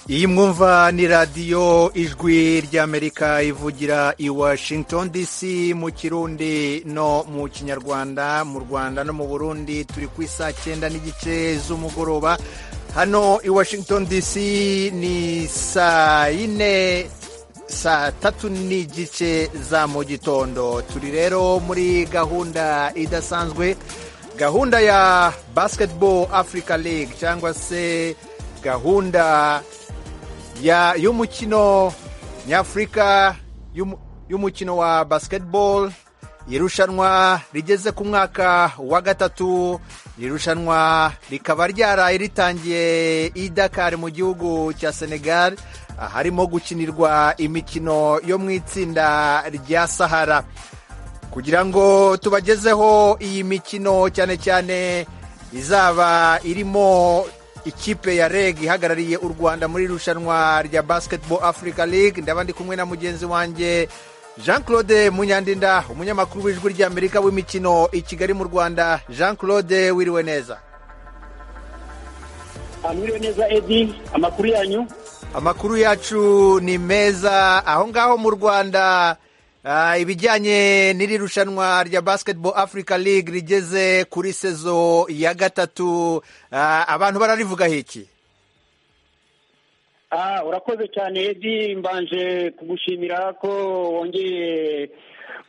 iyi mwumva ni radiyo ijwi ry'amerika ivugira i washington dc mu kirundi no mu kinyarwanda mu rwanda no mu burundi turi ku isa cyenda n'igice z'umugoroba hano i washington dc ni saa yine saa tatu n'igice za mu gitondo turi rero muri gahunda idasanzwe gahunda ya basketball africa league cyangwa se gahunda y'umukino nyafurika y'umukino wa basketball irushanwa rigeze ku mwaka wa gatatu irushanwa rikaba ryaraye ritangiye i Dakar mu gihugu cya Senegal harimo gukinirwa imikino yo mu itsinda rya Sahara kugira ngo tubagezeho iyi mikino cyane cyane izaba irimo ikipe ya reg ihagarariye u rwanda muri irushanwa rya basketball africa league ndaba ndi kumwe na mugenzi wanjye jean claude munyandinda umunyamakuru w'ijwi ry'amerika w'imikino i kigali mu rwanda jean claude wiriwe neza mwiriwe neza edi amakuru yanyu amakuru yacu ni meza aho ngaho mu rwanda ibijyanye n'iri rushanwa rya basketball africa league rigeze kuri sezo ya gatatu abantu bararivugaho iki urakoze cyane edi mbanje kugushimira ko wongeye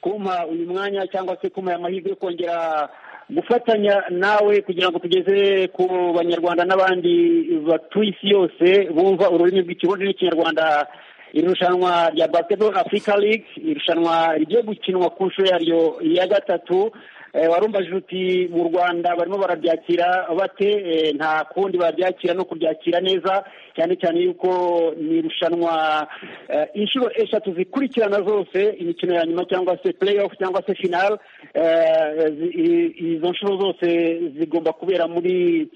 kumpa uyu mwanya cyangwa se kumpa amahirwe yo kongera gufatanya nawe kugira ngo tugeze ku banyarwanda n'abandi batuye isi yose bumva ururimi rw'ikirundi n'ikinyarwanda irushanwa rya basketball africa league irushanwa rigiye gukinwa ku nshuro yaryo ya gatatu warumbajije uti mu rwanda barimo barabyakira bate nta kundi babyakira no kuryakira neza cyane cyane yuko ni irushanwa inshuro eshatu zikurikirana zose imikino ya nyuma cyangwa se play off cyangwa se final izo nshuro zose zigomba kubera muri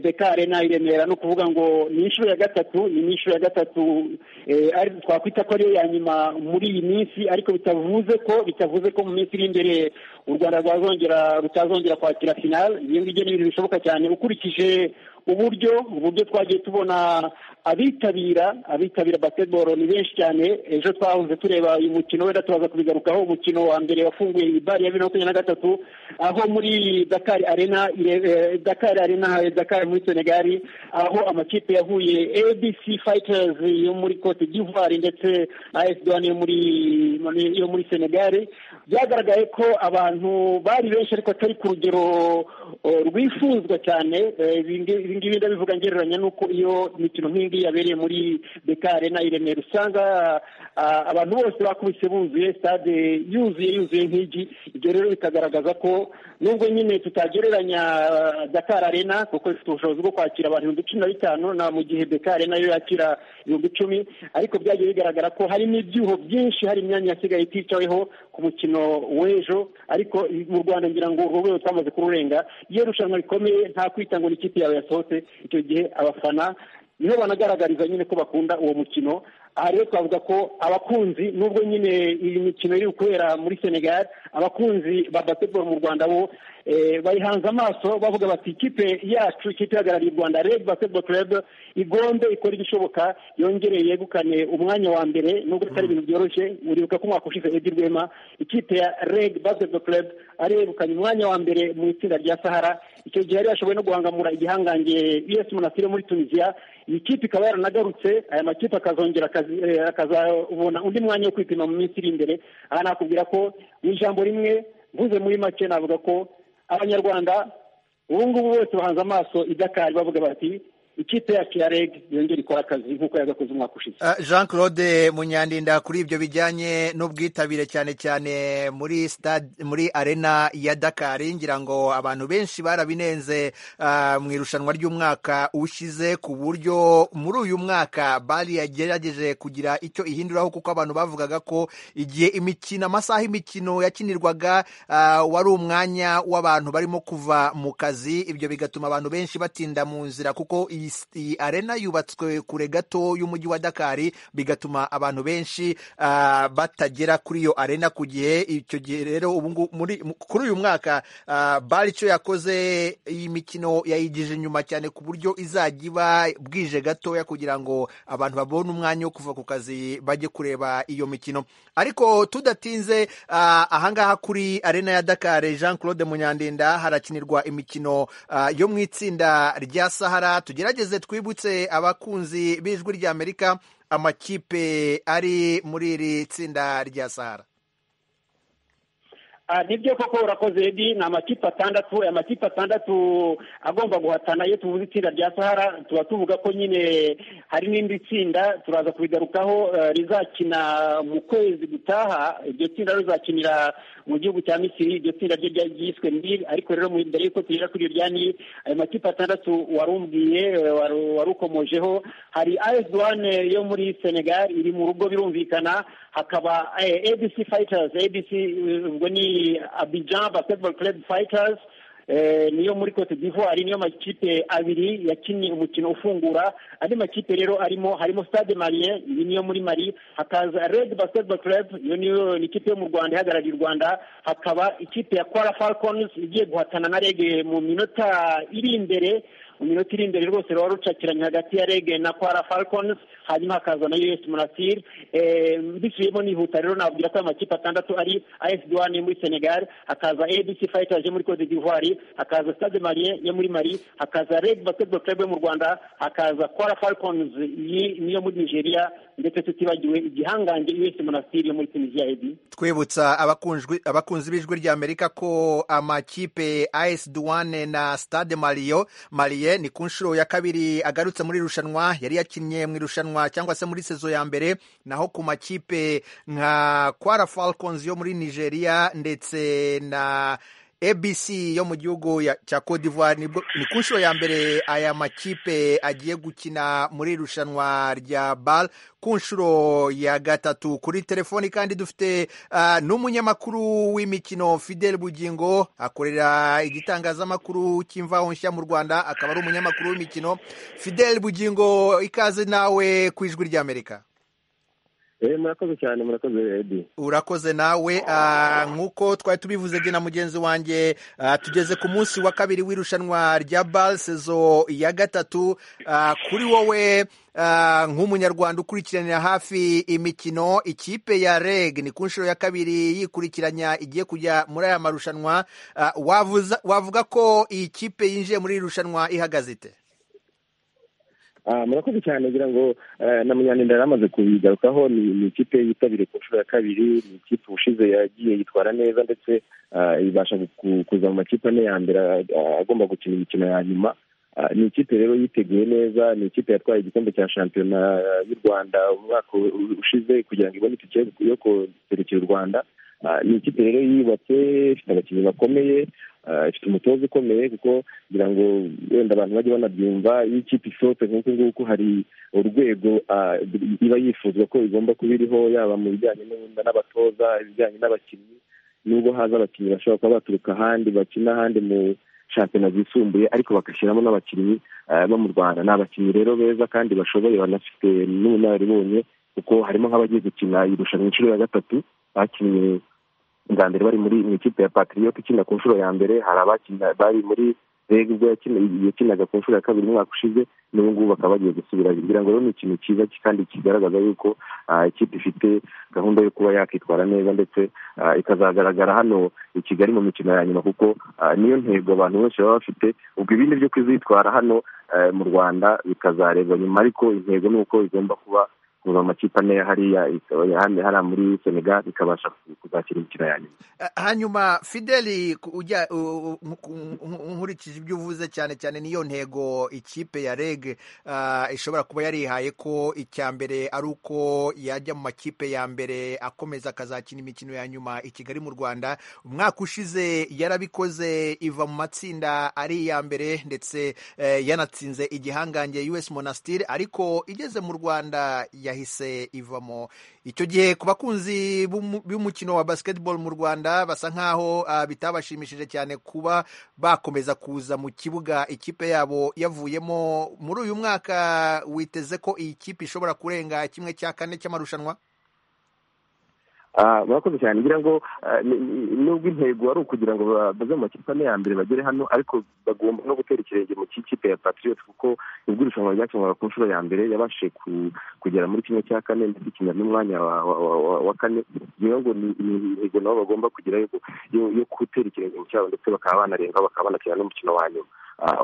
beka arena i remera ni ukuvuga ngo ni inshuro ya gatatu ni inshuro ya gatatu twakwita ko ariyo ya nyuma muri iyi minsi ariko bitavuze ko bitavuze ko mu minsi iri imbere u rwanda rwazongera rutazongera kwakira final ibyo ngibyo ni ibintu bishoboka cyane ukurikije uburyo uburyo twagiye tubona abitabira abitabira basketball ni benshi cyane ejo twahoze tureba uyu mukino wenda turaza kubigarukaho umukino wa mbere wafunguye ibari ya bibiri na makumyabiri na gatatu aho muri dakar arena dakar arena dakar muri senegali aho amakipe yahuye abc fighters yo muri cote d'ivoire ndetse na as douane yo muri yo muri senegali byagaragaye ko abantu bari benshi ariko atari ku rugero rwifuzwa cyane ibi ngibi ndabivuga ngereranya n'uko iyo imikino nk'ingi yabereye muri beka arena i remera usanga abantu bose bakubise buzuye stade yuzuye yuzuye nk'igi ibyo rero bikagaragaza ko nubwo nyine tutagereranya dakar arena kuko ifite ubushobozi bwo kwakira abantu ibihumbi cumi na bitanu na mu gihe beka arena yo yakira ibihumbi icumi ariko byagiye bigaragara ko hari n'ibyuho byinshi hari imyanya yasigaye iticaweho ku mukino w'ejo ariko mu rwanda ngira ngo urwo rwego twamaze kururenga iyo rushanwa rikomeye nta kwita ngo n'ikipe yawe yasohotse icyo gihe abafana niho banagaragariza nyine ko bakunda uwo mukino aha rero twavuga ko abakunzi nubwo nyine iyi mikino iri kubera muri senegal abakunzi ba basketball mu rwanda bo bayihanze amaso bavuga bati ikipe yacu ikipe ihagarariye u rwanda red basketball club igombe ikora igishoboka yongere yegukane umwanya wa mbere nubwo bitari ibintu byoroshye uribuka ko umwaka ushize edi rwema ikipe ya red basketball club ari yegukanye umwanya wa mbere mu itsinda rya sahara icyo gihe yari yashoboye no guhangamura igihangange us munasire muri tunisiya iyi kipe ikaba yaranagarutse aya makipe akazongera akazabona undi mwanya wo kwipima mu minsi iri imbere aha nakubwira ko mu ijambo rimwe mvuze muri make navuga ko abanyarwanda ubu ngubu bose bahanze amaso idakari bavuga bati ikipe yacu ya reg yongera ikora akazi nk'uko yagakoze umwaka ushize jean claude munyandinda kuri ibyo bijyanye n'ubwitabire cyane cyane muri stade muri arena ya dakari ngira ngo abantu benshi barabinenze mu irushanwa ry'umwaka ushize ku buryo muri uyu mwaka bari yagerageje kugira icyo ihinduraho kuko abantu bavugaga ko igihe imikino amasaha imikino yakinirwaga wari umwanya w'abantu barimo kuva mu kazi ibyo bigatuma abantu benshi batinda mu nzira kuko iyi iyi arena yubatswe kure gato y'umujyi wa dakari bigatuma abantu benshi ah, batagera kuri iyo arena ku gihe icyo gihe rero ubu ngubu muri- mu- kuri uyu mwaka ah, bari icyo yakoze iyi mikino yayigije inyuma cyane ku buryo izajya iba bwije gatoya kugira ngo abantu babone umwanya wo kuva ku kazi bajye kureba iyo mikino ariko tudatinze ah, ahangaha kuri arena ya dakari jean claude munyandinda harakinirwa imikino ah, yo mu itsinda rya sahara tugerageze twibutse abakunzi b'ijwi rya amerika amakipe ari muri iri tsinda rya sahara Ah, nibyo koko urakoze edi ni amakipe atandatu aya makipe atandatu agomba guhatana iyo tuvuze itsinda rya sahara tuba tuvuga ko nyine hari n'indi tsinda turaza kurigarukaho eh, rizakina mu kwezi gutaha iryo tsinda rizakinira mu gihugu cya misiri iryo tsinda ryo rya- ryiswe nil ariko rero mu- mbere y'uko tugera kuri iryo rya nil ayo makipe atandatu warumbwiye eh, waru- warukomojeho hari as duwane yo muri senegal iri mu rugo birumvikana hakaba eh, abc fighters abc eh, ubwo ni abidjan basketball club fighters eh, niyo muri cote d'ivoire niyo makipe abiri yakinnye umukino ufungura andi makipe rero arimo harimo stade marien iyi niyo muri mari hakaza red basketball club iyo niyo ni ikipe yo mu rwanda ihagarariye u rwanda hakaba ikipe ya kwara falcons igiye guhatana na rege mu minota iri imbere mu minota iri imbere rwose ruba rucakiranye hagati ya rege na kwara falcons hanyuma hakaza na us munasir eh, mbisubiyemo nihuta rero nabwira ko ayo makipe atandatu ari as duwane yo muri senegal hakaza abc fighters yo muri cote d'ivoire hakaza stade marien yo muri mari hakaza red basketball club yo mu rwanda hakaza kwara falcons iyi niyo muri nigeria ndetse tutibagiwe igihangange us munasir yo muri tunisia ebi twibutsa abakunjwi- abakunzi b'ijwi rya amerika ko amakipe as duwane na stade mariyo mariye ni ku nshuro ya kabiri agarutse muri irushanwa yari yakinnye mu irushanwa cyangwa se muri sezo ya mbere naho ku makipe nka kwara falcons yo muri nigeria ndetse na abc yo mu gihugu ya- cya cote d'ivoire nibwo- ni ku nshuro ya mbere aya makipe agiye gukina muri irushanwa rya bal ku nshuro ya gatatu kuri telefoni kandi dufite ah, n'umunyamakuru w'imikino fidel bugingo akorera igitangazamakuru cy'imvaho nshya mu rwanda akaba ari umunyamakuru w'imikino fidel bugingo ikaze nawe ku ijwi ry'amerika Eh, murakoze cyane murakoze edi urakoze nawe ah, nk'uko twari tubivuze jye na mugenzi wanjye ah, tugeze ku munsi wa kabiri w'irushanwa rya bal sezo ya gatatu Ah, kuri wowe ah, nk'umunyarwanda ukurikiranira hafi imikino ikipe ya reg ni ku nshuro ya kabiri yikurikiranya igiye kujya muri aya marushanwa Ah, wavuza- wavuga ko iyi kipe yinjiye muri iri rushanwa ihagaze ite Ah, murakoze cyane ngira ngo eh, na munyanenda yari amaze kubigarukaho ni ni ikipe yitabiriye ku nshuro ya kabiri ni ikipe ubushize yagiye yitwara neza ndetse ah, ibasha ku- kuza mu makipe ane ya mbere ah, agomba gukina imikino ya nyuma Ah, ni ikipe rero yiteguye neza ni ikipe yatwaye igikombe cya shampiyona y'u rwanda umwaka u- ushize kugira ngo ibone itike yo kuserekera u rwanda Ah, ni ikipe rero yubatse ifite abakinnyi bakomeye ah, ifite umutoza ukomeye kuko kugira ngo wenda abantu bajye banabyumva iyo ikipe isohotse nk'uku nguku hari urwego ah, iba yifuza ko igomba kuba iriho yaba mu bijyanye n'ubundi n'abatoza ibijyanye n'abakinnyi nubwo haza abakinnyi bashobora kuba baturuka ahandi bakina ahandi mu shampiyona zisumbuye ariko bagashyiramo n'abakinnyi ah, bo mu rwanda ni abakinnyi rero beza kandi bashoboye banafite n'ubunararibonye kuko harimo nk'abagiye gukina irushanwa inshuro ya gatatu bakinnye bwa mbere bari muri mu ikipe ya patriote ikina ku nshuro ya mbere hari abakina bari muri reg ubwo yakina- yakinaga ku nshuro ya kabiri umwaka ushize n'ubu ngubu bakaba bagiye gusubira kugira ngo rero ni ikintu cyiza kandi kigaragaza yuko ah, ikipe ifite gahunda yo kuba yakitwara neza ndetse ah, ikazagaragara hano i kigali mu mikino ya nyuma kuko ah, niyo ntego abantu benshi baba bafite ubwo ibindi byo kuzitwara hano eh, mu rwanda bikazarebwa nyuma ariko intego ni uko igomba kuba kuva mu makipe ane ya hariya ikaba- hano- hariya muri senegal ikabasha kuzakira imikino ya nyuma Ah, hanyuma fideli ku- ujya u- u- nku- nku- nkurikije ibyo uvuze cyane cyane niyo ntego ikipe ya reg ah, ishobora kuba yarihaye ko icya mbere ari uko yajya mu makipe ya mbere akomeza akazakina imikino ya nyuma i kigali mu rwanda umwaka ushize yarabikoze iva mu matsinda ari iya mbere ndetse eh, yanatsinze igihangange us monastir ariko igeze mu rwanda ya yahise ivamo icyo gihe ku bakunzi b'umukino wa basketball mu Rwanda basa nkaho uh, bitabashimishije cyane kuba bakomeza kuza mu kibuga ikipe yabo yavuyemo muri uyu mwaka witeze ko iyi kipe ishobora kurenga kimwe cya kane cy'amarushanwa murakoze cyane ngira ngo nubwo intego ari ukugira ngo bave mu makipe ane ya mbere bagere hano ariko bagomba no gutera ikirenge mu kipe ya patriote kuko ubwo irushanwa ryakinwaga ku nshuro ya mbere yabashije kugera muri kimwe cya kane ndetse ikinya n'umwanya wa kane ngira ngo ni intego nabo bagomba kugira yo gutera ikirenge mu cyabo ndetse bakaba banarenga bakaba banakina n'umukino wa nyuma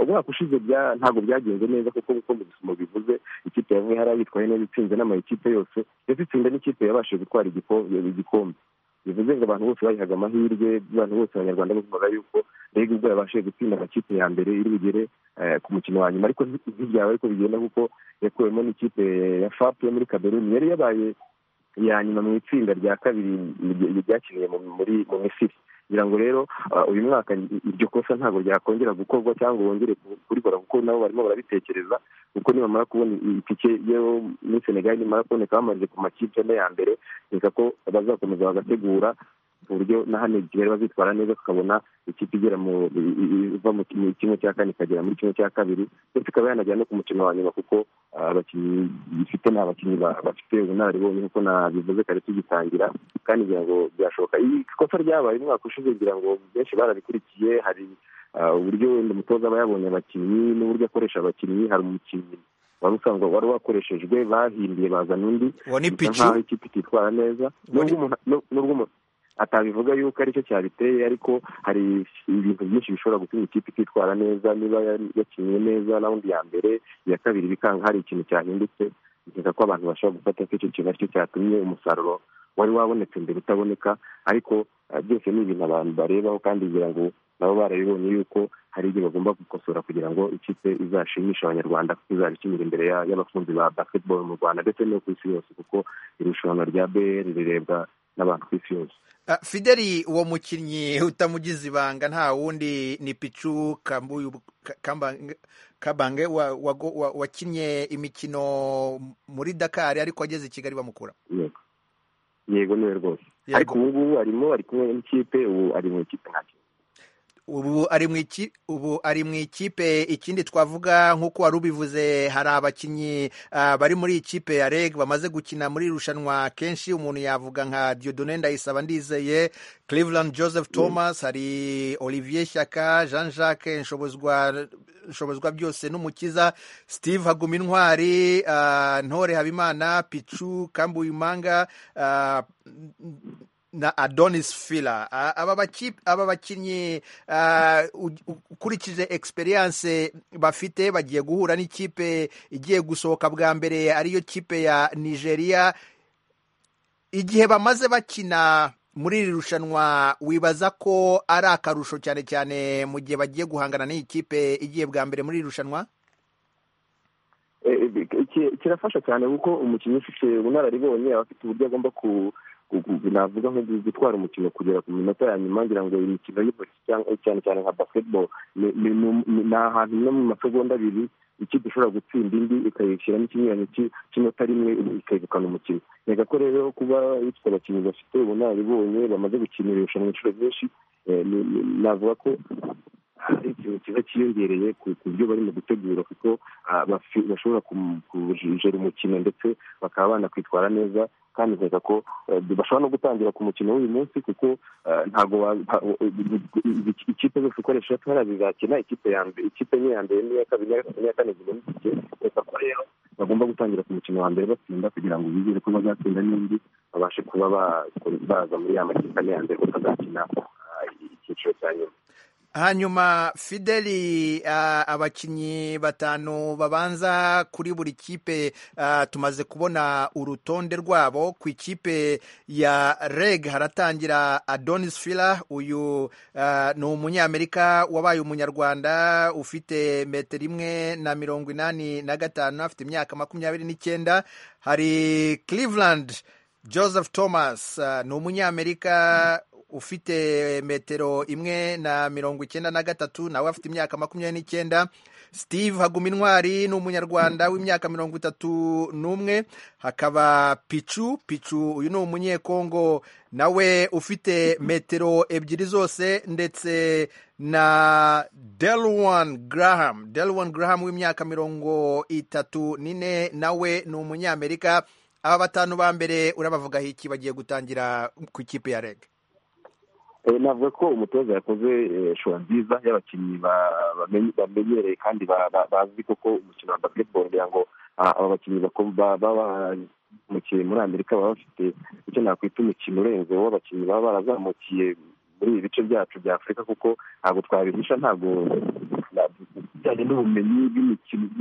umwaka ushize ntabwo byagenze neza kuko nk'uko mu bivuze ikipe yamwe hari abitwaye neza itsinze n'amakipe yose ndetse itsinda n'ikipe yabashije gutwara igikombe bivuze ngo abantu bose bayihaga amahirwe abantu bose abanyarwanda bavuga yuko rege ubwo yabashije gutsinda amakipe ya mbere iri bugere ku mukino wa nyuma ariko ntibyaba ariko bigenda kuko yakuwemo n'ikipe ya fapu yo muri kameruni yari yabaye iya nyuma mu itsinda rya kabiri ryakiniye mu misiri kugira ngo rero uyu mwaka iryo kosa ntabwo ryakongera gukorwa cyangwa bongere kurikora kuko nabo barimo barabitekereza kuko nibamara kubona itike yo muri senegali nimara kuboneka bamarije ku makipe ane ya mbere reka ko bazakomeza bagategura ku buryo na hano kigali bazitwara neza tukabona ikipe igera iva mu kimwe cya kane ikagera muri kimwe cya kabiri ndetse ikaba yanagera no ku mukino wa nyuma kuko abakinnyi ifite ni abakinnyi bafite ubunararibonye nk'uko nabivuze kare tugitangira kandi ngira ngo byashoboka ikosa ryabaye umwaka ushize ngira ngo benshi barabikurikiye hari uburyo wenda umutoza aba yabonye abakinnyi n'uburyo akoresha abakinnyi hari umukinnyi wari usanga wari wakoreshejwe bahinduye bazana undi nkaho ikipe ititwara neza n'ubwo umuntu atabivuga yuko aricyo cyabiteye ariko hari ibintu byinshi bishobora gutuma ikipe ititwara neza niba yakinnye neza rawundi ya mbere iya kabiri bikanga hari ikintu cyahindutse bikeka ko abantu bashobora gufata ko icyo kintu aricyo cyatumye umusaruro wari wabonetse mbere utaboneka ariko byose ni ibintu abantu barebaho kandi kugira ngo nabo barabibonye yuko hari igihe bagomba gukosora kugira ngo ikipe izashimisha abanyarwanda kuko izabikinira imbere y'abakunzi ba basketball mu rwanda ndetse no ku isi yose kuko irushanwa rya br rirebwa n'abantu ku isi yose fideli uwo mukinnyi utamugize ibanga nta wundi ni picu kabange wakinnye imikino muri dakari ariko ageze i kigali bamukura yego niwe rwose ariko ubu ngubu arimo ari kumwe n'ikipe ubu ari mu ikipe nta ubu ari mu ikipe ikindi twavuga nk'uko wari ubivuze hari abakinnyi bari muri ikipe ya reg bamaze gukina muri irushanwa kenshi umuntu yavuga nka Diodone Ndayisaba Ndizeye Cleveland Joseph Thomas hari Olivier Shyaka Jean Jacques nshobozwa byose n'umukiza Steve Haguma Intwari Ntore Habimana Pichu Kambuyumanga na adonis fila aba bakinnyi ukurikije experience bafite bagiye guhura n'ikipe igiye gusohoka bwa mbere ariyo kipe ya nigeria igihe bamaze bakina muri iri rushanwa wibaza ko ari akarusho cyane cyane mu gihe bagiye guhangana n'iyi kipe igiye bwa mbere muri iri rushanwa kirafasha cyane kuko umukinnyi ufite ubunararibonye aba afite uburyo agomba ku navuga nko gutwara umukino kugera ku minota ya nyuma ngira ngo imikino y'intoki cyane cyane nka basketball ni ahantu no mu masegonda abiri ikipe ishobora gutsinda indi ikayishyiramo ikinyuranyo cy'inota rimwe ikegukana umukino reka ko rero kuba ifite abakinnyi bafite ubunararibonye bamaze gukina irushanwa inshuro nyinshi navuga ko hari ikintu kiba cyiyongereye ku buryo barimo gutegura kuko bashobora kujijera umukino ndetse bakaba banakwitwara neza kandi nkeka ko bashobora no gutangira ku mukino w'uyu munsi kuko ntabwo ikipe zose ukoresha atwara zizakina ikipe ya mbere ikipe imwe ya mbere n'iya kabiri n'iya kane zibona itike reka ko rero bagomba gutangira ku mukino wa mbere batsinda kugira ngo bizere ko bazatsinda n'indi babashe kuba baza muri ya makipe ane ya mbere kuko bazakina icyiciro cya nyuma hanyuma fideli abakinnyi batanu babanza kuri buri kipe tumaze kubona urutonde rwabo ku ikipe ya reg haratangira adonis fila uyu ni umunyamerika wabaye umunyarwanda ufite metero imwe na mirongo inani na gatanu afite imyaka makumyabiri n'icyenda hari cleveland joseph thomas ni umunyamerika ufite metero imwe na mirongo icyenda na gatatu nawe afite imyaka makumyabiri n'icyenda steve hagumintwari ni umunyarwanda w'imyaka mirongo itatu n'umwe hakaba picu picu uyu ni umunyekongo nawe ufite metero ebyiri zose ndetse na delwan graham delwan graham w'imyaka mirongo itatu n'ine nawe ni umunyamerika aba batanu ba mbere urabavugaho iki bagiye gutangira ku ikipe ya rege navuga ko umutoza yakoze shora nziza y'abakinnyi bamenyereye kandi bazi koko umukino wa basiketiboro kugira ngo aba bakinnyi bakinnyi muri amerika baba bafite icyo nakwita umukino urenze w'abakinnyi baba barazamukiye muri ibi bice byacu bya afurika kuko ntabwo twabihisha ntabwo bijyanye n'ubumenyi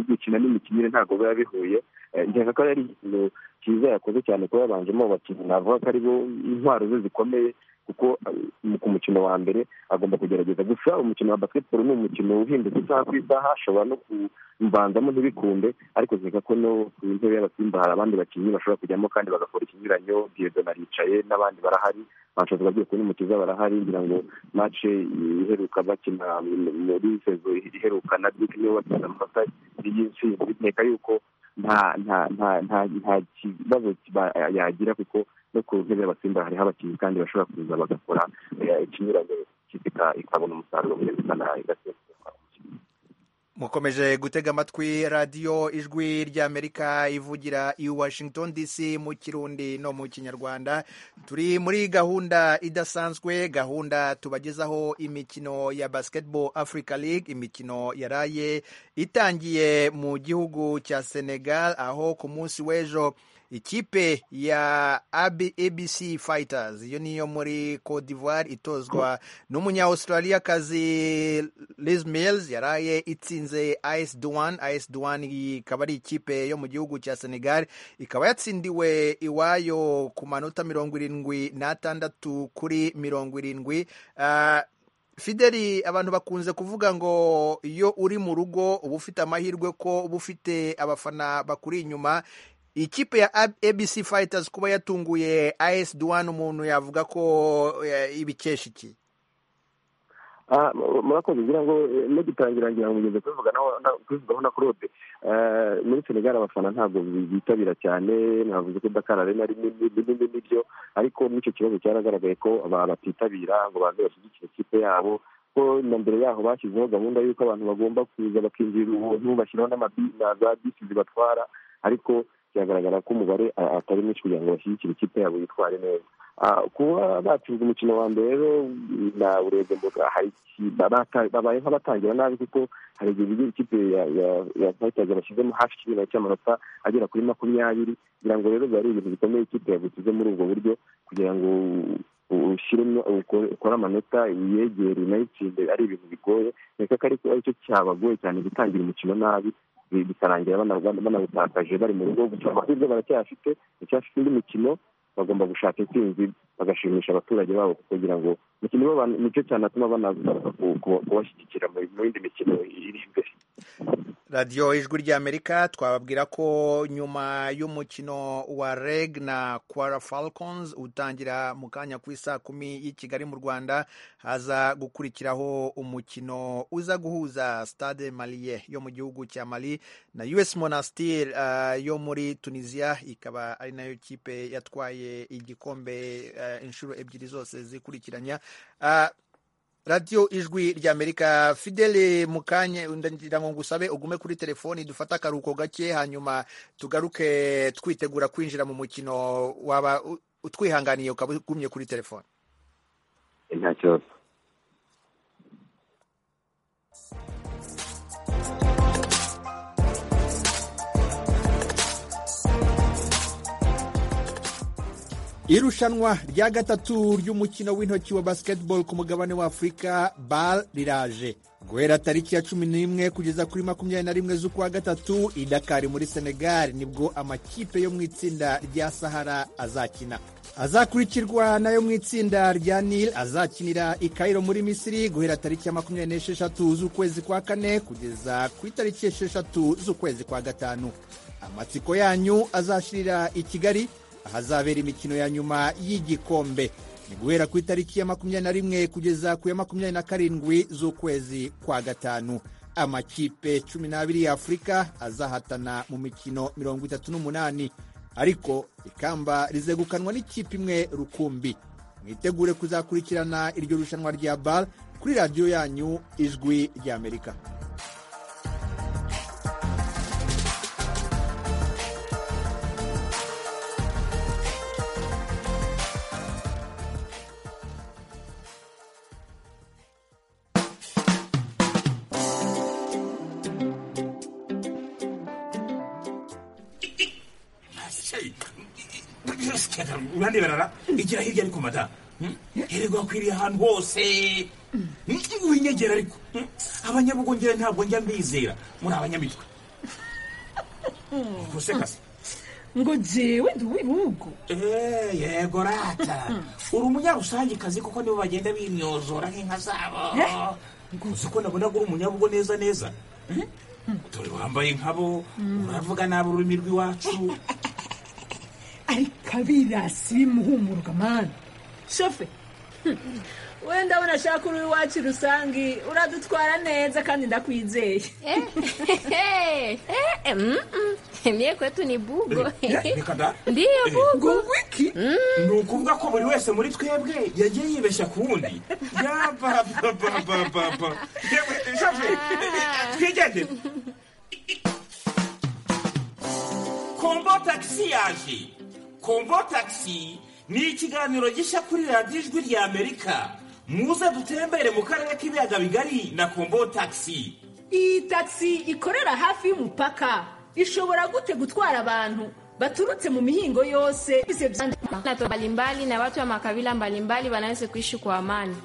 gukina n'imikinire ntabwo biba bihuye nkeka ko ari ikintu cyiza yakoze cyane kuba yabanjemo abakinnyi navuga ko aribo intwaro ze zikomeye kuko ku mukino wa mbere agomba kugerageza gusa umukino wa basiketiboro ni umukino uhindutse isaha ku isaha ashobora no kubanzamo ntibikunde ariko nkeka ko no ku ntebe y'abasimba hari abandi bakinnyi bashobora kujyamo kandi bagakora ikinyuranyo diyedona aricaye n'abandi barahari banshoza bagiye kubona umukiza barahari ngira ngo mace iheruka bakina muri sezo iheruka na duke niwe watsinda amanota y'insi biteka yuko nta nta nta nta kibazo yagira kuko no ku ntebe y'abasimba hariho abakinnyi kandi bashobora kuza bagakora ikinyuranyo ikabona umusaruro mwiza ikanaha igasesuka mukomeje gutega amatwi radiyo ijwi ry'amerika ivugira i washington dc mu kirundi no mu kinyarwanda turi muri gahunda idasanzwe gahunda tubagezaho imikino ya basketball africa league imikino yaraye itangiye mu gihugu cya senegal aho ku munsi w'ejo ikipe ya abc fighters iyo niyo muri cote d'ivoire itozwa n'umunya australia kazi liz mills yaraye itsinze is duan is duan ikaba ari ikipe yo mu gihugu cya senegal ikaba yatsindiwe iwayo ku manota mirongo irindwi n'atandatu kuri mirongo irindwi uh, fideli abantu bakunze kuvuga ngo iyo uri mu rugo uba ufite amahirwe ko uba ufite abafana bakuri inyuma ikipe ya abc fighters kuba yatunguye as duwan umuntu yavuga ko ibikesha iki murakoze kugira ngo nugitangira ngira ngo mugeze kubivugaho na claude muri senegal abafana ntabwo bitabira cyane ntavuze ko dakar arena ari nini n'ibyo ariko n'icyo kibazo cyaragaragaye ko abantu batitabira ngo baze bashyigikire ikipe yabo ko na mbere yaho bashyizeho gahunda y'uko abantu bagomba kuza bakinjirira ubuntu bashyiraho na za bisi zibatwara ariko biragaragara ko umubare atari mwinshi kugira ngo bashyigikire ikipe yabo yitware neza kuba batsinze umukino wa mbere rero urebye babaye nk'abatangira nabi kuko hari igihe bigira ikipe ya fayitazi bashyizemo hafi ikinyurano cy'amanota agera kuri makumyabiri kugira ngo rero biba ari ibintu bikomeye ikipe yagusize muri ubwo buryo kugira ngo ushyiremo ukore amanota yegere unayitsinde ari ibintu bigoye reka ko aricyo cyabagoye cyane gutangira umukino nabi bikarangira banawutakaje bari mu rugo gusa amahirwe baracyafite baracyafite indi mikino bagomba gushaka intsinzi bagashimisha abaturage babo kugira ngo nicyo cyanatuma banagaruka kubashyigikira mu yindi mikino iri imbere radiyo ijwi ry'amerika twababwira ko nyuma y'umukino wa reg na kwara falcons utangira mu kanya ku isa kumi y'i kigali mu rwanda haza gukurikiraho umukino uza guhuza stade maliye yo mu gihugu cya mali na us monastir uh, yo muri tunisiya ikaba ari nayo kipe yatwaye igikombe uh, inshuro ebyiri zose zikurikiranya uh, radiyo ijwi ry'amerika fidele mukanye ndagira ngo ngusabe ugume kuri telefoni dufate akaruhuko gake hanyuma tugaruke twitegura kwinjira mu mukino waba utwihanganiye ukaba ugumye kuri telefoni nta kibazo irushanwa rya gatatu ry'umukino w'intoki wa basketball ku mugabane wa afurika bal riraje guhera tariki ya cumi n'imwe kugeza kuri makumyabiri na rimwe z'ukwa gatatu i dakari muri senegal nibwo amakipe yo mu itsinda rya sahara azakina azakurikirwa nayo mu itsinda rya nil azakinira i kairo muri misiri guhera tariki ya makumyabiri n'esheshatu z'ukwezi kwa kane kugeza ku itariki esheshatu z'ukwezi kwa gatanu amatsiko yanyu azashirira i kigali ahazabera imikino ya nyuma y'igikombe ni guhera ku itariki ya makumyabiri na rimwe kugeza ku ya makumyabiri na karindwi z'ukwezi kwa gatanu amakipe cumi n'abiri ya afurika azahatana mu mikino mirongo itatu n'umunani ariko ikamba rizegukanwa n'ikipe imwe rukumbi mwitegure kuzakurikirana iryo rushanwa rya bal kuri radiyo yanyu ijwi ry'amerika uraneberara igira hirya ariko mada hererwa akwiriye ahantu hose winyegera ariko abanyabugongera ntabwo njya mbizera muri abanyamitwe ubuse kazi ngo jewe ndi uw'ibihugu Eh, yego rata uri umunyarusangikazi kuko nibo bagenda bimyozora nk'inka zabo uzi ko nabona ko uri umunyabugo neza neza dore wambaye nkabo uravuga nabi ururimi rw'iwacu ariko abirasi bimuhumurwa mani shofe wenda unashaka uri iwacu rusange uradutwara neza kandi ndakwizeye Mie kwetu ni bugo. reka da Ndiyo bugo. ngo wiki ni ukuvuga ko buri wese muri twebwe yagiye yibeshya ku wundi yabababababa yewe shafi twigendere kombo tagisi yaje kombo tagisi ni ikiganiro gishya kuri radiyo ijwi rya amerika muze dutembere mu karere k'ibiyaga bigari na kombo tagisi iyi tagisi ikorera hafi y'umupaka ishobora gute gutwara abantu baturutse mu mihingo yose bize byandika Na watu mbalimbali na watu wa makabila mbalimbali wanaweza kuishi kwa amani.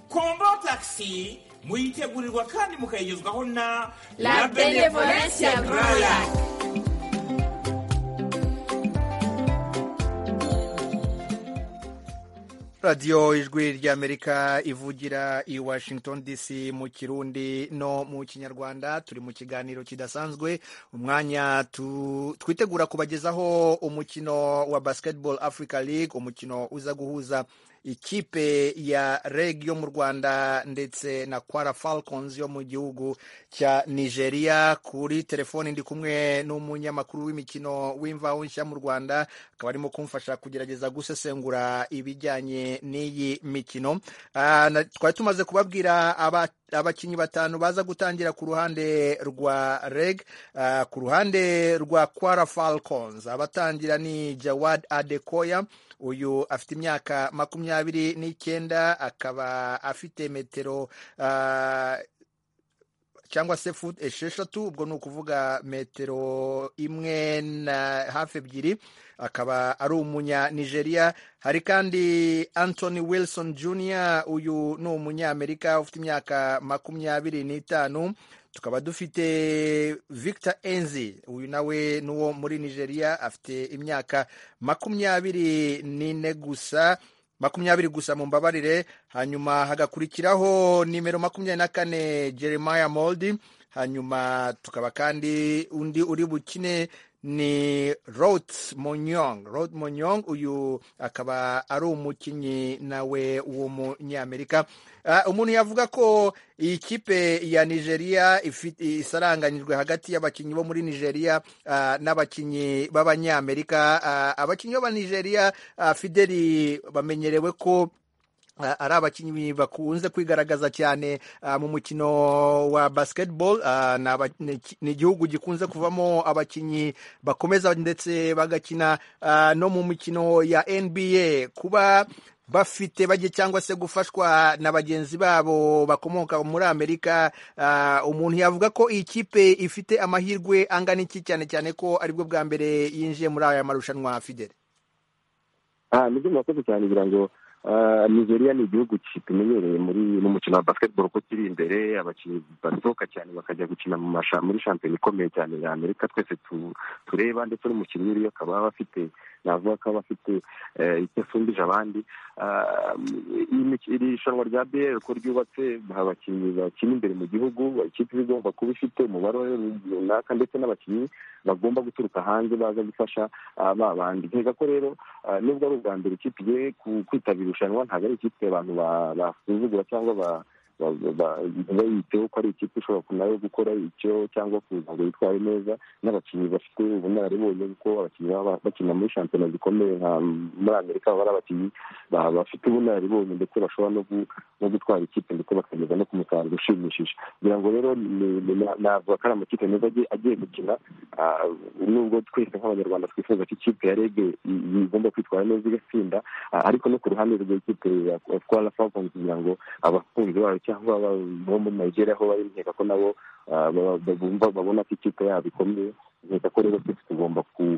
kombo tagisi muyitegurirwa kandi mukayigezwaho na La Benevolencia Broya. radiyo ijwi ry'amerika ivugira i washington dc mu kirundi no mu kinyarwanda turi mu kiganiro kidasanzwe umwanya tu- twitegura kubagezaho umukino wa basketball africa league umukino uza guhuza ikipe ya reg yo mu rwanda ndetse na kwara falcons yo mu gihugu cya nigeria kuri telefoni ndi kumwe n'umunyamakuru w'imikino w'imvaho nshya mu rwanda akaba arimo kumfasha kugerageza gusesengura ibijyanye n'iyi mikino Ah, na- twari tumaze kubabwira aba- abakinnyi batanu baza gutangira ku ruhande rwa reg Ah, ku ruhande rwa kwara falcons abatangira ni jawad adekoya uyu afite imyaka makumyabiri n'icyenda akaba afite metero ah, cyangwa se fut esheshatu ubwo ni ukuvuga metero imwe na hafi ebyiri akaba ari umunya nigeria hari kandi anthony wilson jr uyu ni umunyamerika ufite imyaka makumyabiri n'itanu tukaba dufite victor enzi uyu nawe ni uwo muri nigeria afite imyaka makumyabiri n'ine gusa makumyabiri gusa mu mbabarire hanyuma hagakurikiraho nimero makumyabiri na kane jeremiah moldi hanyuma tukaba kandi undi uri bukine ni rot monyong rot monyong uyu akaba ari umukinnyi nawe w'umunyamerika Ah, umuntu yavuga ko iyi kipe ya nigeria ifi- isaranganyijwe hagati y'abakinnyi bo muri nigeria ah, n'abakinnyi b'abanyamerika Ah, abakinnyi b'abanigeria ah, fideli bamenyerewe ko Ah, ari abakinnyi bakunze kwigaragaza cyane ah, mu mukino wa basketball Ah, ni aba- ni iki- ni igihugu gikunze kuvamo abakinnyi bakomeza ndetse bagakina ah, no mu mikino ya nba kuba bafite bajye cyangwa se gufashwa na bagenzi babo bakomoka muri amerika Ah, umuntu yavuga ko iyi kipe ifite amahirwe angana iki cyane cyane ko aribwo bwa mbere yinjiye muri aya marushanwa fidele aha nibyo murakoze cyane kugira ngo ah, nigeria ni igihugu kitumenyereye muri mu mukino wa basketball ko kiri imbere abakinnyi basohoka cyane bakajya gukina mu masha muri shampiyona ikomeye cyane ya amerika twese tu- tureba ndetse n'umukinnyi uriyo akaba aba afite navuga ko aba afite eh, icyo asumbije abandi Ah, iyi mik- iri rushanwa rya bl ko ryubatse abakinnyi bakina imbere mu gihugu ikipe iba igomba kuba ifite umubare runaka ndetse n'abakinnyi bagomba guturuka hanze baza gufasha ah, ba bandi nkeka ko rero ah, nubwo ari ubwa mbere ikipe igiye ku- kwitabira irushanwa ntabwo ari ikipe abantu ba- basuzugura cyangwa ba ba- ba- bayiteho ko ari ikipe ishobora nayo gukora icyo cyangwa kuza ngo yitware neza n'abakinnyi bafite ubunararibonye kuko abakinnyi baba bakina muri shampiyona zikomeye nka muri amerika baba ari abakinnyi ba- bafite ubunararibonye ndetse bashobora no gu- no gutwara ikipe ndetse bakageza no ku musaruro ushimishije kugira ngo rero ni- ni- na- navuga ko ari amakipe meza agiye- agiye gukina Ah, nubwo twese nk'abanyarwanda twifuza ko ikipe ya rege i- igomba kwitwara neza igatsinda Ah, ariko no ku ruhande rw'ikipe ya twara falcons kugira ngo abakunzi bayo cyangwa aba- bo muri nigeria aho bari nkeka ko nabo ah, ba- ba- bumva babona ko ikipe yabo ikomeye nkeka ko rero twese tugomba ku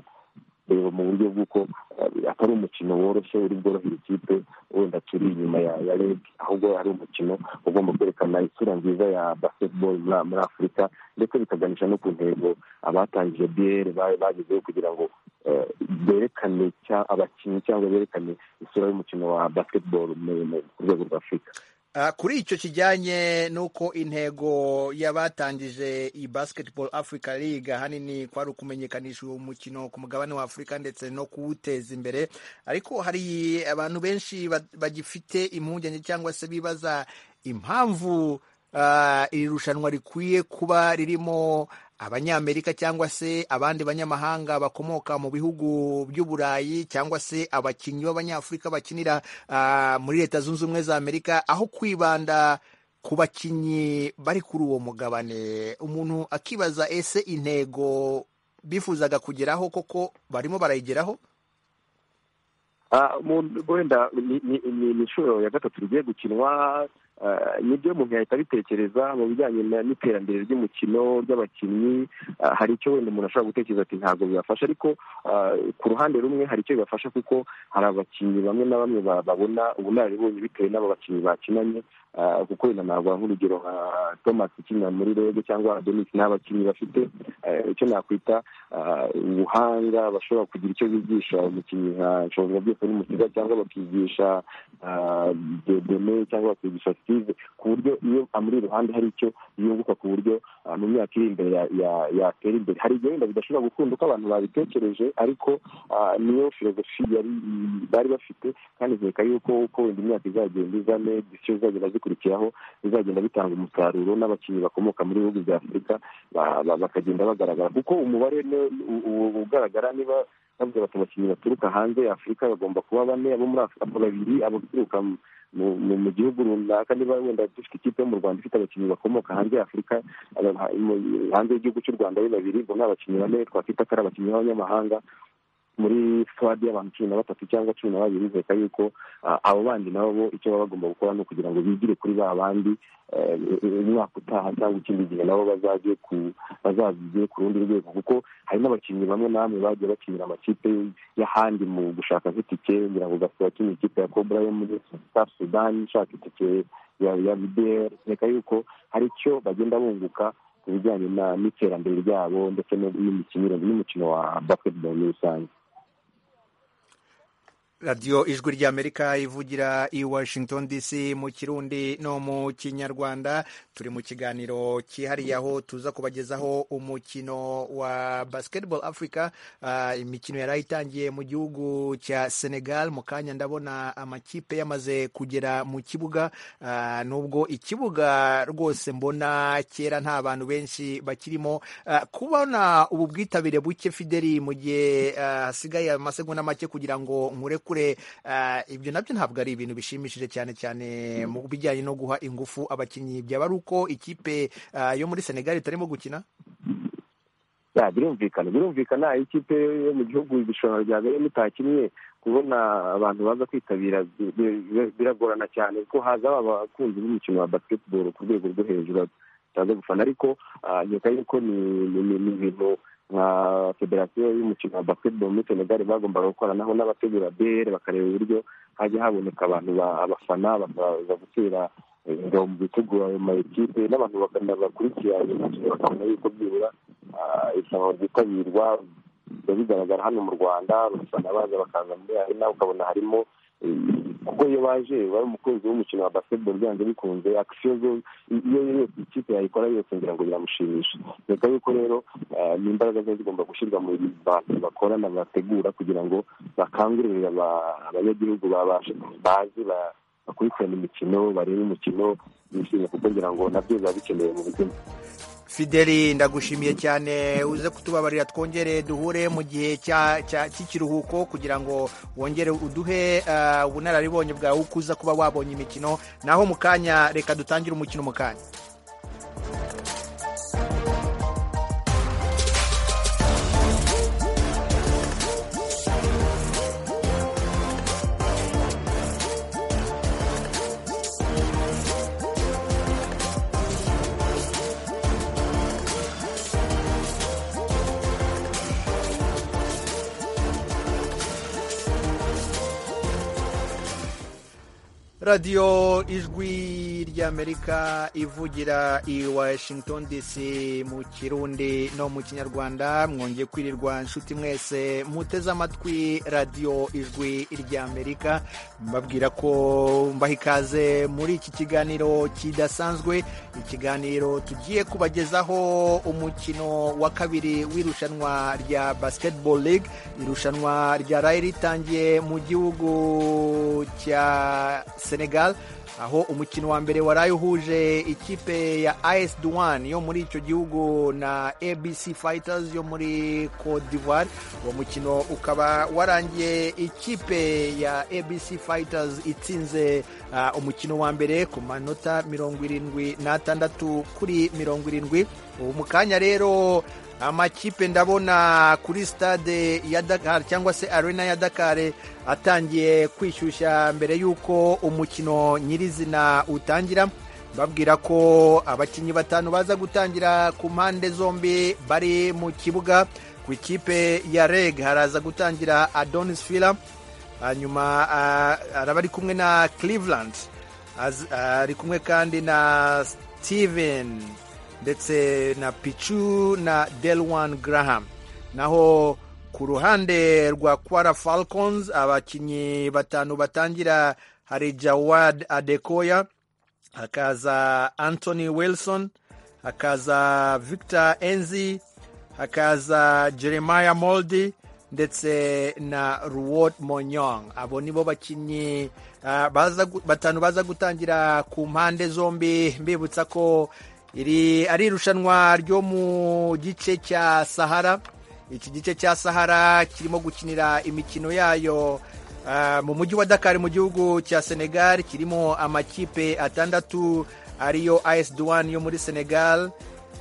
reba mu buryo bw'uko ah, atari umukino woroshye uri bworohera ikipe wenda turi inyuma ya ya reg ahubwo ari umukino ugomba kwerekana isura nziza ya basketball muri muri afurika ndetse bikaganisha no ku ntego abatangije bl bagezeho kugira ngo eh, berekane cya- abakinnyi cyangwa berekane isura y'umukino wa basketball mu- mu- ku rwego rwa afurika Ah, kuri icyo kijyanye n'uko intego y'abatangije iyi basketball africa league ahanini kwari ukumenyekanisha uwo mukino ku mugabane wa afurika ndetse no kuwuteza imbere ariko hari abantu benshi ba- bagifite impungenge cyangwa se bibaza impamvu ah, iri rushanwa rikwiye kuba ririmo abanyamerika cyangwa se abandi banyamahanga bakomoka mu bihugu by'uburayi cyangwa se abakinnyi b'abanyafurika bakinira ah, muri leta zunze ubumwe za amerika aho kwibanda ku bakinnyi bari kuri uwo mugabane umuntu akibaza ese intego bifuzaga kugeraho koko barimo barayigeraho Ah, mu- wenda ni- ni ni- ni inshuro ya gatatu rigiye gukinwa ah, nibyo umuntu yahita abitekereza mu bijyanye na- n'iterambere ry'umukino ry'abakinnyi ah, hari icyo wenda umuntu ashobora gutekereza ati ntabwo bibafasha ariko ah, ku ruhande rumwe hari icyo bibafasha kuko hari abakinnyi bamwe na bamwe ba- babona ubunararibonye bitewe n'abo bakinnyi bakinanye ah, kuko wenda navuga nk'urugero nka thomas ukinira muri rege cyangwa adonis ni abakinnyi bafite eh, icyo nakwita ah, ubuhanga bashobora kugira icyo bigisha umukinnyi nka nshobora byose n'umukiza cyangwa bakigisha ah, dedeme cyangwa bakigisha steve ku buryo iyo amuri iruhande hari icyo yunguka ku buryo ah, mu myaka iri imbere ya- ya- yatera imbere hari igihe wenda bidashobora gukunda uko abantu babitekereje ariko ah, niyo filozofi yari bari bafite kandi nkeka yuko uko wenda imyaka izagenda izane disiyo zizagenda zikurikiraho bizagenda bitanga umusaruro n'abakinnyi bakomoka muri bihugu bya afurika ba- ba- bakagenda bagaragara kuko umubare ni- u- u- ugaragara niba bavuga bati abakinnyi baturuka hanze ya afurika bagomba kuba bane abo muri afurika babiri abaturuka mu- mu- mu mu gihugu runaka niba wenda dufite ikipe yo mu rwanda ifite abakinnyi bakomoka hanze ya afurika aba- ha- mu- hanze y'igihugu cy'u rwanda ari babiri ubwo ni abakinnyi bane twakwita ko ari abakinnyi b'abanyamahanga muri squad y'abantu cumi na batatu cyangwa cumi na babiri nkeka yuko ah, abo bandi nabo bo icyo baba bagomba gukora ni ukugira ngo bigire kuri ba bandi eh, umwaka utaha cyangwa ikindi gihe nabo bazaze ku bazazige ku rundi rwego kuko hari n'abakinnyi bamwe namwe bagiye bakinira amakipe y'ahandi mu gushaka nk'itike ngira ngo gasaba kino ikipe ya cobra yo muri south sudan ishaka itike ya ya bdr nkeka yuko hari icyo bagenda bunguka ku bijyanye na- n'iterambere ryabo ndetse no- n'imikinire n'umukino wa basketball muri rusange radiyo ijwi ry'amerika ivugira i washington dc mu kirundi no mu kinyarwanda turi mu kiganiro cyihariye aho tuza kubagezaho umukino wa basketball africa Ah, imikino yari itangiye mu gihugu cya senegal mu kanya ndabona amakipe yamaze kugera mu kibuga Ah, nubwo ikibuga rwose mbona kera nta bantu benshi bakirimo Ah, kubona ubu bwitabire buke fideli mu gihe ah, hasigaye amasegonda make kugira ngo nkurekure ah, ibyo nabyo ntabwo ari ibintu bishimishije cyane cyane mu bijyanye no guha ingufu abakinnyi byaba ari uko ikipe ah, yo muri senegali itarimo gukina Ya, birumvikana birumvikana iyo ikipe yo mu gihugu irushanwa rya mbere mutakinnye kubona abantu baza kwitabira bi- bi- bi- biragorana cyane kuko haza abakunzi b'umukino wa basketball ku rwego rwo hejuru bataza gufana ariko ah, nkeka yuko ni- ni ni- ni ibintu nka federasiyo y'umukino wa basketball muri senegal bagombaga gukoranaho n'abategura bere bakareba uburyo hajya haboneka abantu ba- abafana bakaza gutera eh, ingabo mu bitugu ayo ma ekipe n'abantu bakana bakurikira ayo makino bakabona yuko byibura ah, irushanwa ryitabirwa biba bigaragara hano mu rwanda usanga baza bakaza muri arena ukabona harimo eh, kuko iyo baje wari umukunzi w'umukino wa basketball byanze bikunze akisiyo zo iyo yo yose ikipe yayikora yose ngira ngo biramushimisha reka yuko rero eh, ni imbaraga ziba zigomba gushyirwa mu bantu bakorana bategura kugira ngo bakangurire aba- abanyagihugu babashe bazi ba- bakurikirane imikino barebe imikino bishimye kuko ngira ngo nabyo biba bikenewe mu buzima fideli ndagushimiye cyane uze kutubabarira twongere duhure mu gihe cya- cya- cy'ikiruhuko kugira ngo wongere uduhe eh, ubunararibonye bwawe uko uza kuba wabonye imikino naho mu kanya reka dutangire umukino mu kanya radiyo ijwi ry'amerika ivugira i washington dc mu kirundi no mu kinyarwanda mwongeye kwirirwa nshuti mwese muteze amatwi radiyo ijwi ry'amerika mbabwira ko mbaha ikaze muri iki kiganiro kidasanzwe ikiganiro tugiye kubagezaho umukino wa kabiri w'irushanwa rya basketball league irushanwa ryaraye ritangiye mu gihugu cya senegal aho umukino wa mbere waraye uhuje ikipe ya as duwan yo muri icyo gihugu na abc fighters yo muri cote d'ivoire uwo mukino ukaba warangiye ikipe ya abc fighters itsinze ah, umukino wa mbere ku manota mirongo irindwi n'atandatu kuri mirongo irindwi ubu mu kanya rero amakipe ndabona kuri stade ya dakar cyangwa se arena ya dakar atangiye kwishyushya mbere y'uko umukino nyirizina utangira babwira ko abakinnyi batanu baza gutangira ku mpande zombi bari mu kibuga ku ikipe ya reg haraza gutangira adonis fila hanyuma ah, araba ari kumwe na cleveland Az- ari kumwe kandi na steven ndetse na pichu na delwan graham naho ku ruhande rwa kwara falcons abakinnyi batanu batangira hari jawad adekoya hakaza anthony wilson hakaza victor enzi hakaza jeremiah moldi ndetse na ruwot monyong abo nibo bakinnyi ah, baza gu- batanu baza gutangira ku mpande zombi mbibutsa ko iri ari irushanwa ryo mu gice cya sahara iki gice cya sahara kirimo gukinira imikino yayo ah, mu mujyi wa dakar mu gihugu cya senegal kirimo amakipe atandatu ariyo as duwan yo muri senegal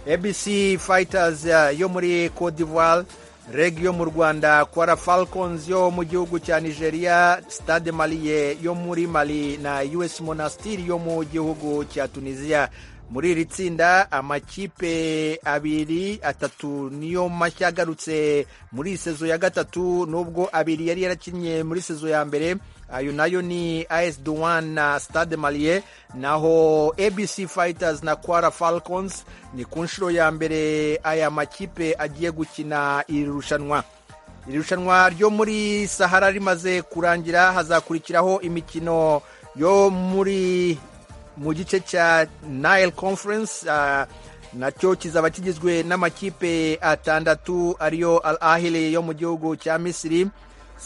abc fighters ah, yo muri cote d'ivoire reg yo mu rwanda kwara falcons yo mu gihugu cya nigeria stade maliye yo muri mali na us monastir yo mu gihugu cya tunisia muri iri tsinda amakipe abiri atatu niyo mashya agarutse muri sezo ya gatatu nubwo abiri yari yarakinnye muri sezo ya mbere ayo nayo ni as duwan na stade maliye naho abc fighters na kwara falcons ni ku nshuro ya mbere aya makipe agiye gukina iri rushanwa iri rushanwa ryo muri sahara rimaze kurangira hazakurikiraho imikino yo muri mu gice cya nile conference ah, nacyo kizaba kigizwe n'amakipe atandatu ariyo al ahili yo mu gihugu cya misiri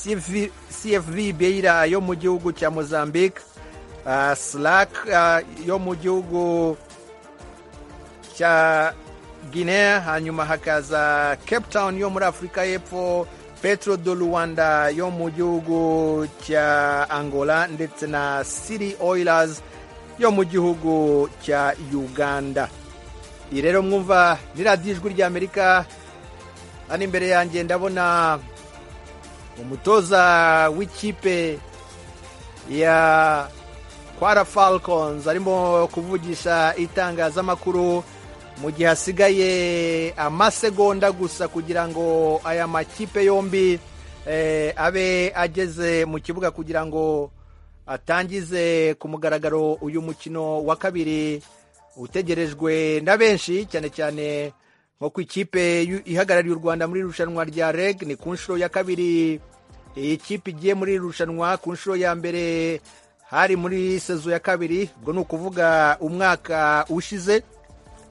CV cfv beira yo mu gihugu cya mozambique ah, slack ah, yo mu gihugu cya guinea hanyuma hakaza cape town yo muri afurika y'epfo petro do luwanda yo mu gihugu cya angola ndetse na city oilers yo mu gihugu cya uganda iyi rero mwumva ni radiyo ijwi ry'amerika hano imbere yanjye ndabona umutoza w'ikipe ya kwara falcons arimo kuvugisha itangazamakuru mu gihe hasigaye amasegonda gusa kugira ngo aya makipe yombi eh, abe ageze mu kibuga kugira ngo atangize ku mugaragaro uyu mukino wa kabiri utegerejwe na benshi cyane cyane nko ku ikipe y'u- ihagarariye u rwanda muri irushanwa rya reg ni ku nshuro ya kabiri iyi kipe igiye muri iri rushanwa ku nshuro ya mbere hari muri sezo ya kabiri ubwo ni ukuvuga umwaka ushize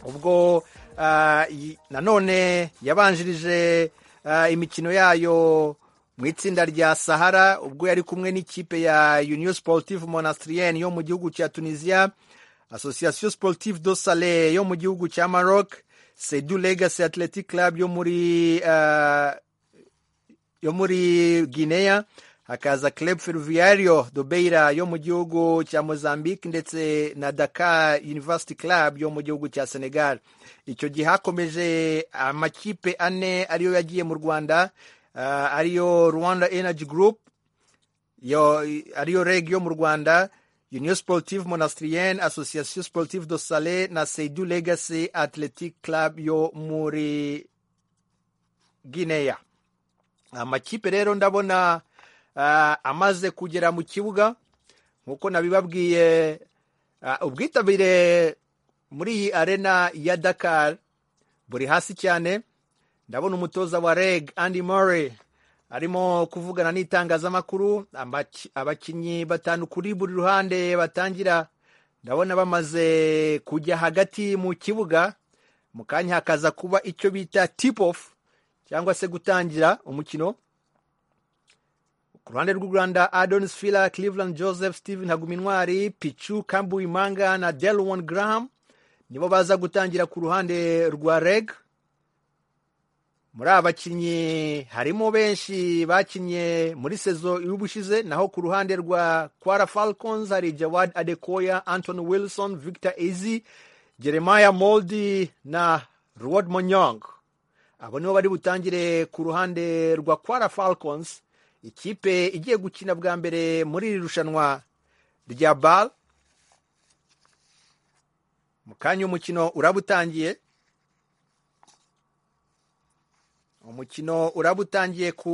ubwo ah, yi- nanone yabanjirije ah, imikino yayo mu itsinda rya sahara ubwo yari kumwe n'ikipe ya union sportive monastrienne yo mu gihugu cya tunisia association sportive do sale yo mu gihugu cya maroc sedu legacy athletic club yo muri ah, yo muri guinea hakaza club ferroviario do beira yo mu gihugu cya mozambique ndetse na dakar university club yo mu gihugu cya senegal icyo gihe hakomeje amakipe ane ariyo yagiye mu rwanda ah, ariyo rwanda energy group yo ariyo reg yo mu rwanda union sportive monastrienne association sportive do sale na seidu legacy athletic club yo muri guinea amakipe rero ndabona ah, amaze kugera mu kibuga nk'uko nabibabwiye ah, ubwitabire muri iyi arena ya dakar buri hasi cyane ndabona umutoza wa reg andy murray arimo kuvugana n'itangazamakuru amaki- abakinnyi batanu kuri buri ruhande batangira ndabona bamaze kujya hagati mu kibuga mu kanya hakaza kuba icyo bita tip off cyangwa se gutangira umukino ku ruhande rw'u rwanda adonis fila cleveland joseph steven hagumintwari pichu kambuimanga na delwon graham nibo baza gutangira ku ruhande rwa reg muri aba bakinnyi harimo benshi bakinnye muri sezo y'ubushize naho ku ruhande rwa kwara falcons hari jawad adekoya anton wilson victor ezi jeremiah moldi na rod monyong abo nibo bari butangire ku ruhande rwa kwara falcons ikipe igiye gukina bwa mbere muri iri rushanwa rya bal mu kanya umukino uraba utangiye umukino uraba utangiye ku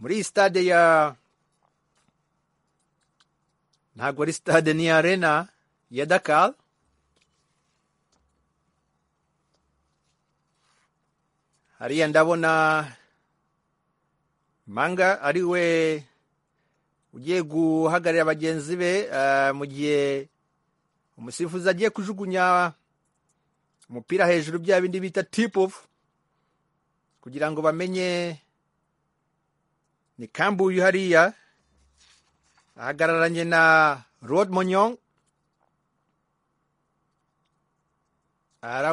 muri iyi stade ya ntabwo ari stade ni arena ya dakar hariya ndabona manga ari we ugiye guhagararira bagenzi be ah, mu gihe umusifuzi agiye kujugunya umupira hejuru bya bindi bita tip off kugira ngo bamenye ni kambuyu hariya ahagararanye na rod monyong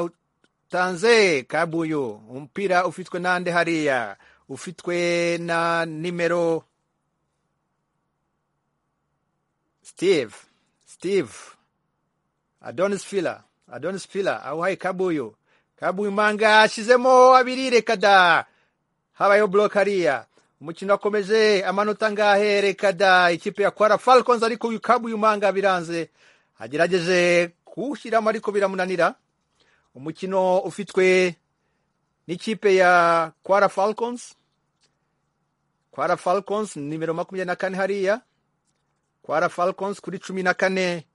arawutanze kambuyu umupira ufitwe nande hariya ufitwe na nimero steve steve adonis fila adonis fila awuhaye kabuyu kabuyu manga ashizemo abiri reka da habayeho block hariya umukino wakomeje amanota ngahe reka da ikipe ya kwara falcons ariko uyu kabuyu manga biranze agerageje kuwushyiramo ariko biramunanira umukino ufitwe n'ikipe ya kwara falcons kwara falcons nimero makumyabiri na kane hariya kwara falcons kuri cumi na kane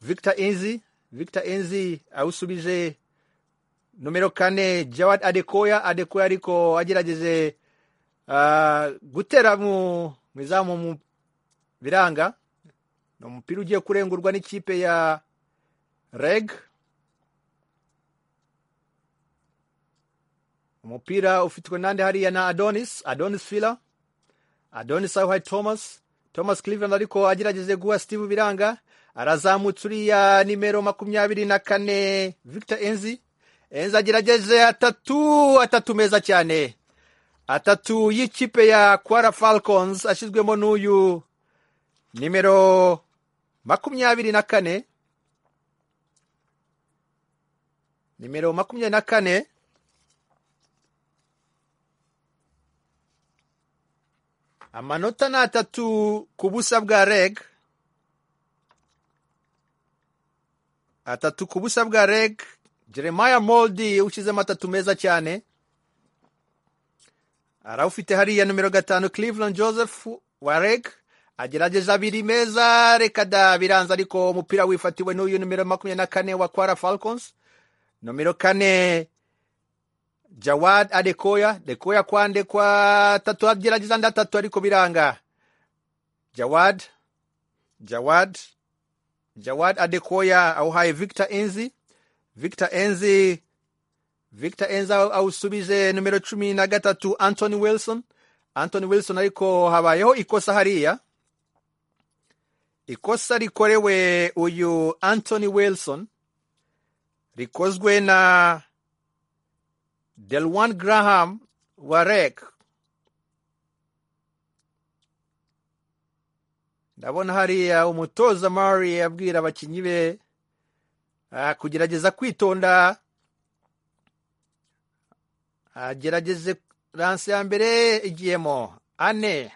victor enzi victor enzi awusubije nomero kane jawad adekoya adekoya ariko agerageje ah, gutera mu mu izamu mu biranga ni umupira ugiye kurengurwa n'ikipe ya reg umupira ufitwe nande hariya na adonis adonis fila adonis awuhaye thomas thomas cleveland ariko agerageje guha steve biranga arazamutse uriya nimero makumyabiri na kane victor enzi enzi agerageje atatu atatu meza cyane atatu y'ikipe ya kwara falcons ashyizwemo n'uyu nimero makumyabiri na kane nimero makumyabiri na kane amanota ni atatu ku busa bwa reg atatu ku busa bwa reg jeremiah moldi ushyizemo atatu meza cyane arawufite hariya numero gatanu cleveland joseph wa reg agerageje abiri meza reka da biranze ariko umupira wifatiwe n'uyu numero makumyabiri na kane wa kwara falcons numero kane jawad adekoya dekoya kwandekwa tatu agerageza ndatatu ariko biranga jawad jawad jawad adekoya awuhaye victor enzi victor enzi victor enzi awu- awusubije numero cumi na gatatu antony wilson antony wilson ariko habayeho ikosa hariya ikosa rikorewe uyu antony wilson rikozwe na delwan graham wa rec ndabona hariya umutoza mari abwira abakinnyi be ah, kugerageza kwitonda agerageze ranse ya mbere igiyemo ane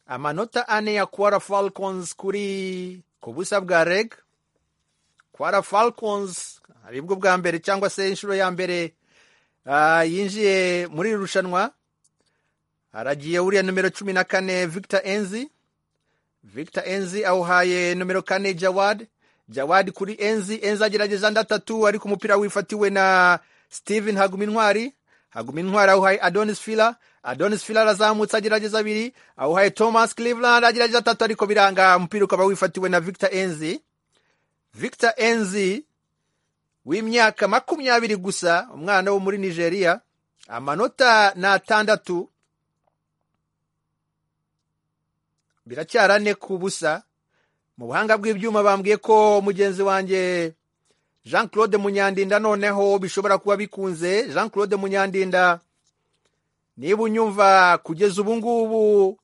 amanota ane ya kwara falcons kuri ku busa bwa reg kwara falcons aribwo bwa mbere cyangwa se inshuro ya mbere ah, yinjiye muri iri rushanwa aragiye uriya numero cumi na kane victor enzi victor enzi awuhaye numero kane jawad jawad kuri enzi enzi agerageza ndatatu ariko umupira wifatiwe na steven hagumintwari hagumintwari awuhaye adonis fila adonis fila arazamutse agerageza abiri awuhaye thomas cleveland agerageza atatu ariko biranga umupira ukaba wifatiwe na victor enzi victor enzi w'imyaka makumyabiri gusa umwana wo muri nigeria amanota ni atandatu biracyara ane ku busa mu buhanga bw'ibyuma bambwiye ko mugenzi wanjye jean claude munyandinda noneho bishobora kuba bikunze jean claude munyandinda niba unyumva kugeza ubu ngubu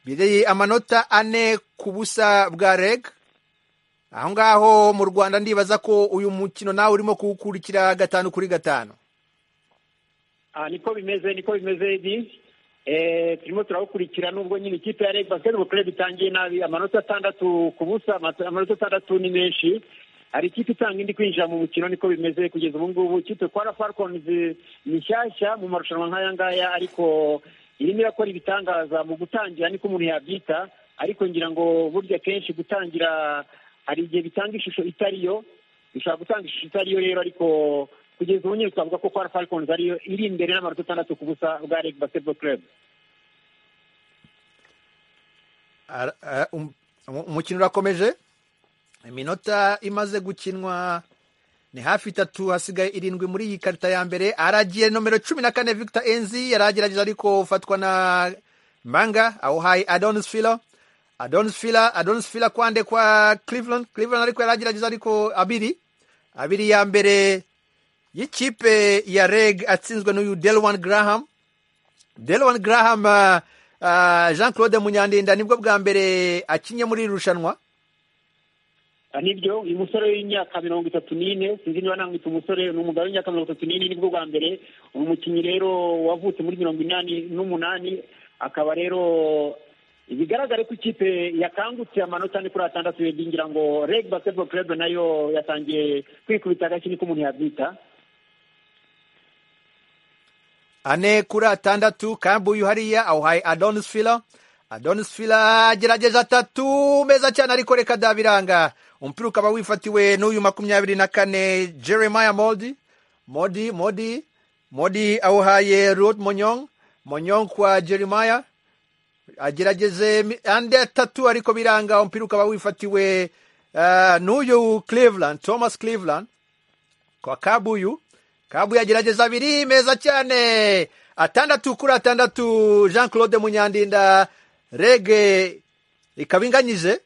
biri amanota ane ku busa bwa reg aho ngaho mu rwanda ndibaza ko uyu mukino nawe urimo kuwukurikira gatanu kuri gatanu aha niko bimeze niko bimeze edi Eh, turimo turawukurikira nubwo nyine ikipe ya reg basketball club itangiye nabi amanota atandatu ku busa amata- amanota atandatu ni menshi hari ikipe itanga indi kwinjira mu mukino niko bimeze kugeza ubu ngubu ikipe kwara falcons ni nshyashya mu marushanwa nk'aya ngaya ariko irimo irakora ibitangaza mu gutangira niko umuntu yabyita ariko ngira ngo burya kenshi gutangira hari igihe bitanga ishusho itari yo bishobora gutanga ishusho itari yo rero ariko kugeza ubu nyine twavuga ko kwara falcons ariyo iri imbere n'amanota atandatu ku busa bwa reg basketball club Ara- ara- um- um- umukino urakomeje iminota imaze gukinwa ni hafi itatu hasigaye irindwi muri iyi karita ya mbere aragiye nomero cumi na kane victor enzi yaragerageza ariko ufatwa na manga awuhaye adonis fila adonis fila adonis fila kwande kwa cleveland cleveland ariko yaragerageza ariko abiri abiri ya mbere y'ikipe ya reg atsinzwe n'uyu delwan graham Delwan Graham uh, uh, Jean Claude Munyandinda nibwo bwa mbere akinye muri iri rushanwa Ah, nibyo uyu musore w'imyaka mirongo itatu n'ine sinzi niba namwita umusore ni umugabo w'imyaka mirongo itatu n'ine nibwo bwa mbere uyu mukinnyi rero wavutse muri mirongo inani n'umunani akaba rero bigaragare ko ikipe yakangutse amanota ane kuri atandatu Eddie, ngira ngo reg basketball club nayo yatangiye kwikubita agashyi niko umuntu yabyita ane kuri atandatu kambu uyu hariya awuhaye Adonis Fila Adonis Fila agerageje atatu meza cyane ariko reka dabiranga umupira ukaba wifatiwe n'uyu makumyabiri na kane Jeremiah Modi Modi Modi Modi awuhaye Ruth Monyong Monyong kwa Jeremiah agerageze mi- andi atatu ariko biranga umupira ukaba wifatiwe uh, n'uyu Cleveland Thomas Cleveland kwa Kabuyu Kabuyu agerageza abiri meza cyane atandatu kuri atandatu Jean Claude Munyandinda rege ikaba inganyije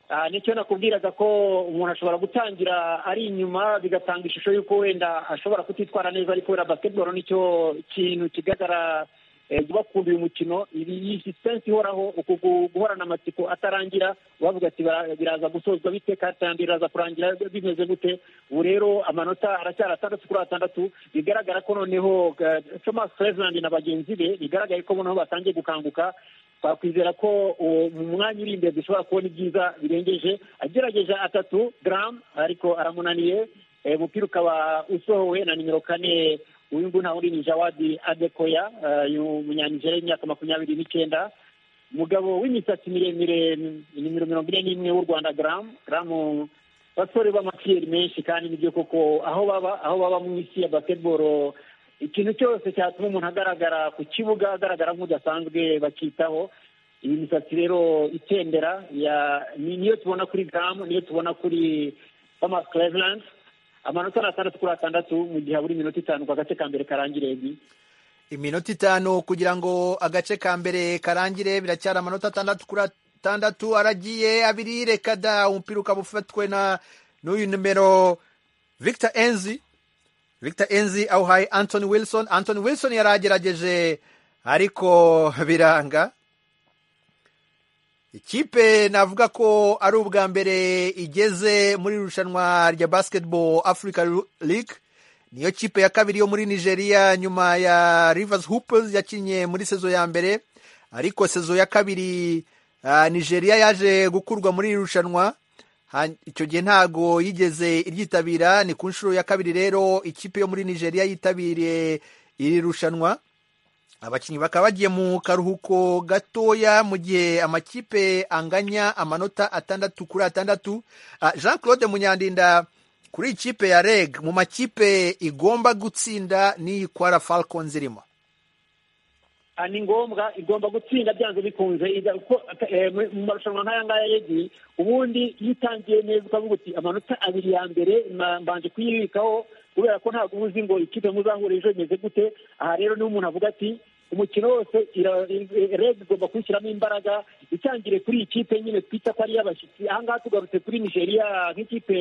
Ah, nicyo nakubwiraga ko umuntu ashobora gutangira ari inyuma bigatanga ishusho y'uko wenda ashobora kutitwara neza ariko wenda basketball nicyo kintu kigaragara eh, bakunda uyu mukino ibi iyi sisitensi ihoraho uku gu- guhorana amatsiko atarangira bavuga ati "Bara- biraza gusozwa bite karita ya mbere iraza kurangira bimeze gute ubu rero amanota aracyari atandatu kuri atandatu bigaragara ko noneho eh, thomas Cleveland na bagenzi be bigaragaye ko noneho batangiye gukanguka twakwizera ko uwo mu mwanya uri imbere dushobora kubona ibyiza birengeje agerageje atatu garamu ariko aramunaniye Eh, umupira ukaba usohowe na nimero kane uyu nguyu ntawe uri ni jawadi adekoya eh, uyu munyanigeriya w'imyaka makumyabiri n'icyenda umugabo w'imisatsi miremire nimero mirongo ine n'imwe w'u rwanda garamu garamu basore b'amakiyeri menshi kandi nibyo koko aho baba aho baba mu isi ya basketball ikintu cyose cyatuma umuntu agaragara ku kibuga agaragara nk'udasanzwe bakitaho iyi misatsi rero itendera ya- ni- niyo tubona kuri gamu niyo tubona kuri thomas cleveland amanota ni atandatu kuri atandatu mu gihe habura iminota itanu ku agace ka mbere karangira ebi iminota itanu kugira ngo agace ka mbere karangire biracyari amanota atandatu kuri atandatu aragiye abiri reka da umupira ukaba ufatwe na n'uyu numero victor enzi victor enzi awuhaye anthony wilson anthony wilson yari agerageje ariko biranga ikipe navuga ko ari ubwa mbere igeze muri irushanwa rya basketball africa league niyo kipe ya kabiri yo muri nigeria nyuma ya rivers hoopers yakinnye muri sezo ya mbere ariko sezo ya kabiri ah, nigeria yaje gukurwa muri iri rushanwa Ha- icyo gihe ntago yigeze iryitabira ni ku nshuro ya kabiri rero ikipe yo muri nigeria yitabiriye iri rushanwa abakinnyi bakaba bagiye mu karuhuko gatoya mu gihe amakipe anganya amanota atandatu kuri atandatu Ah, jean claude munyandinda kuri iyi kipe ya reg mu makipe igomba gutsinda n'iyi kwara falcons irimo Ah, ni ngombwa igomba gutsinda byanze bikunze iza- kuko, eh, mu mu marushanwa nk'aya ngaya regi ubundi iyo utangiye neza ukavuga uti amanota abiri ya mbere ma- mbanje kuyibikaho kubera ko ntabwo uba uzi ngo ikipe muzahura ejo imeze gute aha rero niho umuntu avuga ati umukino wose ira- i- regi igomba kubishyiramo imbaraga itangire kuri iyi kipe nyine twita ko ari iy'abashyitsi aha ngaha tugarutse kuri nigeria nk'ikipe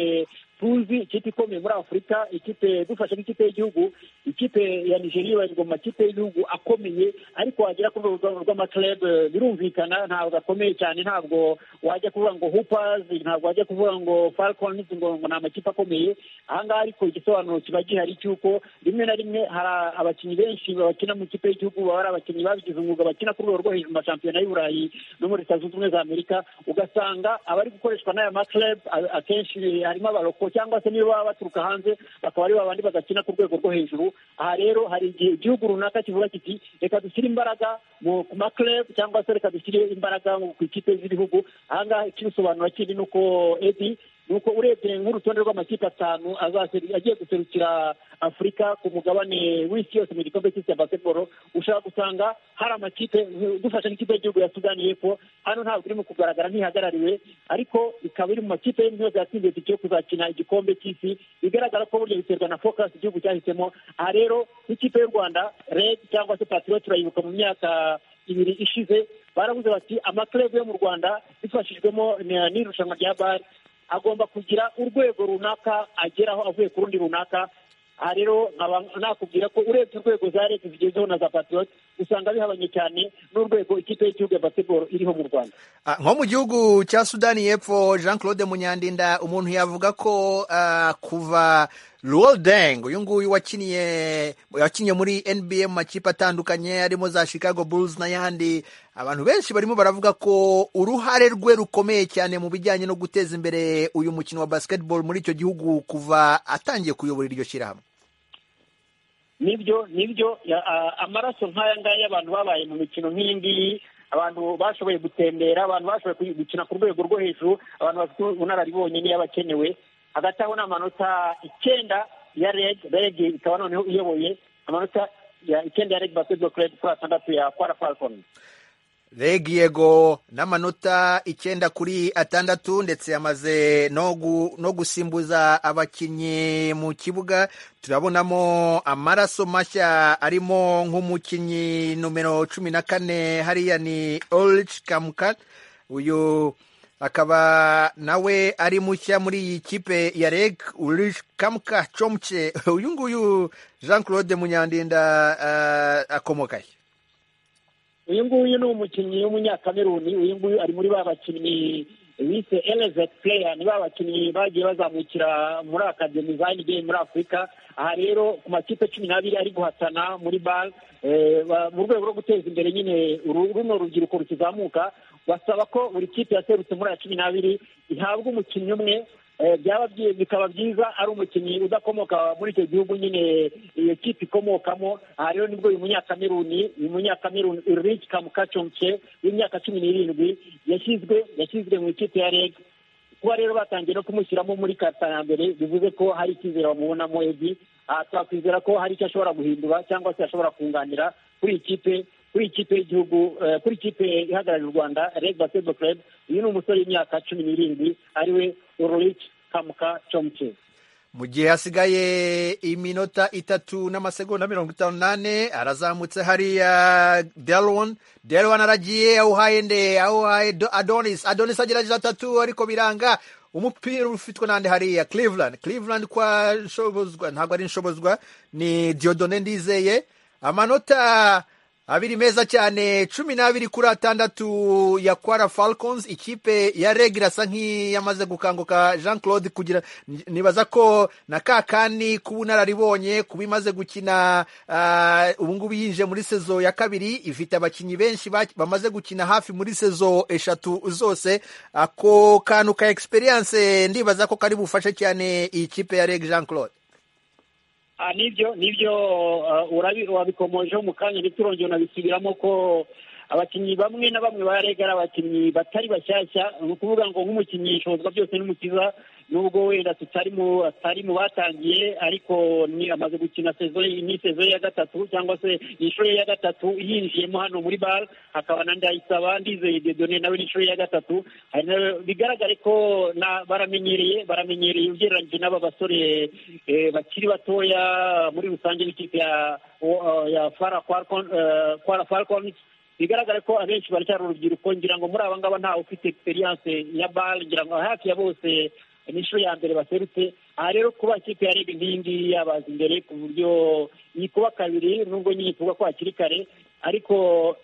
tuzi ikipe ikomeye muri afurika ikipe dufashe nk'ikipe y'igihugu ikipe ya nigeria ibarirwa mu makipe y'igihugu akomeye ariko wagera ku rwego rw'amaklebe birumvikana ntabwo akomeye cyane ntabwo wajya kuvuga ngo hoopers ntabwo wajya kuvuga ngo falcons ngo ngo ni amakipe akomeye aha ngaha ariko igisobanuro kiba gihari cy'uko rimwe na rimwe hari abakinnyi benshi bakina mu ikipe y'igihugu baba ari abakinnyi babigize umwuga bakina ku rwego rwo hejuru mu mashampiyona y'u burayi no muri leta zunze ubumwe za amerika ugasanga abari gukoreshwa n'aya maklebe a- akenshi harimo abaroko cyangwa se niyo baba baturuka hanze bakaba ari babandi badakina ku rwego rwo hejuru aha rero hari igihe igihugu runaka kivuga kiti reka dushyire imbaraga mu ku maklebe cyangwa se reka dushyire imbaraga mu- ku ikipe z'ibihugu aha ngaha ikibisobanura kindi ni uko edi nuko urebye nk'urutonde rw'amakipe atanu azaseri- agiye guserukira afurika ku mugabane w'isi yose mu gikombe cy'isi ya basketball ushobora gusanga hari amakipe dufashe n'ikipe y'igihugu ya sudani y'epfo hano ntabwo iri mu kugaragara ntihagarariwe ariko ikaba iri mu makipe yose yatsindiye itike yo kuzakina igikombe cy'isi bigaragara ko burya biterwa na focus igihugu cyahisemo aha rero n'ikipe y'u rwanda red cyangwa se patriot turayibuka mu myaka ibiri ishize baravuze bati amaklebe yo mu rwanda bifashijwemo na- n'irushanwa rya bari agomba kugira urwego runaka ageraho avuye ku rundi runaka aha rero nkaba nakubwira ko urebye urwego za leta zigezeho na za patriot usanga bihabanye cyane n'urwego ikipe y'igihugu ya basketball iriho mu rwanda Ah, nko mu gihugu cya sudani y'epfo jean claude munyandinda umuntu yavuga ko ah, kuva Luol Deng uyu nguyu wakiniye wakinnye muri nba mu makipe atandukanye harimo za chicago bulls n'ayandi abantu benshi barimo baravuga ko uruhare rwe rukomeye cyane mu bijyanye no guteza imbere uyu mukino wa basketball muri icyo gihugu kuva atangiye kuyobora iryo shyirahamwe nibyo nibyo ya- a- amaraso nk'aya ngaya y'abantu babaye mu mikino nk'iyi ngiyi abantu bashoboye gutembera abantu bashoboye kuyi- gukina ku rwego rwo hejuru abantu bafite ubunararibonye niyo aba akenewe hagati aho ni amanota icyenda ya reg reg ikaba noneho iyoboye amanota ya icyenda ya reg basketball club kuri atandatu ya kwara falcon reg yego n'amanota icyenda kuri atandatu ndetse yamaze no gu- no gusimbuza abakinnyi mu kibuga turabonamo amaraso mashya arimo nk'umukinnyi nomero cumi na kane hariya ni orich kamukat uyu akaba nawe ari mushya muri iyi kipe ya reg urich kamuka comce uyu nguyu jean claude munyandinda ah, akomokahe uyu nguyu ni umukinnyi w'umunyakameruni uyu nguyu ari muri ba bakinnyi bise elevate player ni ba bakinnyi bagiye bazamukira muri akademi za NBA muri afurika aha rero ku makipe cumi n'abiri ari guhatana muri bal eh, ba- mu rwego rwo guteza imbere nyine uru- runo rubyiruko rukizamuka basaba ko buri kipe yaserutse muri aya cumi n'abiri ihabwa umukinnyi umwe Eh, byaba byi- bikaba byiza ari umukinnyi udakomoka muri icyo gihugu nyine iyo kipe ikomokamo aha rero nibwo uyu munyakameruni uyu munyakameruni Ulrich Kamukacomke w'imyaka cumi n'irindwi yashyizwe yashyizwe mu ikipe ya reg kuba rero batangiye no kumushyiramo muri karita ya mbere bivuze ko hari icyizere bamubonamo edi aha twakwizera ko hari icyo ashobora guhindura cyangwa se ashobora kunganira kuri iyi kipe kuri iyi kipe y'igihugu eh, kuri ikipe ihagarariye u rwanda red basketball club uyu ni umusore w'imyaka cumi n'irindwi ariwe ulrich kamuka comke mu gihe hasigaye iminota itatu n'amasegonda mirongo itanu n'ane arazamutse hariya delon delon aragiye awuhaye nde awuhaye Do- adonis adonis agerageje atatu ariko biranga umupira ufitwe n'andi hariya cleveland cleveland kwa nshobozwa ntabwo ari nshobozwa ni diodone ndizeye amanota abiri meza cyane cumi n'abiri kuri atandatu ya kwara falcons ikipe ya reg irasa nk'iyamaze gukanguka jean claude kugira nibaza ko na ka kandi k'ubunararibonye kuba imaze gukina ah, ubu ngubu yinjiye muri sezo ya kabiri ifite abakinnyi benshi ba- bamaze gukina hafi muri sezo eshatu zose ako kantu ka experience ndibaza ko kari bufashe cyane iyi kipe ya reg jean claude Ah, nibyo nibyo ah, urabi- wabikomojeho mu kanya ndetse urongera unabisubiramo ko abakinnyi bamwe na bamwe ba rega ari abakinnyi batari bashyashya ni ukuvuga ngo nk'umukinnyi ishobozwa byose n'umukiza nubwo wenda tutari mu atari mu batangiye ariko ni amaze gukina sezo ni sezo ye ya gatatu cyangwa se ni inshuro ye ya gatatu yinjiyemo hano muri bare hakaba na ndayisaba ndizeye dedone nawe ni inshuro ye ya gatatu hari na- bigaragare ko na baramenyereye baramenyereye ugereranyije n'aba basore eh, bakiri batoya muri rusange n'ikipe ya o- ya fara Falcon- eh, kwara falcons bigaragara ko abenshi baracyari urubyiruko ngira ngo muri aba ngaba ntawe ufite experience ya bal ngira ngo hafi ya bose ni inshuro ya mbere baserutse aha rero kuba ikipe ya rege nk'iyi ngiyi yabaza imbere ku buryo iyi kuba kabiri nubwo nyine tuvuga ko hakiri kare ariko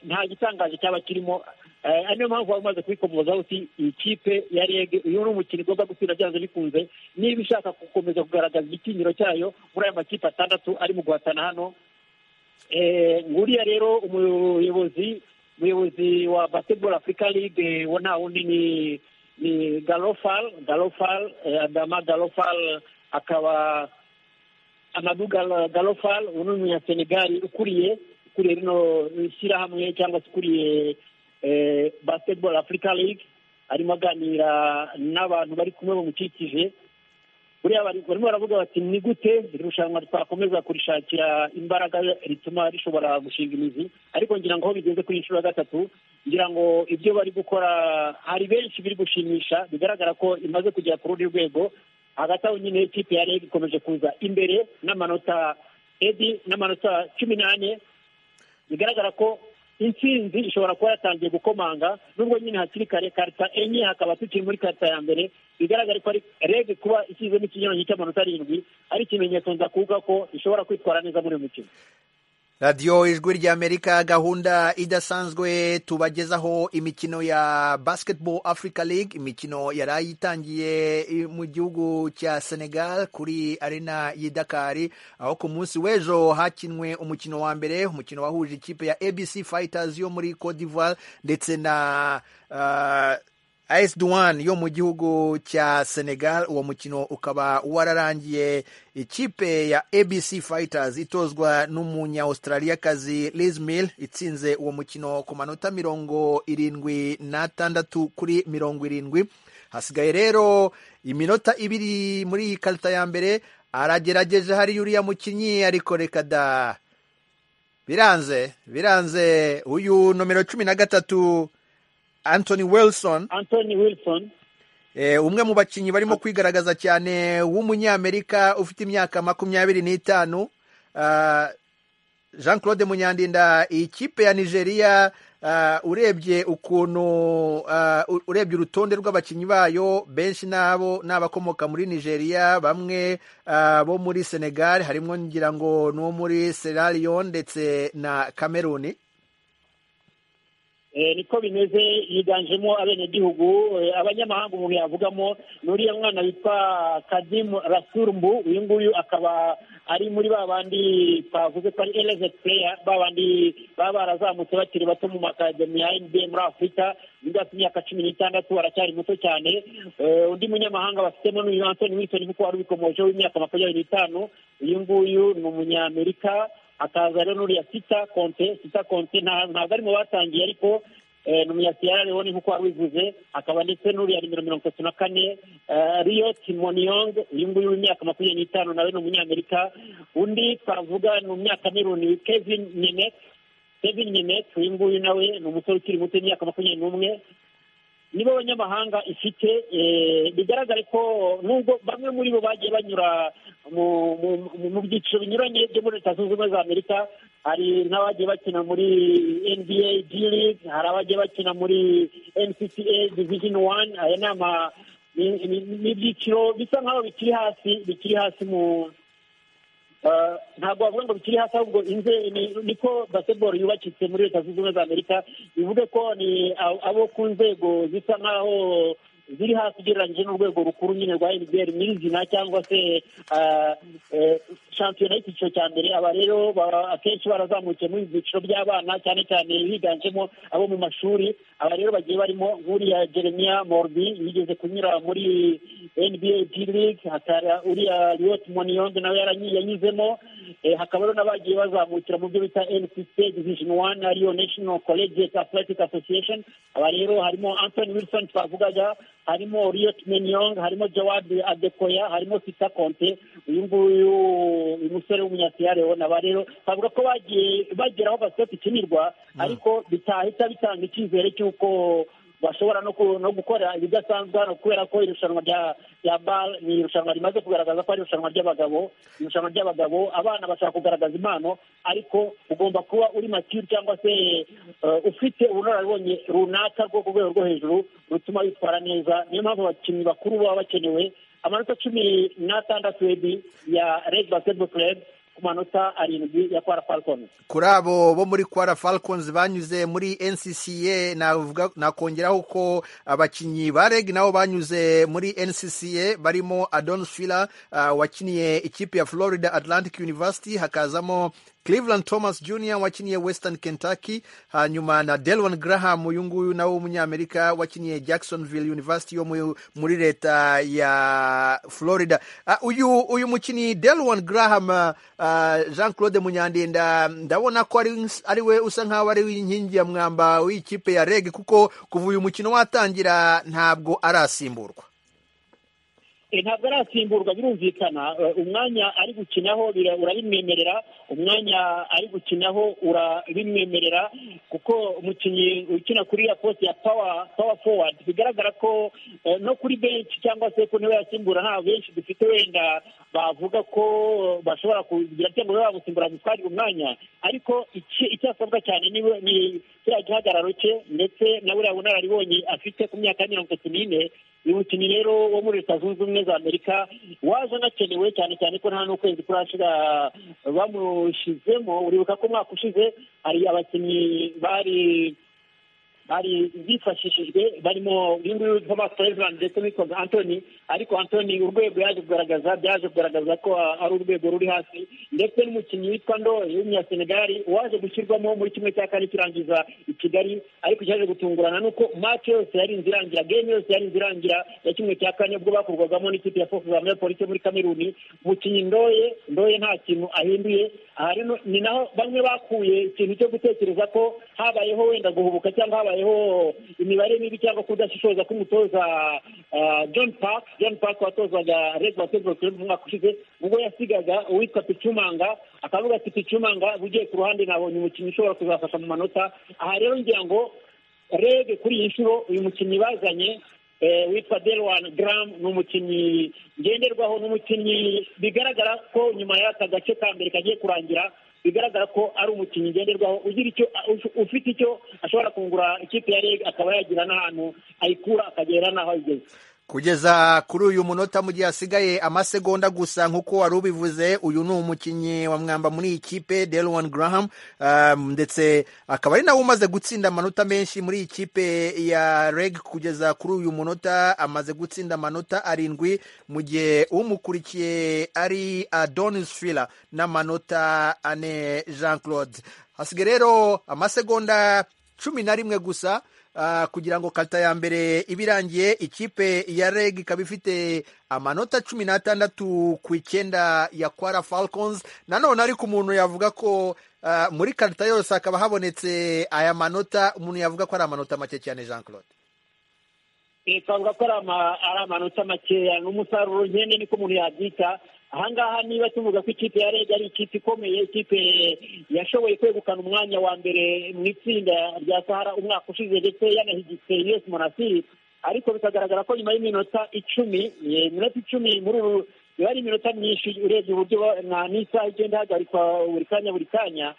nta gitangaje cyaba kirimo Eh, ari niyo mpamvu wari umaze kwikomozaho uti iyi kipe ya rege uyu ni umukino igomba gutsinda byanze bikunze niba ishaka gukomeza kugaragaza igitinyiro cyayo muri aya makipe atandatu ari mu guhatana hano Eh, nguriya rero umuyobozi umuyobozi wa basketball africa league wa nta wundi ni ni galofal galofal eh, adama galofal akaba amadu Gal- galofal uyu ni umunyasenegali ukuriye ukuriye rino shyirahamwe cyangwa se ukuriye eh, basketball africa league arimo aganira n'abantu bari kumwe bamukikije buriya bari- barimo baravuga bati ni gute iri rushanwa twakomeza kurishakira imbaraga rituma rishobora gushinga imizi ariko ngira ngo aho bigeze kuri iyi nshuro ya gatatu ngira ngo ibyo bari gukora hari benshi biri gushimisha bigaragara ko imaze kugera ku rundi rwego hagati aho nyine ikipe ya rege ikomeje kuza imbere n'amanota edi n'amanota cumi n'ane bigaragara ko intsinzi ishobora kuba yatangiye gukomanga nubwo nyine hakiri kare karita enye hakaba tukiri muri karita ya mbere bigaragare ko ari rege kuba ishyizemo ikinyuranyo cy'amanota arindwi ari ikimenyetso nza kuvuga ko ishobora kwitwara neza muri uyu mukino radiyo ijwi ry'amerika gahunda idasanzwe tubagezaho imikino ya basketball africa league imikino yari itangiye i- mu gihugu cya senegal kuri arena y'i dakar aho ku munsi w'ejo hakinwe umukino wa mbere umukino wahuje ikipe ya abc fighters yo muri cote d'ivoire ndetse na ah, AS Douane yo mu gihugu cya Senegal uwo mukino ukaba wararangiye ikipe ya ABC Fighters itozwa n'umunya Australia kazi Liz Mill itsinze uwo mukino ku manota mirongo irindwi n'atandatu kuri mirongo irindwi hasigaye rero iminota ibiri muri iyi karita ya mbere aragerageje hari uriya mukinnyi ariko reka da biranze biranze uyu nomero cumi na gatatu Anthony Wilson anthony wilson Eh, umwe mu bakinnyi barimo kwigaragaza cyane w'umunyamerika ufite imyaka makumyabiri n'itanu Ah, jean claude munyandinda iyi kipe ya nigeria ah, urebye ukuntu ah, u- urebye urutonde rw'abakinnyi bayo benshi nabo ni abakomoka muri nigeria bamwe ah, bo muri senegal harimo ngira ngo n'uwo muri sierra leone ndetse na cameroon Eh, niko bimeze yiganjemo abenegihugu eh, abanyamahanga umuntu yavugamo ni uriya mwana witwa kadimu rasurumbu uyu nguyu akaba ari muri ba bandi twavuze ko ari elevate player ba bandi baba barazamutse bakiri bato mu makademi ya NBA muri afurika nibwo afite imyaka cumi n'itandatu aracyari muto cyane Eh, undi munyamahanga bafitemo ni uyu antoni winsoni nkuko wari ubikomojeho w'imyaka makumyabiri n'itanu uyu nguyu ni umunyamerika akaza rero n'uriya sita konte sita konte nta- ntabwo ari mu batangiye ariko eh, ni umunyasiyara rero nk'uko wabivuze akaba ndetse n'uriya nimero mirongo itatu na kane riyo timoniyong uyu nguyu w'imyaka makumyabiri n'itanu nawe ni umunyamerika undi twavuga ni umunyacameroon kevin nyenet kevin nyenet uyu nguyu nawe ni umusore ukiri muto w'imyaka makumyabiri n'umwe nibo banyamahanga ifite eh, bigaragare ko nubwo bamwe muri bo bagiye banyura mu- mu- mu- mu byiciro binyuranye byo muri leta zunze ubumwe za amerika hari n'abagiye bakina muri nba g league hari abagiye bakina muri ncca division one aya ni ama- ni- ni- ni ibyiciro bisa nk'aho bikiri hasi bikiri hasi mu Uh, ntabwo wavuga ngo bikiri hasi ahubwo inze ni- niko basketball yubakitse muri leta zunze ubumwe za amerika bivuge ko ni a- abo ku nzego zisa nk'aho ziri hasi ugereranyije n'urwego rukuru nyine rwa nbr nyirizina cyangwa se ah, eh, shampiyona y'icyiciro cya mbere aba rero baba akenshi barazamukiye muri ibi byiciro by'abana cyane cyane higanjemo abo mu mashuri aba rero bagiye barimo nk'uriya jeremiya morbi yigeze kunyura muri nba g league hakaba uriya riyoti moniyonde nawe yaranyi- yanyuzemo Eh, hakaba rero n'abagiye bazamukira mu byo bita nccc division one ariyo national collegiate athletic association aba rero harimo anthony wilson twavugaga harimo riyot menyong harimo jawad adekoya harimo sita konte uyu nguyu uyu musore w'umunyasiyare we aba rero bavuga ko bagiye bagera aho basiketi ikinirwa ariko bitahita bitanga icyizere cy'uko bashobora no ku- no gukora ibidasanzwe hano kubera ko irushanwa rya rya bal ni irushanwa rimaze kugaragaza ko ari irushanwa ry'abagabo irushanwa ry'abagabo abana bashaka kugaragaza impano ariko ugomba kuba uri matire cyangwa se eh, ufite ubunararibonye runaka rwo ku rwego rwo hejuru rutuma witwara neza niyo mpamvu abakinnyi bakuru baba bakenewe amanota cumi n'atandatu ebi ya red basketball club ku manota arindwi ya kwara falcons kuri abo bo muri kwara falcons banyuze muri ncca navuga nakongeraho ko abakinnyi ba reg nabo banyuze muri ncca barimo adon fila uh, wakiniye ikipe ya florida atlantic university hakazamo cleveland thomas jr wakiniye western kentucky hanyuma na delwan graham uyu nguyu nawe w'umunyamerika wakiniye jacksonville university yo mu- muri leta ya florida Ah, uyu uyu mukinnyi delwan graham ah, ah, jean claude munyandinda ndabona ko ari ari we usa nk'aho ari inkingi ya mwamba w'ikipe ya reg kuko kuva uyu mukino watangira ntabwo arasimburwa Eh, ntabwo arasimburwa birumvikana Eh, umwanya ari gukinaho bira- urabimwemerera umwanya ari gukinaho urabimwemerera kuko umukinnyi ukina kuri ya poste ya power power forward bigaragara ko eh, no kuri benshi cyangwa se ku ntebe yasimbura nta benshi dufite wenda bavuga ko bashobora kugira cyangwa babe bamusimbura gutwarira umwanya ariko iki- icyasabwa cyane ni we- ni kiriya gihagararo cye ndetse na buriya bunararibonye afite ku myaka ya mirongo itatu n'ine uyu mukinnyi rero wo muri leta zunze ubumwe za amerika waje anakenewe cyane cyane ko nta n'ukwezi kurashira bamushyizemo uribuka ko umwaka ushize hari abakinnyi bari bari bifashishijwe barimo uyu nguyu Thomas Cleveland ndetse n'uwitwa Anthony ariko Anthony urwego yaje kugaragaza byaje kugaragaza ko ah, ari urwego ruri hasi ndetse n'umukinnyi witwa Ndoye w'umunyasenegali waje gushyirwamo muri kimwe cya kane kirangiza i Kigali ariko cyaje gutungurana nuko match yose yari inzira irangira game yose yari inzira irangira ya kimwe cya kane ubwo bakurwagamo n'ikipe ya Force Zambia Police muri Kameruni umukinnyi Ndoye Ndoye nta kintu ahinduye aha rero ni naho bamwe bakuye ikintu cyo gutekereza ko habayeho wenda guhubuka cyangwa habayeho imibare mibi cyangwa kudashishoza k'umutoza ah, John Park John Park watozaga Red Basketball Club umwaka ushize ubwo yasigaga uwitwa Pichumanga akavuga ati Pichumanga ugiye ku ruhande nabonye umukinnyi ushobora kuzafasha mu manota aha rero ngira ngo rege kuri iyi nshuro uyu mukinnyi bazanye eh, witwa Delwan Graham ni umukinnyi ngenderwaho n'umukinnyi bigaragara ko nyuma y'aka gace ka mbere kagiye kurangira bigaragara ko ari umukinnyi ngenderwaho ugira icyo uf- ufite icyo ashobora kungura ikipe ya rege akaba yagira n'ahantu ayikura akagera n'aho ayigeze kugeza kuri uyu munota mu gihe hasigaye amasegonda gusa nk'uko wari ubivuze uyu ni umukinnyi wa mwamba muri iyi kipe delwan graham um, ndetse akaba ari nawe umaze gutsinda amanota menshi muri iyi kipe ya reg kugeza kuri uyu munota amaze gutsinda amanota arindwi mu gihe umukurikiye ari adonis fila n'amanota ane jean claude hasigaye rero amasegonda cumi na rimwe gusa ah, kugira ngo kata ya mbere iba irangiye ikipe ya reg ikaba ifite amanota cumi n'atandatu ku icyenda ya kwara falcons nanone ariko umuntu yavuga ko ah, muri karita yose hakaba habonetse aya manota umuntu yavuga ko ari amanota make cyane jean claude twavuga ko ari ama- ari amanota makeya ni umusaruro nkene niko umuntu yabyita ahangaha niba tuvuga ko ikipe ya rege ari ikipe ikomeye ikipe yashoboye kwegukana umwanya wa mbere mu itsinda rya sahara umwaka ushize ndetse yanahigitse yesi monasiri ariko bikagaragara ko nyuma y'iminota icumi eh, iminota icumi muri uru iba ari iminota myinshi urebye uburyo ba- na n'isaha igenda ihagarikwa buri kanya buri kanya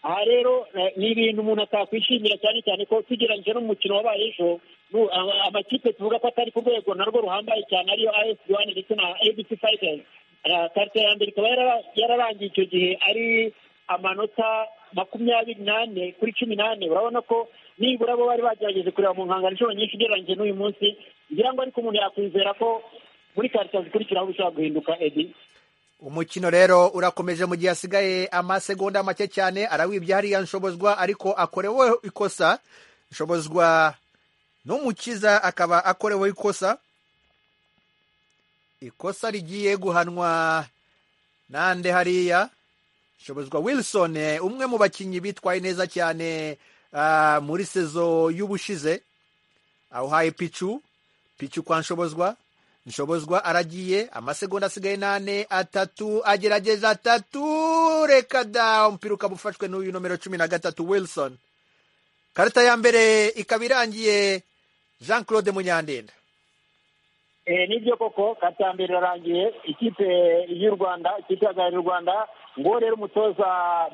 aha rero eh, ni ibintu umuntu atakwishimira cyane cyane ko tugereranyije n'umukino wabaye ejo nu- ama- amakipe tuvuga ko atari ku rwego narwo ruhambaye cyane ariyo as wani ndetse na abc fighters Eh, karite ya mbere ikaba yarara- yararangiye icyo gihe ari amanota makumyabiri n'ane kuri cumi n'ane urabona ko nibura bo bari bagerageje kureba mu nkangano inshuro nyinshi ugereranyije n'uyu munsi ngira ngo ariko umuntu yakwizera ko muri karite zikurikiraho bishobora guhinduka edi umukino rero urakomeje mu gihe hasigaye amasegonda make cyane arawibye hariya nshobozwa ariko akorewe ikosa nshobozwa n'umukiza akaba akorewe ikosa ikosa rigiye guhanwa nande hariya nshobozwa wilson eh, umwe mu bakinnyi bitwaye neza cyane ah, muri sezo y'ubushize awuhaye picu picu kwa nshobozwa nshobozwa aragiye amasegonda asigaye nane atatu agerageza atatu reka da umupira ukaba ufashwe n'uyu nomero cumi na gatatu wilson karita ya mbere ikaba irangiye jean claude munyandenda Eh, nibyo koko kati ya mbere irarangiye ikipe y'u rwanda ikipe ihagarariye u rwanda ngo rero umutoza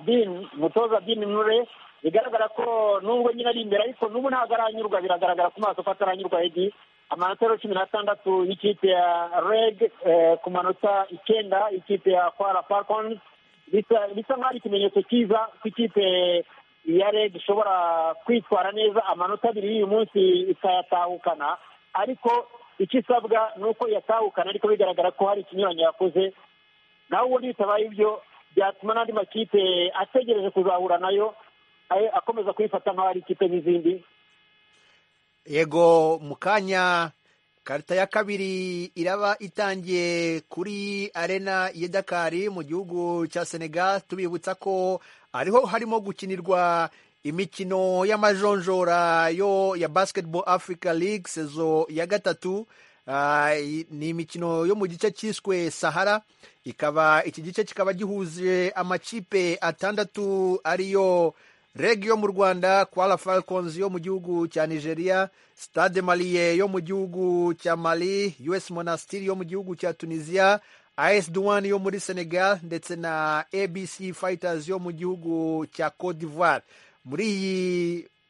bin umutoza bin nure bigaragara ko nubwo nyine ari imbere ariko n'ubu ntabwo aranyurwa biragaragara ku maso ko ataranyurwa edi amanota rero cumi n'atandatu y'ikipe ya reg eh, ku manota icyenda y'ikipe ya kwara falcons bisa bisa nkaho ari ikimenyetso cyiza ko ikipe ya reg ishobora kwitwara neza amanota abiri y'uyu munsi ikayatahukana ariko icyo isabwa ni uko yatahukana ariko bigaragara ko hari ikinyuranyo yakoze naho ubundi bitabaye ibyo byatuma n'andi makipe ategereje kuzahura nayo aye- akomeza kuyifata nk'aho ari ikipe n'izindi yego mu kanya karita ya kabiri iraba itangiye kuri arena ya dakari mu gihugu cya senegal tubibutsa ko ariho harimo gukinirwa imikino y'amajonjora yo ya basketball africa league sezo ya gatatu Ah, i- ni imikino yo mu gice cyiswe sahara ikaba iki gice kikaba gihuje amakipe atandatu ariyo reg yo mu rwanda kwara falcons yo mu gihugu cya nigeria stade maliye yo mu gihugu cya mali us monastiri yo mu gihugu cya tunisia as duwani yo muri senegal ndetse na abc fighters yo mu gihugu cya cote d'ivoire muri iyi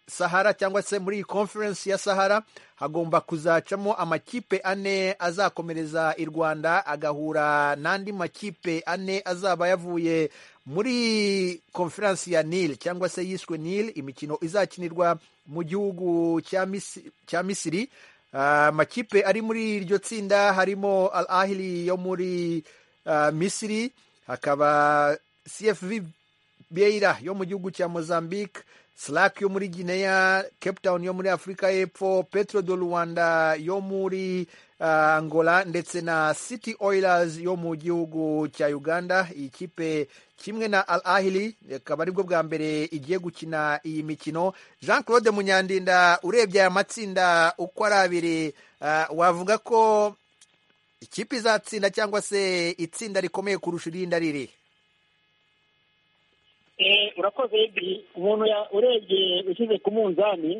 sahara cyangwa se muri iyi conference ya sahara hagomba kuzacamo amakipe ane azakomereza i rwanda agahura n'andi makipe ane azaba yavuye muri conference ya nil cyangwa se yiswe nil imikino izakinirwa mu gihugu cya Misi- cya misiri Ah, amakipe ari muri iryo tsinda harimo al ahili yo muri ah, misiri hakaba cfv Beira yo mu gihugu cya Mozambique, Slack yo muri Guinea, Cape Town yo muri Afurika y'Epfo, Petro do Rwanda yo muri ah, Angola ndetse na City Oilers yo mu gihugu cya Uganda. Iyi kipe kimwe na Al Ahly akaba aribwo bwa mbere igiye gukina iyi mikino. Jean Claude Munyandinda urebye aya matsinda uko ari abiri ah, wavuga ko ikipe izatsinda cyangwa se itsinda rikomeye kurusha irindi ari irihe? Eh, urakoze ebi umuntu ya- urebye ushyize ku munzani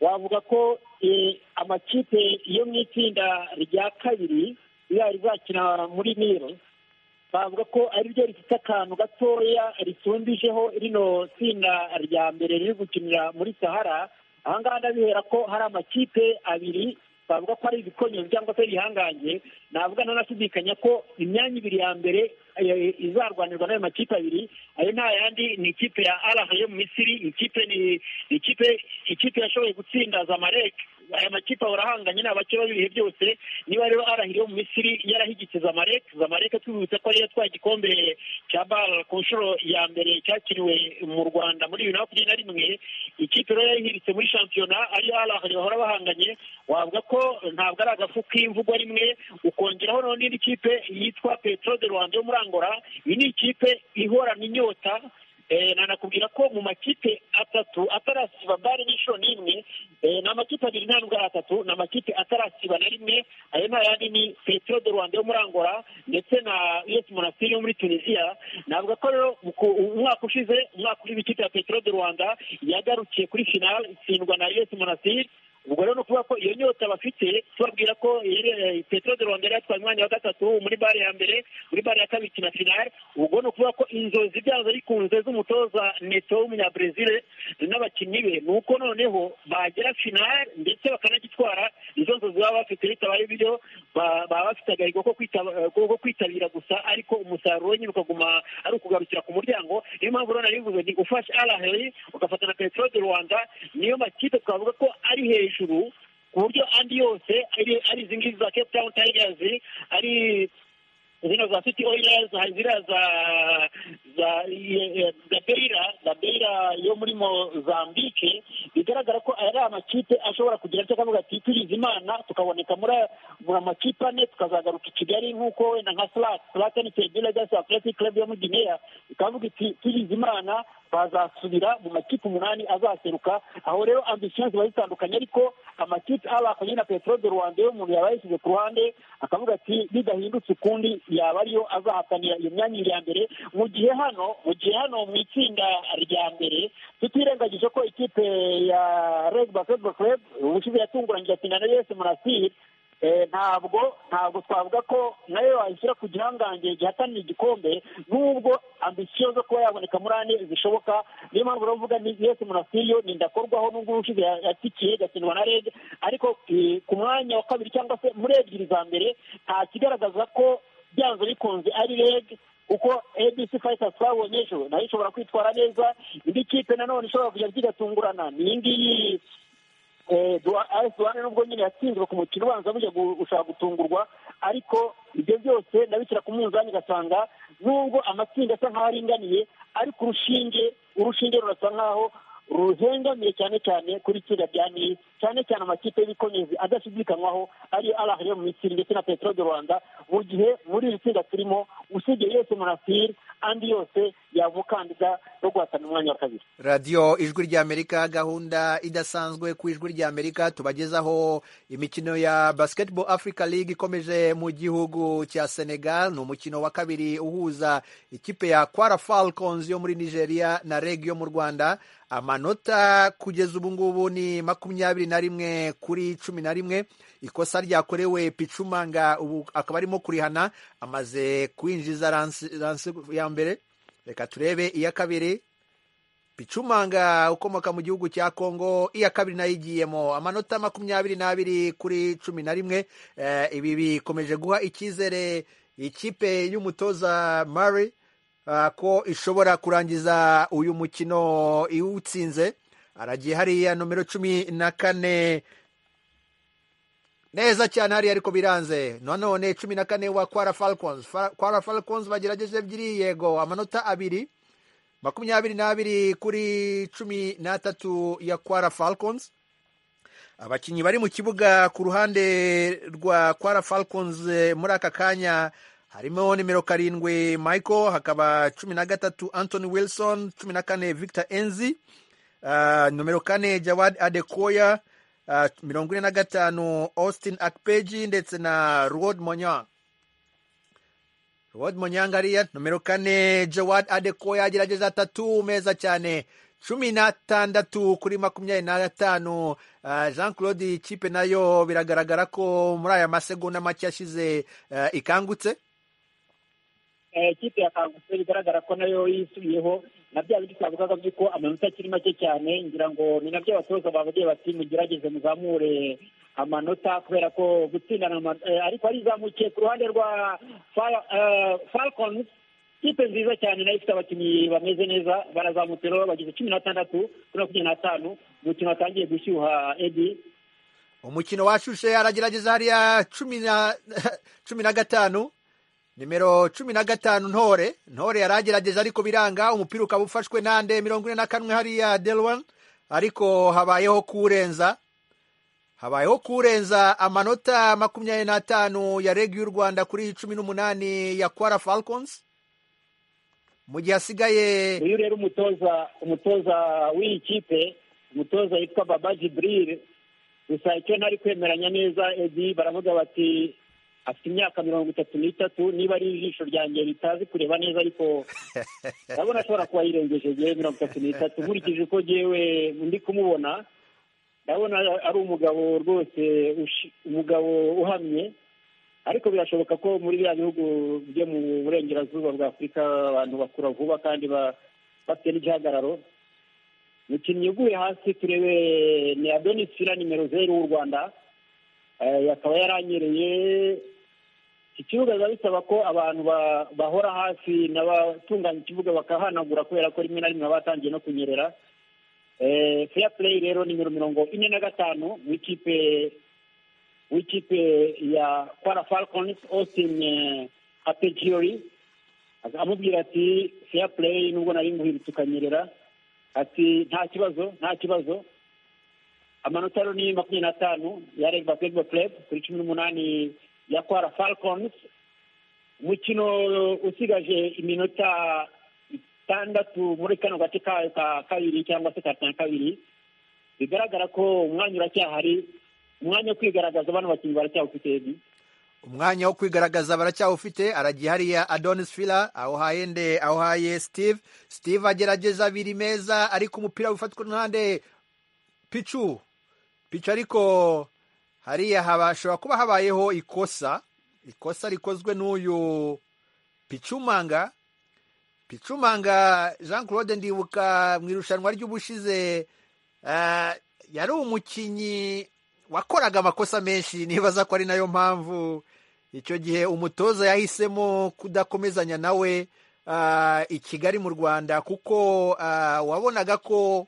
wavuga ko eh, amakipe yo mu itsinda rya kabiri yari izakina muri niro bavuga ko ari ryo rifite akantu gatoya risumbisheho rino tsinda rya mbere riri gukinira muri sahara ahangaha ndabihera ko hari amakipe abiri bavuga ko ari ibikonyo cyangwa se bihangange navuga ntanashidikanya ko imyanya ibiri ya mbere eh, izarwanirwa n'ayo makipe abiri ayo nta yandi ni ikipe ya araha yo mu misiri ikipe ni ni ikipe ikipe yashoboye gutsinda zamarek aya makipe ahora ahanganye ni abakeba b'ibihe byose niba rero arahiri yo mu misiri yarahigitse zamarek zamarek twibutse ko ariyo yatwaye igikombe cya bar ku nshuro ya mbere cyakiriwe mu rwanda muri bibiri na makumyabiri na rimwe ikipe rero yayihiritse muri shampiyona ariyo arahari bahora bahanganye wavuga ko ntabwo ari agafu k'imvugo rimwe ukongeraho noneho n'indi kipe yitwa petro de rwanda yo muri angola iyi ni ikipe ihorana inyota eh, na nakubwira ko mu makipe atatu atarasiba bari n'inshuro n'imwe eh, ni amakipe abiri nta ndwara atatu ni amakipe atarasiba na rimwe ayo ni ayandi ni petero de rwanda yo muri angola ndetse na us monastir yo muri tunisia navuga ko rero mu ku- umwaka ushize umwaka uri w'ikipe ya petero de rwanda yagarukiye kuri finale itsindwa na us monastir ubwo rero ni ukuvuga ko iyo nyota bafite tubabwira ko petero de rwanda yari yatwaye umwanya wa gatatu muri bare ya mbere muri bare ya kabiri ikina finale ubwo ni ukuvuga ko inzozi byazo bikunze z'umutoza neto w'umunyabrazil n'abakinnyi be ni uko noneho bagera finale ndetse bakanagitwara izo nzozi baba bafite bitabaye ibyo ba- baba bafite agahigo ko kwitaba- ko kwitabira gusa ariko umusaruro we nyine ukaguma ari ukugarukira ku muryango niyo mpamvu rero nabivuze ni ufashe araheri ugafata na petero de rwanda niyo makipe twavuga ko ari hejuru ku buryo andi yose ari ari izi ngizi za cape town tigers ari zino za city oilers hari ziriya za za ye- ye- za beira za beira yo muri mozambique bigaragara ko ari amakipe ashobora kugira icyo akavuga ati turize imana tukaboneka muri aya- muri amakipe ane tukazagaruka i kigali nk'uko wenda nka slat slat ni kebira gasi athletic club yo muri guinea ikavuga iti turize imana bazasubira mu makipe umunani azaseruka aho rero ambisiyo ziba zitandukanye ariko amakipe aba akoze na petero de rwanda iyo umuntu yaba yashyize ku ruhande akavuga ati bidahindutse ukundi yaba ariyo azahatanira iyo myanya iri iya mbere mu gihe hano mu gihe hano mu itsinda rya mbere tutirengagije ko ikipe ya reg basketball club ubushize yatunguranye igatsinda na yesi murasiri Eh, ntabwo ntabwo twavuga ko nayo wayishyira ku gihangange gihatanira igikombe n'ubwo ambisiyo zo kuba yaboneka muri ane zishoboka niyo mpamvu rero mvuga ni yesi murasiyo ni ndakorwaho n'ubwo ubushize ya- yatikiye igasindwa na rege ariko eh, ku mwanya wa kabiri cyangwa se muri ebyiri za mbere nta kigaragaza ko byanze bikunze ari rege uko abc fighters twabonye ejo nayo ishobora kwitwara neza indi kipe nanone ishobora kujya zigatungurana ni iyi ngiyi duwane nubwo nyine yatsinzwe ku mukino ubanza bujya gu- gushaka gutungurwa ariko ibyo byose ndabishyira ku munzani ugasanga nubwo amatsinda asa nk'aho aringaniye ariko urushinge urushinge rurasa nk'aho ruhengamiye cyane cyane kuri itsinda rya nili cyane cyane amakipe y'ibikonyezi adashidikanywaho ariyo arahari yo mu misiri ndetse na petero de rwanda mu gihe muri iri tsinda turimo usibye yose munasiri andi yose yaba umukandida wo guhatanira umwanya wa kabiri radiyo ijwi ry'amerika gahunda idasanzwe ku ijwi ry'amerika tubagezaho imikino ya basketball africa league ikomeje mu gihugu cya senegal ni umukino wa kabiri uhuza ikipe ya kwara falcons yo muri nigeria na reg yo mu rwanda amanota kugeza ubu ngubu ni makumyabiri na rimwe kuri cumi na rimwe ikosa ryakorewe picumanga ubu akaba arimo kurihana amaze kwinjiza ransi ransi ya mbere reka turebe iya kabiri picumanga ukomoka mu gihugu cya kongo iya kabiri nayo igiyemo amanota makumyabiri n'abiri kuri cumi na rimwe Eh, ibi bikomeje guha icyizere ikipe y'umutoza mari eh, ko ishobora kurangiza uyu mukino iwutsinze aragiye hariya nomero cumi na kane neza cyane hariya ariko biranze nanone cumi na kane wa kwara falcons Fa- kwara falcons bagerageje ebyiri yego amanota abiri makumyabiri n'abiri kuri cumi n'atatu ya kwara falcons abakinnyi bari mu kibuga ku ruhande rwa kwara falcons eh, muri aka kanya harimo nimero karindwi michael hakaba cumi na gatatu anthony wilson cumi na kane victor enzi Ah, nomero kane jawad adekoya ah, mirongo ine na gatanu austin akpeji ndetse na rod monyang Rod Munyangariya nomero kane Jawad Adekoya agerageza atatu meza cyane cumi n'atandatu kuri makumyabiri n'atanu Ah, Jean Claude ikipe nayo biragaragara ko muri aya masegonda make yashize ah, ikangutse Eh, ikipe ya kangutse bigaragara ko nayo yisubiyeho na bya bindi twavugaga by'uko amanota akiri make cyane ngira ngo ni nabyo abatoza bavugiye bati mugerageze muzamure amanota kubera ko gutsindana ama- eh, ariko arizamukiye ku ruhande rwa Fal- eh, falcons ikipe nziza cyane nayo ifite abakinnyi bameze neza barazamutse rero bageze cumi n'atandatu kuri makumyabiri n'atanu umukino watangiye gushyuha edi umukino washushe aragerageza hariya cumi na cumi na gatanu nimero cumi na gatanu ntore ntore yari agerageza ariko biranga umupira ukaba ufashwe nande mirongo ine na kanwe hariya delwan ariko habayeho kuwurenza habayeho kurenza amanota makumyabiri n'atanu ya regi y'u rwanda kuri cumi n'umunani ya kwara falcons mu gihe hasigaye uyu rero umutoza umutoza w'iyi kipe umutoza witwa baba jiburire gusa icyo ntari kwemeranya neza edi baravuga bati afite imyaka mirongo itatu n'itatu niba ari ijisho ryanjye ritazi kureba neza ariko ndabona ashobora kuba yirengeje yewe mirongo itatu n'itatu nkurikije uko yewe ndi kumubona ndabona ari umugabo rwose ushi- umugabo uhamye ariko birashoboka ko muri biriya bihugu byo mu burengerazuba bwa afurika abantu bakura vuba kandi ba- bafite n'igihagararo umukinnyi uguye hasi turebe ni adonisira nimero zeru w'u rwanda Eh, akaba yaranyereye iki kibuga biba bisaba ko abantu ba- bahora hafi n'abatunganya ikibuga bakahanagura kubera ko rimwe na rimwe baba batangiye no kunyerera Eh, fair play rero nimero mirongo ine na gatanu w'ikipe w'ikipe ya kwara falcons austin eh, hategiyori Aza- amubwira ati fair play nubwo nari nguhindutse ukanyerera ati nta kibazo nta kibazo amanota rero ni makumyabiri n'atanu ya reg basketball club kuri cumi n'umunani ya kwara falcons umukino usigaje iminota itandatu muri kano gace kayo ka kabiri cyangwa se ka cya kabiri bigaragara ko umwanya uracyahari umwanya wo kwigaragaza bano bakinnyi baracyawufite ebi umwanya wo kwigaragaza baracyawufite aragiye hariya adonis fila awuhaye nde awuhaye steve steve agerageza abiri meza ariko umupira wifatwa n'ahande picu picu ariko hariya habashobora kuba habayeho ikosa ikosa rikozwe n'uyu picumanga picumanga jean claude ndibuka mu irushanwa ry'ubushize eh, yari umukinnyi wakoraga amakosa menshi nibaza ko ari nayo mpamvu icyo gihe umutoza yahisemo kudakomezanya nawe ah, i kigali mu rwanda kuko ah, wabonaga ko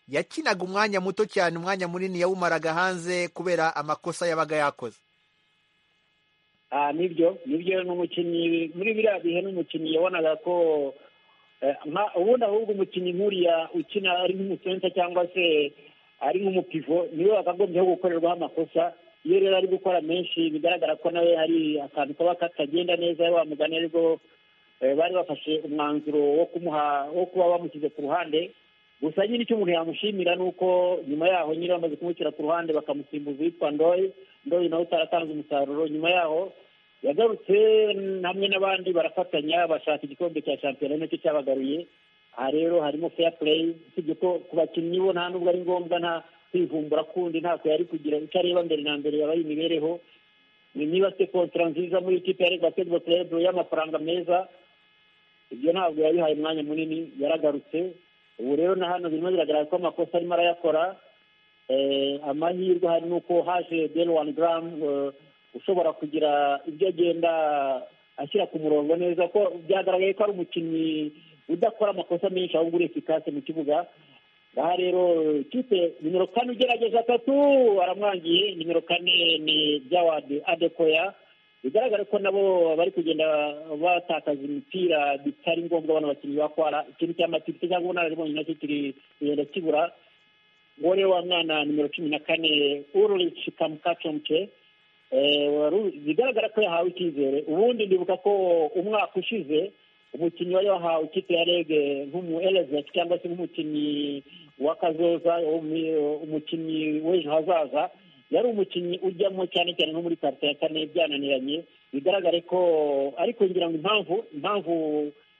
yakinaga umwanya muto cyane umwanya munini yawumaraga hanze kubera amakosa yabaga yakoze Ah, nibyo nibyo ni umukinnyi muri biriya bihe n'umukinnyi yabonaga ko eh, nka- ubundi ahubwo umukinnyi nk'uriya ukina ari nk'umusensa cyangwa se ari nk'umupivo niwe wakagombyeho gukorerwaho amakosa iyo rero ari gukora menshi bigaragara ko nawe hari akantu kaba katagenda neza wa mugani aribwo eh, bari bafashe umwanzuro wo kumuha wo kuba bamushyize ku ruhande gusa nyine icyo umuntu yamushimira ni uko nyuma yaho nyine bamaze kumushyira ku ruhande bakamusimbuza uwitwa ndoye ndoye nawe utaratanze umusaruro nyuma yaho yagarutse mm, hamwe n'abandi barafatanya bashaka igikombe cya shampiyona ari nacyo cyabagaruye aha rero harimo fair play usibye ko ku bakinnyi bo nta nubwo ari ngombwa nta kwivumbura kundi ntako yari kugira icyo areba mbere na mbere yaba ari imibereho ni niba se kontara nziza muri ikipe ya Real basketball club y'amafaranga meza ibyo ntabwo yabihaye umwanya munini yaragarutse ubu rero na hano birimo biragaragara ko amakosa arimo arayakora Eh, amahirwe hari nuko haje delwani garamu ushobora kugira ibyo agenda ashyira ku murongo neza ko byagaragaye ko ari umukinnyi udakora amakosa menshi ahubwo ureka ikase mu kibuga aha rero kipe nimero kane ugerageza atatu aramwangiye nimero kane ni byawadi adekoya bigaragara ko nabo bari kugenda batakaza imipira bitari ngombwa bano bakinnyi bakwara ikintu cy'amatiku cyangwa ubunararibonye nacyo kiri kugenda kibura umugore wa mwana nimero cumi na kane ururici kamukacomke bigaragara ko yahawe icyizere ubundi ndibuka ko umwaka ushize umukinnyi wari wahawe ikipe ya rege nk'umu elezeti cyangwa se nk'umukinnyi w'akazoza umi- umukinnyi w'ejo hazaza yari umukinnyi ujyamo cyane cyane nko muri karite ya kane byananiranye bigaragare ko ariko ngira ngo impamvu impamvu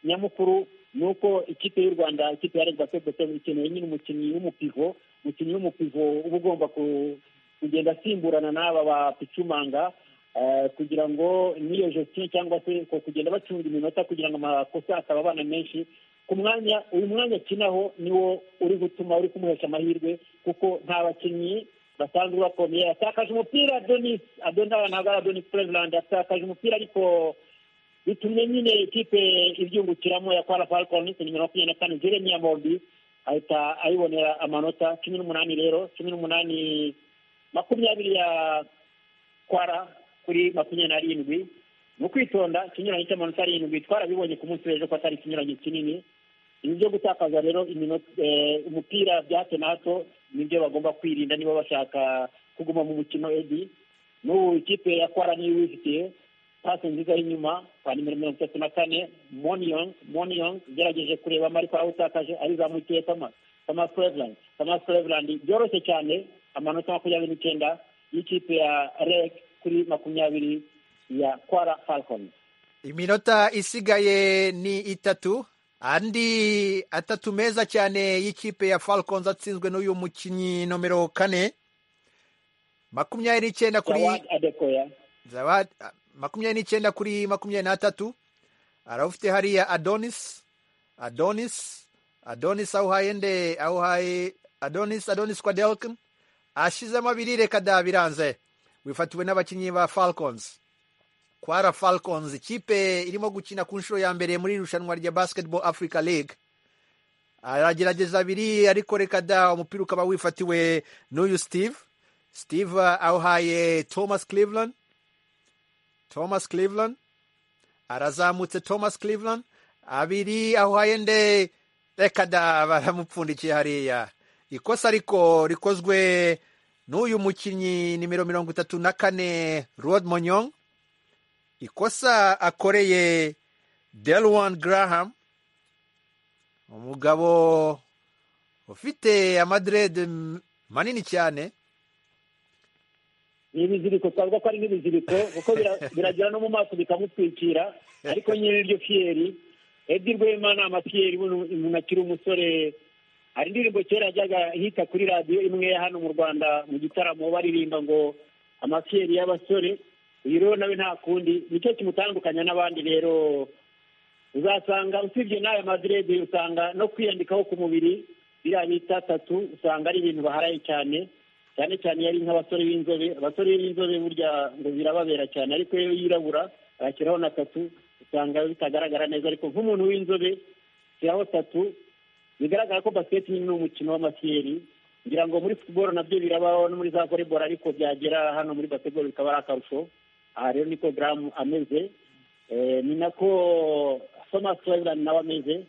nyamukuru ni uko ikipe y'u rwanda ikipe ya rege basketball ikeneye nyine umukinnyi w'umupivo umukinnyi w'umupivo uba ugomba ku- kugenda asimburana n'aba ba picumanga eh, kugira ngo n'iyo jestion cyangwa se ko kugenda bacunga iminota kugira ngo amakosa akaba abana menshi ku mwanya uyu mwanya akinaho niwo uri gutuma uri kumuhesha amahirwe kuko nta bakinnyi basanzwe bakomeye yatakaje umupira adonis adonaba ntabwo ari adonis president yatakaje umupira ariko bitumye nyine ikipe ibyungukiramo ya kwara falcons nimero makumyabiri na kane jeremiya mordi ahita ayibonera amanota cumi n'umunani rero cumi n'umunani makumyabiri ya kwara kuri makumyabiri n'arindwi mu kwitonda ikinyuranyo cy'amanota arindwi twarabibonye ku munsi w'ejo ko atari ikinyuranyo kinini ibi byo gutakaza rero iminota- eh, umupira bya hato na hato nibyo bagomba kwirinda niba bashaka kuguma mu mukino edi n'ubu ikipe ya kwara niyo ibifitiye pasi nziza y'inyuma kwa nimero mirongo itatu na kane moniyong moniyong ugerageje kureba amariko aho utakaje arizamukiye kama kama Cleveland kama Cleveland byoroshye cyane amanota makumyabiri n'icyenda y'ikipe ya reg kuri makumyabiri ya kwara falcons iminota isigaye ni itatu andi atatu meza cyane y'ikipe ya falcons atsinzwe n'uyu mukinnyi nomero kane makumyabiri n'icyenda kuri Jawad Adekoya Zawad, ah, makumyabiri n'icyenda kuri makumyabiri n'atatu arabufite hariya adonis adonis adonis awuhaye nde awuhaye adonis adonis kwa delkin ashizemo abiri reka da biranze wifatiwe n'abakinnyi ba falcons kwara falcons ikipe irimo gukina ku nshuro ya mbere muri iri rushanwa rya basketball africa league aragerageza abiri ariko reka da umupira ukaba wifatiwe n'uyu steve steve ah, awuhaye thomas cleveland thomas cleveland arazamutse thomas cleveland abiri ahuhaye nde reka da baramupfundikiye hariya ikosa ariko rikozwe n'uyu mukinnyi nimero mirongo itatu na kane rod monyong ikosa akoreye delwan graham umugabo ufite amadirede manini cyane ni ibiziriko twavuga ko ari nk'ibiziriko kuko bira- biragera no mu maso bikamutwikira ariko nyine iryo fiyeri edi rwemana amafiyeri buno umuntu akiri umusore hari indirimbo kera yajyaga hita kuri radiyo imwe ya hano mu rwanda mu gitaramo baririmba ngo amafiyeri y'abasore uyu rero nawe nta kundi nicyo kimutandukanya n'abandi rero uzasanga usibye n'aya madirede usanga no kwiyandikaho ku mubiri biriya bita tatu usanga ari ibintu baharaye cyane cyane cyane iyo ari nk'abasore b'inzobe abasore b'inzobe burya ngo birababera cyane ariko iyo yirabura agashyiraho na tatu usanga bitagaragara neza ariko nk'umuntu w'inzobe shyiraho tatu bigaragara ko basiketi ni umukino w'amasiyeri ngira ngo muri futuboro nabyo birabaho no muri za voleboro ariko byagera hano muri basiketiboro bikaba ari akarusho aha rero niko garamu ameze Eh, ni nako thomas weland nawe ameze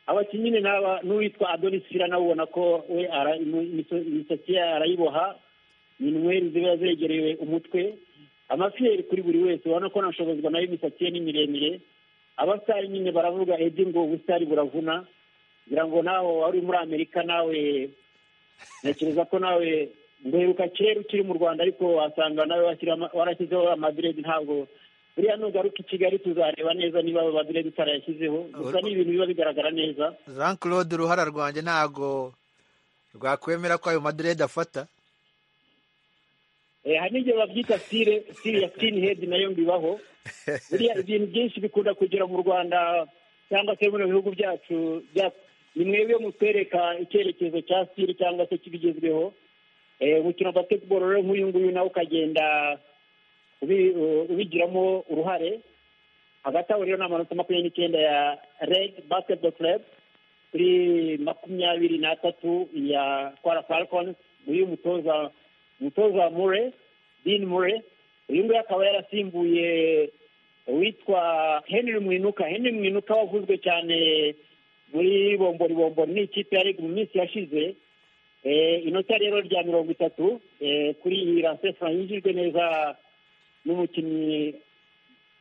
abakinnyi ni n'aba n'uwitwa adonis fira nawe ubona ko we ara- imu- imiso- imisatsi ye arayiboha ni inweri ziba zegereye umutwe amafiyeri kuri buri wese urabona ko nashobozwa nayo imisatsi ye ni miremire abasitari nyine baravuga edi ngo ubusitari buravuna ngira ngo nawe wari muri amerika nawe ntekereza ko nawe nguheruka kera ukiri mu rwanda ariko wasanga nawe washyiramo- warashyizeho amadiredi ntabwo buriya nugaruka i kigali tuzareba neza niba abo badiredi utarayashyizeho gusa ni ibintu biba bigaragara neza jean claude uruhara rwanjye ntago rwakwemera ko ayo madirede afata Eh, hari n'igihe babyita sire sire ya skin head nayo mbibaho buriya ibintu byinshi bikunda kugera mu rwanda cyangwa se bino bihugu byacu bya- ni mwebwe mutwereka icyerekezo cya sire cyangwa se kibigezweho Eh, umukino wa basketball rero nk'uyu nguyu nawe ukagenda ubi- u- ubigiramo uruhare hagati aho rero ni amanota makumyabiri n'icyenda ya red basketball club kuri makumyabiri n'atatu ya kwara falcons uyu mutoza umutoza mure din mure uyu nguyu akaba yarasimbuye uwitwa henry mwinuka henry mwinuka wavuzwe cyane muri bombori bombori ni ikipe yari mu minsi yashize Eh, inota rero rya mirongo itatu eh, kuri iyi rasefura yinjijwe neza n'umukinnyi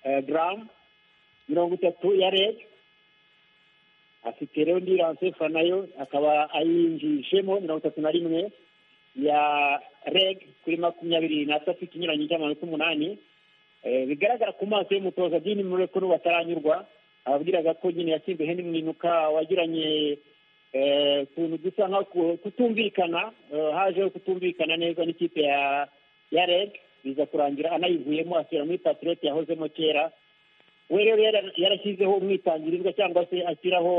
eh, gramu mirongo itatu ya reg afite rero indi ransefa nayo akaba ayinjijemo mirongo itatu na rimwe ya reg kuri makumyabiri n'atatu ikinyuranyo cy'amanota umunani Eh, bigaragara ku maso y'umutoza dini muri ko n'ubu ataranyurwa ababwiraga ko nyine yatsinze hendi mwinuka wagiranye eh, utuntu dusa nka ku- kutumvikana eh, hajeho kutumvikana neza n'ikipe ya ya reg biza kurangira anayivuyemo asubira muri patiroti yahozemo kera we rero yara- yarashyizeho umwitangirizwa cyangwa se ashyiraho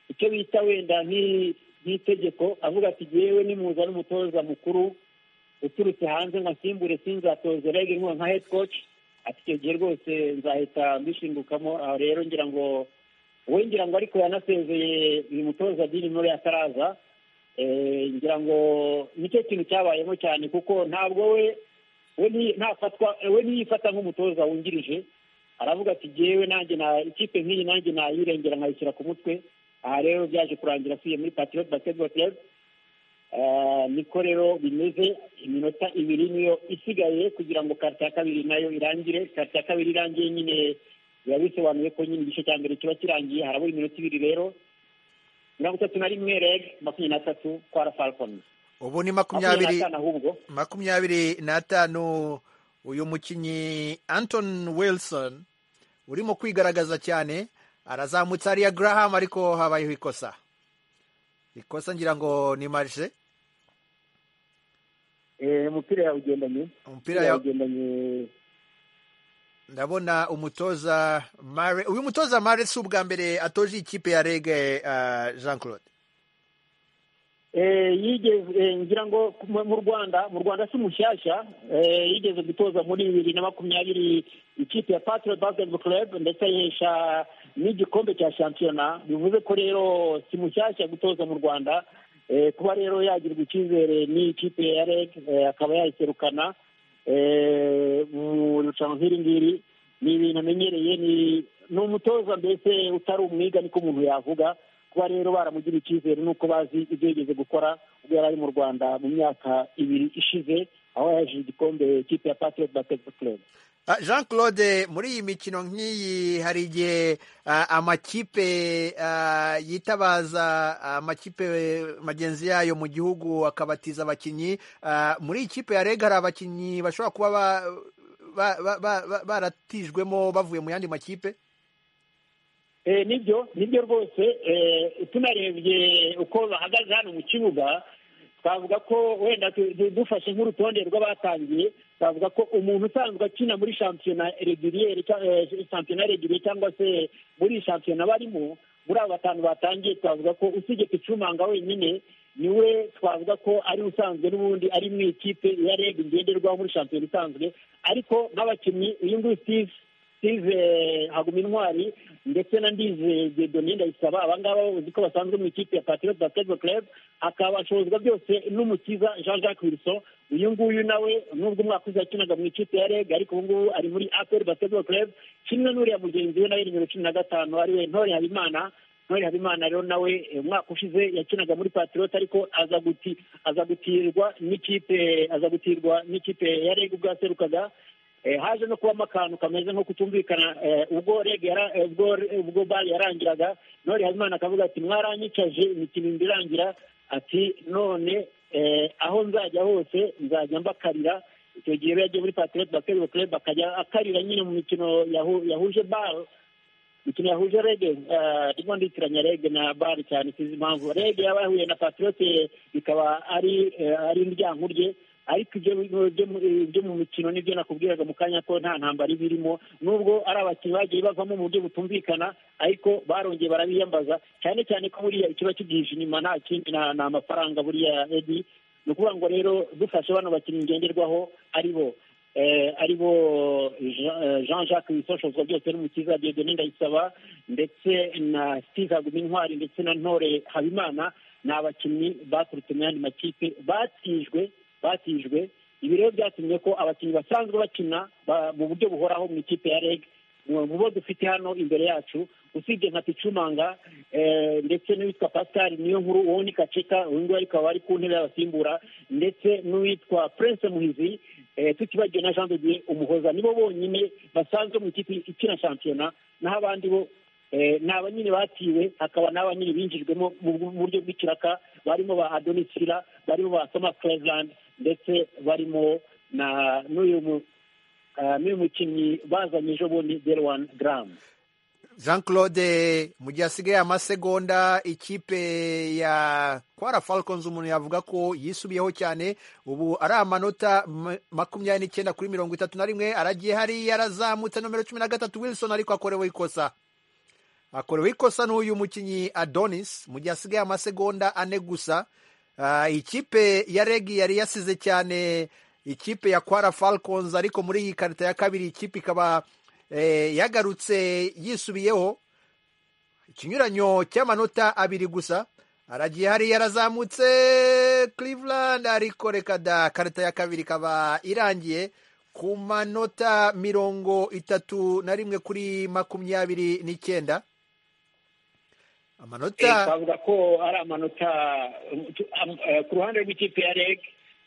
icyo bita wenda nk'i- nk'itegeko avuga ati yewe nimuza n'umutoza mukuru uturutse hanze ngo asimbure sinzatoze rege nkuwo nka head coach ati icyo gihe rwose nzahita mbishingukamo aho rero ngira ngo we ngira ngo ariko yanasezeye uyu mutoza dini muri ataraza Eh, ngira ngo nicyo kintu cyabayemo cyane kuko ntabwo we we nti- ntafatwa we ntiyifata nk'umutoza wungirije aravuga ati jyewe nanjye na ikipe nk'iyi nanjye nayirengera nkayishyira ku mutwe aha rero byaje kurangira asuye muri patriot basketball club Eh, niko rero bimeze iminota ibiri niyo isigaye kugira ngo karita ya kabiri nayo irangire karita ya kabiri irangiye nyine biba bisobanuye ko nyine igice cya mbere kiba kirangiye harabura iminota ibiri rero mirongo itatu na rimwe reg makumyabiri na tatu kwara falcons ubu ni makumyabiri n'atanu ahubwo makumyabiri n'atanu uyu mukinnyi anton wilson urimo kwigaragaza cyane arazamutse hariya graham ariko habayeho ikosa ikosa ngira ngo ni marishe Eh, umupira yawugendanye umupira ya yawugendanye ndabona umutoza mare uyu mutoza mare si ubwa mbere atoje ikipe ya rege uh, jean claude Eh, yigeze eh, ngira ngo mu mu rwanda mu rwanda si mushyashya eh, yigeze gutoza muri bibiri na makumyabiri ikipe ya patriot basketball club ndetse ayihesha n'igikombe cya shampiyona bivuze ko rero si mushyashya gutoza mu rwanda eh, kuba rero yagirwa icyizere n'ikipe ya reg eh, akaba yayiserukana eh, mu irushanwa nk'iri ngiri ni ibintu amenyereye ni ni umutoza mbese utari umwiga niko umuntu yavuga kuba rero baramugira icyizere nuko bazi ibyo yigeze gukora ubwo yari ari mu rwanda mu myaka ibiri ishize aho yaje igikombe kipe ya patriot basketball club Ah, jean claude muri iyi mikino nk'iyi hari igihe ah, amakipe ah, yitabaza amakipe magenzi yayo mu gihugu akabatiza abakinnyi Ah, muri iyi kipe ya rege hari abakinnyi bashobora kuba ba- ba- ba- ba- ba- baratijwemo bavuye mu yandi makipe Eh, nibyo nibyo rwose eh, tunarebye uko bahagaze hano mu kibuga twavuga ko wenda tu- du- dufashe nk'urutonde rw'abatangiye twavuga ko umuntu usanzwe akina muri shampiyona regiriyeri cya- eh, shampiyona regiriyeri cyangwa se muri iyi shampiyona barimo muri abo batanu batangiye twavuga ko usibye picumanga wenyine niwe twavuga ko ari usanzwe n'ubundi ari mu ikipe ya reg ngenderwaho muri shampiyona isanzwe ariko nk'abakinnyi uyu nguyu steve steve haguma intwari ndetse na ndize gedoni ndayisaba abangaba uzi ko basanzwe mu ikipe ya patriot basketball club akaba ashobozwa byose n'umukiza jean jacques wilson uyu nguyu nawe nubwo umwaka ushize yakinaga mu ikipe ya reg ariko ubu ngubu ari muri apr basketball club kimwe n'uriya mugenzi we nawe nimero cumi na gatanu ariwe ntore habimana ntore habimana rero nawe eh, umwaka ushize yakinaga muri patriot ariko aza guti aza gutirwa n'ikipe aza gutirwa n'ikipe ya reg ubwo yaserukaga Eh, haje no kubamo akantu kameze nko kutumvikana eh, ubwo reg yara- eh, ubwo ubwo bari yarangiraga none habimana akavuga ati mwaranyicaje imikino ibiri irangira ati none eh, aho nzajya hose nzajya mbakarira icyo gihe rero yagiye muri patriot basketball club akajya akarira nyine mu mikino yahu- yahuje baro imikino yahuje rege eh, ndimo nditiranya rege na bari cyane sinzi impamvu rege yaba yahuye na patriote bikaba ari eh, ari indyankuru rye ariko ibyo ibyo mu- ibyo mu mikino nibyo nakubwiraga mu kanya ko nta ntambara iba irimo nubwo ari abakinnyi bagiye bavamo mu buryo butumvikana ariko barongeye barabiyambaza cyane cyane ko buriya ikiba kibwije inyuma nta kindi nta nta mafaranga buriya edi ni ukuvuga ngo rero dufashe bano bakinnyi ngenderwaho ari bo eh, ari bo Jean- eh, Jean Jacques Bisoshoza byose n'umukiza Diedone Ndayisaba ndetse na Steve Haguma Intwari ndetse na Ntore Habimana ni abakinnyi baturutse mu yandi makipe batijwe batijwe ibi rero byatumye ko abakinnyi basanzwe bakina ba- mu buryo buhoraho mu ikipe ya REG mu bo dufite hano imbere yacu usibye nka picumanga eh, ndetse n'uwitwa pascal niyo nkuru uwo ni kaceka uyu nguyu ariko aba ari ku ntebe y'abasimbura ndetse n'uwitwa prince muhizi eh, tutibagiwe na jean de dieu umuhoza nibo bonyine basanzwe mu ikipe ikina shampiyona naho abandi bo eh, ni aba nyine batiwe hakaba n'aba nyine binjijwemo mu bu- mu buryo bw'ikiraka barimo ba adonisira barimo ba thomas cleveland ndetse barimo na n'uyu mu- ah, n'uyu mukinnyi bazanye ejo bundi derwan gramu jean claude mu gihe hasigaye amasegonda ikipe ya kwara falcons umuntu yavuga ko yisubiyeho cyane ubu ari amanota ma- makumyabiri n'icyenda kuri mirongo itatu na rimwe aragiye hariya arazamutse nomero cumi na gatatu wilson ariko akorewe ikosa akorewe ikosa n'uyu mukinnyi adonis mu gihe hasigaye amasegonda ane gusa Ah, ikipe ya regi yari yasize cyane ikipe ya kwara falcons ariko muri iyi karita ya kabiri ikipe ikaba eh, yagarutse yisubiyeho ikinyuranyo cy'amanota abiri gusa aragiye hariya yarazamutse cleveland ariko reka da karita ya kabiri ikaba irangiye ku manota mirongo itatu na rimwe kuri makumyabiri n'icyenda amanota Eh, twavuga ko ari amanota um, tu- am- eh, ku ruhande rw'ikipe ya reg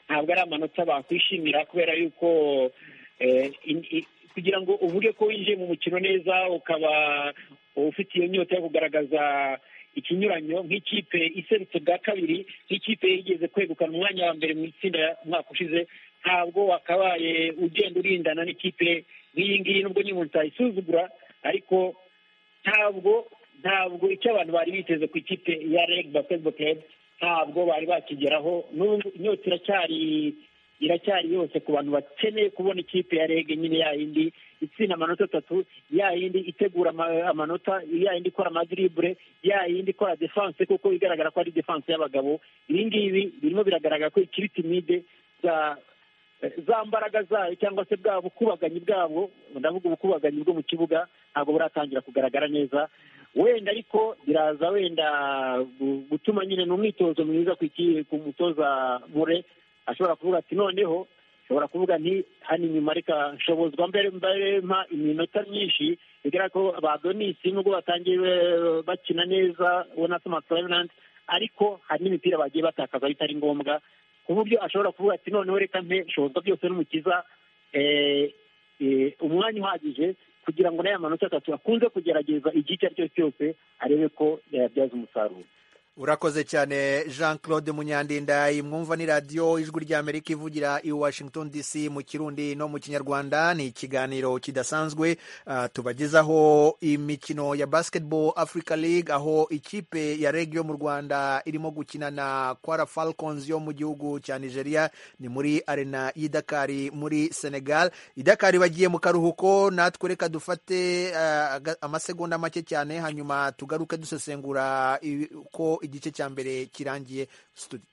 ntabwo ari amanota bakwishimira kubera yuko eh, in- i- kugira ngo uvuge ko winjiye mu mukino neza ukaba ufite iyo nyota yo kugaragaza ikinyuranyo nk'ikipe iserutse bwa kabiri nk'ikipe yigeze kwegukana umwanya wa mbere mu itsinda umwaka ushize ntabwo wakabaye ugenda urindana n'ikipe nk'iyi ngiyi nubwo nyine utayisuzugura ariko ntabwo ntabwo icyo abantu bari biteze ku ikipe ya reg basketball club ntabwo bari bakigeraho n'ubu inyota iracyari iracyari yose ku bantu bakeneye kubona ikipe ya reg nyine yayindi itsinda amanota atatu yayindi itegura ama- amanota yayindi ikora amadribure yayindi ikora defense kuko igaragara ko ari defense y'abagabo ibi ngibi birimo biragaragara ko ikiri timide za za mbaraga zayo cyangwa se bwa bukubaganyi bwabo ndavuga ubukubaganyi bwo mu kibuga ntabwo buratangira kugaragara neza wenda ariko biraza wenda gu- gutuma nyine ni umwitozo mwiza ku iki- ku mutoza mure ashobora kuvuga ati noneho ashobora kuvuga nti hano inyuma reka nshobozwa mbere mbere mpa iminota myinshi bigaragara ko ba donisi nubwo batangiye eh, bakina neza ubona ko matsavenanti ariko hari n'imipira bagiye batakaza bitari ngombwa ku buryo ashobora kuvuga ati noneho reka mpe shozwa byose n'umukiza eh, eh, umwanya uhagije kugira ngo n'aya manota atatu akunze kugerageza igihe icyo ari cyo cyose arebe ko yayabyaza umusaruro urakoze cyane jean claude munyandindayi mwumva ni radiyo ijwi ry'amerika ivugira i washington dc mu kirundi no mu kinyarwanda ni ikiganiro kidasanzwe ah, tubagezaho imikino ya basketball africa league aho ikipe ya reg yo mu rwanda irimo gukina na kwara falcons yo mu gihugu cya nigeria ni muri arena y'idakari muri senegal idakari bagiye mu karuhuko natwe reka dufate ah, aga- amasegonda make cyane hanyuma tugaruke dusesengura ibi- uko igice cya mbere kirangiye Studio.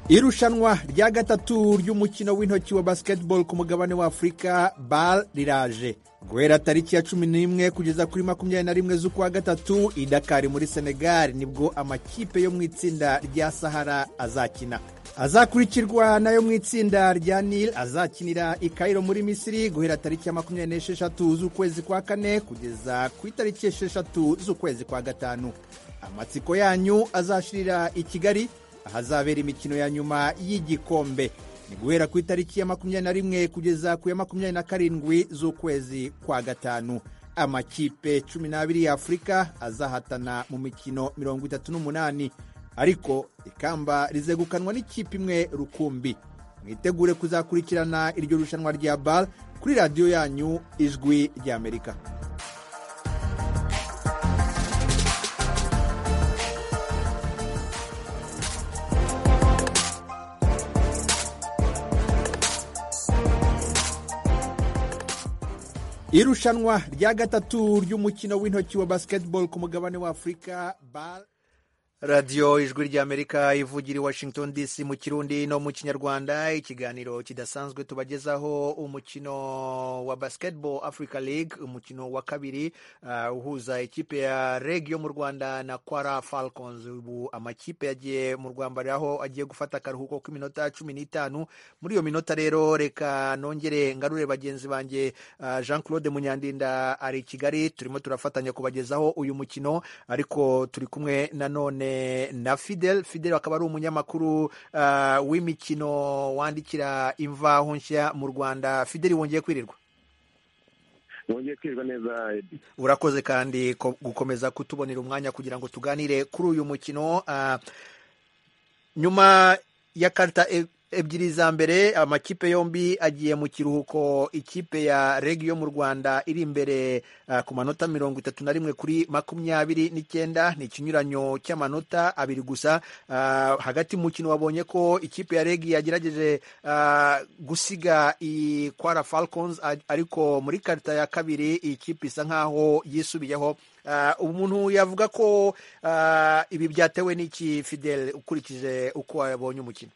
irushanwa rya gatatu ry'umukino w'intoki wa basketball ku mugabane wa afurika bal riraje guhera tariki ya cumi n'imwe kugeza kuri makumyabiri na rimwe z'ukwa gatatu i dakari muri senegal nibwo amakipe yo mu itsinda rya sahara azakina azakurikirwa nayo mu itsinda rya nil azakinira i kairo muri misiri guhera tariki ya makumyabiri n'esheshatu z'ukwezi kwa kane kugeza ku itariki esheshatu z'ukwezi kwa gatanu amatsiko yanyu azashirira i kigali ahazabera imikino ya nyuma y'igikombe ni guhera ku itariki ya makumyabiri na rimwe kugeza ku ya makumyabiri na karindwi z'ukwezi kwa gatanu amakipe cumi n'abiri ya afurika azahatana mu mikino mirongo itatu n'umunani ariko ikamba rizegukanwa n'ikipe imwe rukumbi mwitegure kuzakurikirana iryo rushanwa rya bar kuri radiyo yanyu ijwi ry'amerika irushanwa rya gatatu ry'umukino w'intoki wa basketball ku mugabane wa afurika bar radiyo ijwi ry'amerika ivugira i washington dc mu kirundi no mu kinyarwanda ikiganiro kidasanzwe tubagezaho umukino wa basketball africa league umukino wa kabiri ah, uhuza ikipe ya reg yo mu rwanda na kwara falcons ubu amakipe yagiye mu rwambari aho agiye gufata akaruhuko k'iminota cumi n'itanu muri iyo minota rero reka nongere ngarure bagenzi banjye ah, jean claude munyandinda ari i kigali turimo turafatanya kubagezaho uyu mukino ariko turi kumwe nanone na fidel fidel akaba ari umunyamakuru ah, w'imikino wandikira imvaho nshya mu rwanda fidel wongeye kwirirwa wongeye kwirirwa neza Eddie. urakoze kandi ko- gukomeza kutubonera umwanya kugira ngo tuganire kuri uyu mukino Ah, nyuma ya karita e- ebyiri za mbere amakipe yombi agiye mu kiruhuko ikipe ya regi yo mu rwanda iri imbere ah, ku manota mirongo itatu na rimwe kuri makumyabiri n'icyenda ni ikinyuranyo cy'amanota abiri gusa Ah, hagati mu mukino wabonye ko ikipe ya regi yagerageje ah, gusiga i kwara falcons a- ariko muri karita ya kabiri iyi kipe isa nkaho yisubiyeho Ah, umuntu yavuga ko ah, ibi byatewe n'iki fidel ukurikije uko wabonye umukino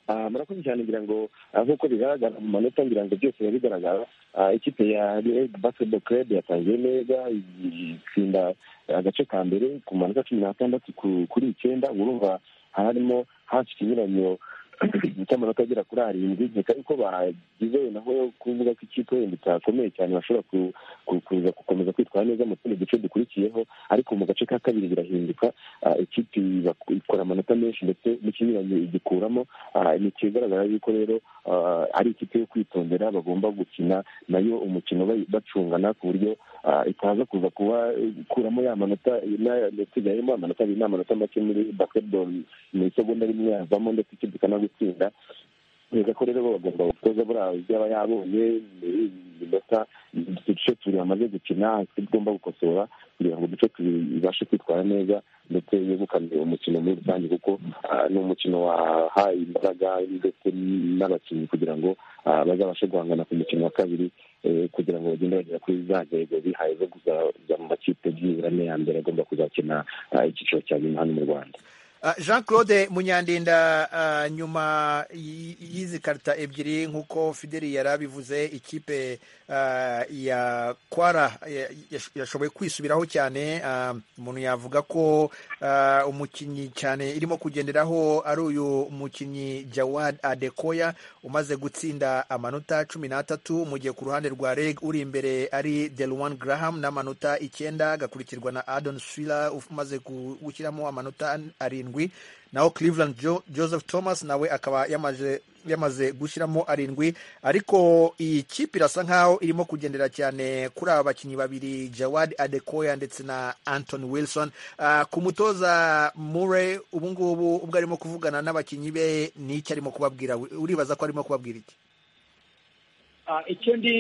Ah, murakoze cyane ngira ngo ah, nk'uko bigaragara mu manota ngira ngo byose biba bigaragara Ah, ikipe ya Real basketball club yatangiye neza i- itsinda agace ka mbere ku manota cumi n'atandatu ku- kuri icyenda urumva harimo hafi ikinyuranyo cy'amanota agera kuri arindwi nkeka yuko bagize naho kuvuga ko ikipe wenda itakomeye cyane bashobora ku- ku- kuza kuko- neza mu tundi duce dukurikiyeho ariko mu gace ka kabiri birahinduka ah, ikipe iba- ikora amanota menshi ndetse n'ikinyuranye igikuramo ah, ni ikigaragara yuko rero ah, ari ikipe yo kwitondera bagomba gukina nayo umukino bayi- bacungana ku buryo ah, itaza kuza kuba eh, ikuramo ya manota na- ndetse igahemo amanota abiri n'amanota make muri basketball mu isegonda rimwe havamo ndetse ikipe ikanagutsinda neza ko rero bagomba gutoza buriya byaba yabonye iminota uduce tubiri bamaze gukina tugomba gukosora kugira ngo uduce tubiri ibashe kwitwara neza ndetse yegukane umukino muri rusange kuko ah, ni umukino wahaye imbaraga ndetse n'abakinnyi kugira ngo ah, bazabashe guhangana ku mukino wa kabiri eh, kugira ngo bagende bagera kuri za ntego bihaye zo kuzajya mu makipe byibura ane ya mbere agomba kuzakina ah, icyiciro cya nyuma hano mu rwanda Ah, jean claude munyandinda ah, nyuma y- y'izi karita ebyiri nk'uko fideli yari abivuze ikipe ah, ya kwara ya- yash- yashoboye kwisubiraho cyane ah, umuntu yavuga ko ah, umukinnyi cyane irimo kugenderaho ari uyu mukinnyi jawad adekoya umaze gutsinda amanota cumi n'atatu mu gihe ku ruhande rwa reg uri imbere ari delwan graham n'amanota icyenda agakurikirwa na adon swila umaze ku- gushyiramo amanota arindwi naho cleveland jo joseph thomas nawe akaba yamaze yamaze gushyiramo arindwi ariko iyi kipe irasa nkaho irimo kugendera cyane kuri aba bakinnyi babiri jawad adekoya ndetse na anton wilson Ah, ku mutoza mure ubungubu ubwo arimo kuvugana n'abakinnyi be ni iki arimo kubabwira uribaza ko arimo kubabwira iki Ah, icyo ndi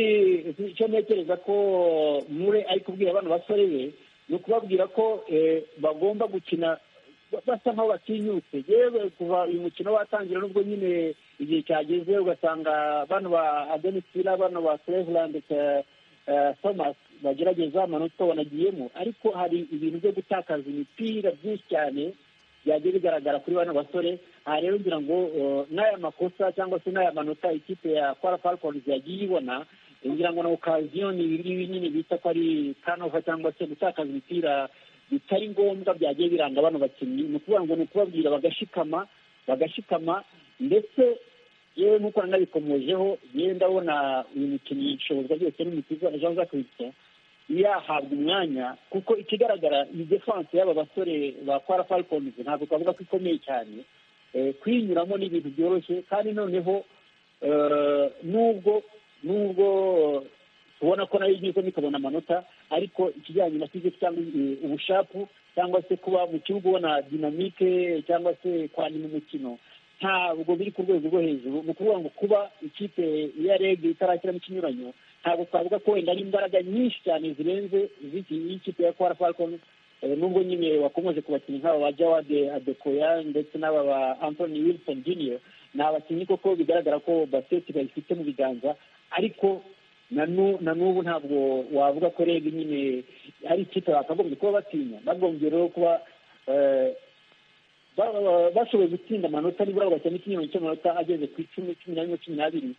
icyo ntekereza ko mure ari kubwira bano basore be ni ukubabwira ko eh, bagomba gukina basa nk'aho batinyutse yewe kuva uyu mukino watangira nubwo nyine igihe cyageze ugasanga bano ba adenisira bano ba cleveland eh, eh, thomas bagerageza amanota banagiyemo ariko hari ibintu byo gutakaza imipira byinshi cyane byagiye bigaragara kuri bano basore aha rero ngira ngo eh, n'aya makosa cyangwa se n'aya manota ikipe ya kwara falcons yagiye ibona ngira ngo na okaziyo ni ibi nyine bita ko ari kanova cyangwa se gutakaza imipira bitari ngombwa byagiye biranga bano bakinnyi ni ukuvuga ngo ni ukubabwira bagashikama bagashikama ndetse yewe nk'uko nanabikomojeho yewe ndabona uyu mukinnyi ishobozwa ryose n'umukiza jean jacques victor yahabwa umwanya kuko ikigaragara iyi defanse y'aba basore ba kwara falcons ntabwo twavuga ko ikomeye cyane Eh, kuyinyuramo ni ibintu byoroshye kandi noneho eh, nubwo nubwo tubona ko nayo igizemo ikabona amanota ariko ikijyanye na fiziki cyangwa eh, ubushapu cyangwa se kuba mu kibuga ubona dinamike cyangwa se kwanira umukino ntabwo biri ku rwego rwo hejuru ni ukuvuga ngo kuba ikipe ya reg itarashyiramo ikinyuranyo ntabwo twavuga ko wenda ari imbaraga nyinshi cyane zirenze z'iki- y'ikipe ya kwara falcons Eh, nubwo nyine wakomeje ku bakinnyi nk'aba ba jawad adekoya ndetse n'aba ba anthony wilson junior ni abakinnyi koko bigaragara ko baseti bayifite mu biganza ariko na nu- na n'ubu ntabwo wavuga ko reg nyine ari ikipe bakagombye kuba batinya bagombye rero kuba eh, ba- ba- bashoboye gutsinda amanota nibura bagakina ikinyuranyo cy'amanota ageze ku icumi cumi na rimwe cumi n'abiri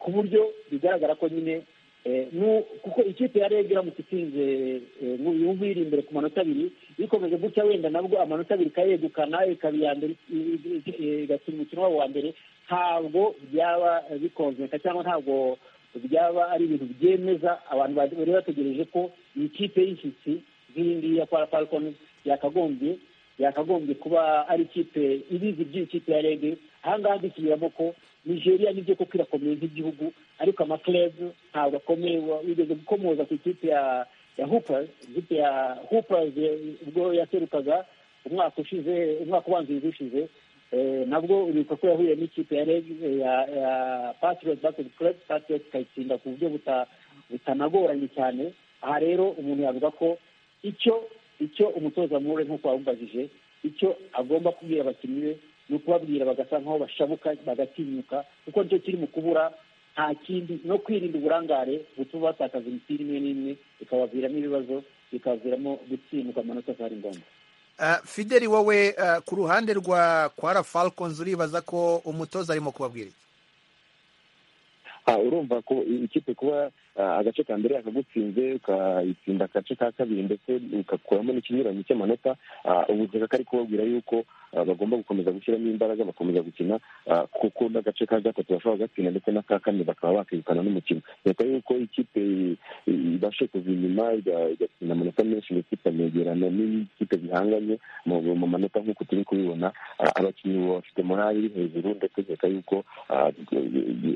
ku buryo bigaragara ko nyine eh, nu- kuko ikipe ya rege iramutse itsinze eh, mu bihugu iri imbere ku manota abiri ikomeje gutya wenda nabwo amanota abiri ikayegukana ikaba iya mbere i- i- i- i- igakina umukino wabo wa mbere ntabwo byaba eh, bikonzeka cyangwa ntabwo byaba ari ibintu byemeza abantu bari bari bategereje ko iyi kipe y'ishyitsi nk'iyi ngiyi ya kwara falcons yakagombye yakagombye kuba ari ikipe ibizi by'ikipe ya rege ahangaha dusubiramo ko nigeria nibyo koko irakomeye nk'igihugu ariko amakurebu ntabwo akomeye wa- wigeze gukomoza ku ikipe ya ya hoopers ikipe ya hoopers eh, ubwo yaserukaga umwaka ushize umwaka ubanziriza ushize Eh, nabwo uribuka ko yahuye n'ikipe ya rege eh, ya ya patriot basket club patriot ikayitsinda ku buryo buta- butanagoranye cyane aha rero umuntu yavuga ko icyo icyo umutoza mure nk'uko wabibajije icyo agomba kubwira abakinnyi be ni ukubabwira bagasa nk'aho bashabuka bagatinyuka kuko nicyo kiri mu kubura nta kindi no kwirinda uburangare butuma batakaza imipira imwe n'imwe bikabaviramo ibibazo bikabaviramo gutsindwa amanota atari ngombwa Ah, fideli wowe ah, ku ruhande rwa kwara falcons uribaza ko umutoza arimo kubabwira iki Ah, urumva ko i- ikipe kuba ah, agace ka mbere yakagutsinze ukayitsinda agace ka kabiri ndetse ugakuramo n'ikinyuranyo cy'amanota ah, ubu Shyaka ari kubabwira yuko ah, bagomba gukomeza gushyiramo imbaraga bagakomeza gukina ah, kuko n'agace ka gatatu bashobora gatsinda ndetse n'aka kane bakaba bakirukana n'umukino leta yuko ikipe i- i- ibashe kuva inyuma iga- igatsinda amanota menshi ndetse ikanegerana n'ikipe zihanganye mu mu manota nk'uko turi kubibona ah, abakinnyi ubu bafite morali iri hejuru ndetse leta yuko ah,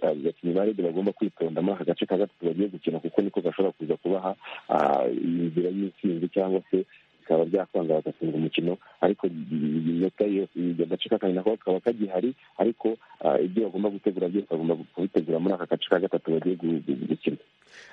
abakinnyi ba rege bagomba kwitonda muri aka gace ka gatatu bagiye gukina kuko niko gashobora kuza kubaha ah, inzira y'intsinzi cyangwa se bikaba byakwanga bagatsinda umukino ariko inota yose agace ka kabiri nako kakaba kagihari ariko ah, ibyo bagomba gutegura byose bagomba kubitegura muri aka gace ka gatatu bagiye gu- gu- gukina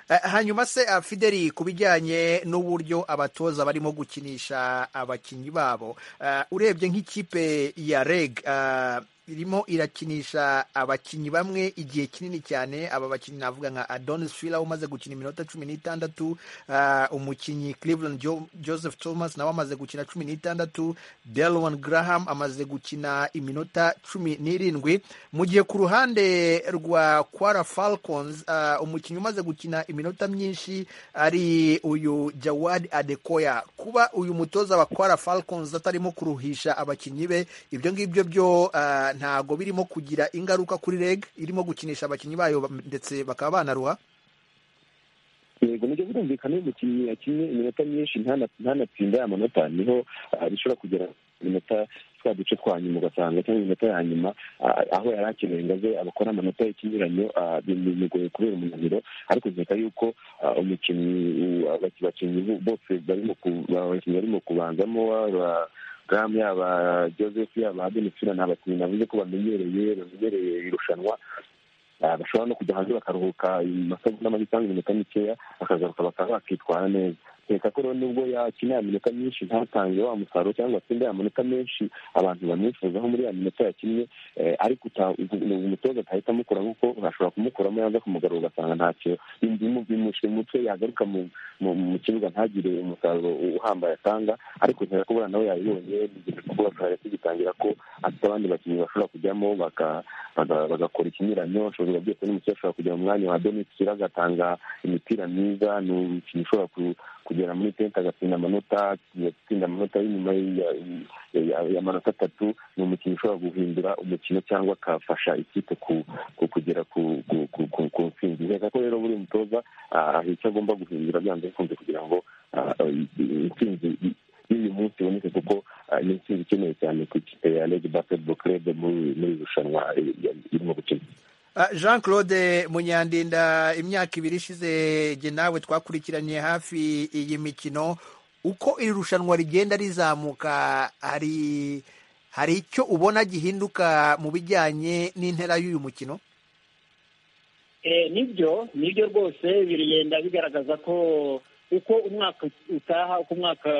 Eh, hanyuma se ah, fideli ku bijyanye n'uburyo abatoza barimo gukinisha abakinnyi babo ah, urebye nk'ikipe ya reg ah, irimo irakinisha abakinnyi bamwe igihe kinini cyane aba bakinnyi navuga nka adonis fila umaze gukina iminota cumi n'itandatu ah, umukinnyi cleveland Jo- joseph thomas nawe amaze gukina cumi n'itandatu delwan graham amaze gukina iminota cumi n'irindwi mu gihe ku ruhande rwa kwara falcons ah, umukinnyi umaze gukina iminota myinshi ari uyu jawad adekoya kuba uyu mutoza wa kwara falcons atarimo kuruhisha abakinnyi be ibyo ngibyo byo ah, ntago birimo kugira ingaruka kuri reg irimo gukinisha abakinnyi bayo ba- ndetse bakaba banaruha yego nibyo birumvikana iyo umukinnyi yakinnye iminota myinshi ntana- ntanatsinda ya manota niho ah, bishobora kugera iminota twa duce twa nyuma ugasanga cyangwa iminota ya nyuma ah, aho yari akeneye ngo aze abakora amanota y'ikinyuranyo ah, bi- bimugoye kubera umunaniro ariko kereka yuko ah, umukinnyi u- abaki- abakinnyi bo- bose barimo ku- abakinnyi barimo kubanzamo aba- Graham yaba Joseph yaba Adenisina ni abakinnyi navuze ko bamenyereye bamenyereye irushanwa Ah, bashobora no kujya hanze bakaruhuka amasaha make cyangwa iminota mikeya bakagaruka bakaba bakitwara neza kereka ko rero nubwo yakina ya minota myinshi ntatange wa musaruro cyangwa atsinde ya minota menshi abantu bamwifuzaho muri ya minota yakinnye eh, ariko uta- ubu- umutoza atahita amukura kuko ashobora kumukuramo yanza kumugarura ugasanga ntacyo bimushyira umutwe yagaruka mu- mu- mu kibuga ntagire umusaruro uhambaye atanga ariko nkeka ko buriya nawe yabibonye bigira kuba twari tugitangira ko afite abandi bakinnyi bashobora kujyamo baka- baga- bagakora ikinyuranyo ashobora byose n'umukino ashobora kujya mu mwanya wa domitira agatanga imipira myiza ni umukinnyi ushobora ku- kugera muri tente agatsinda amanota agatsinda amanota y'inyuma ya- ya- ya manota atatu ni umukinnyi ushobora guhindura umukino cyangwa akafasha ikipe ku- ku- kugera ku- ku- ku- ku ku ntsinzi nkeka ko rero buri mutoza ah, hari icyo agomba guhindura byanze bikunze kugira ngo ah, intsinzi i- y'uyu munsi iboneke kuko ah, ni intsinzi ikeneye cyane ku ikipe ya rege basketball club muri muri iri rushanwa eh, irimo gukina Ah, jean claude munyandinda imyaka ibiri ishize jye nawe twakurikiranye hafi iyi mikino uko iri rushanwa rigenda rizamuka hari hari icyo ubona gihinduka mu bijyanye n'intera y'uyu mukino Eh, nibyo nibyo rwose birigenda bigaragaza ko uko umwaka utaha uko umwaka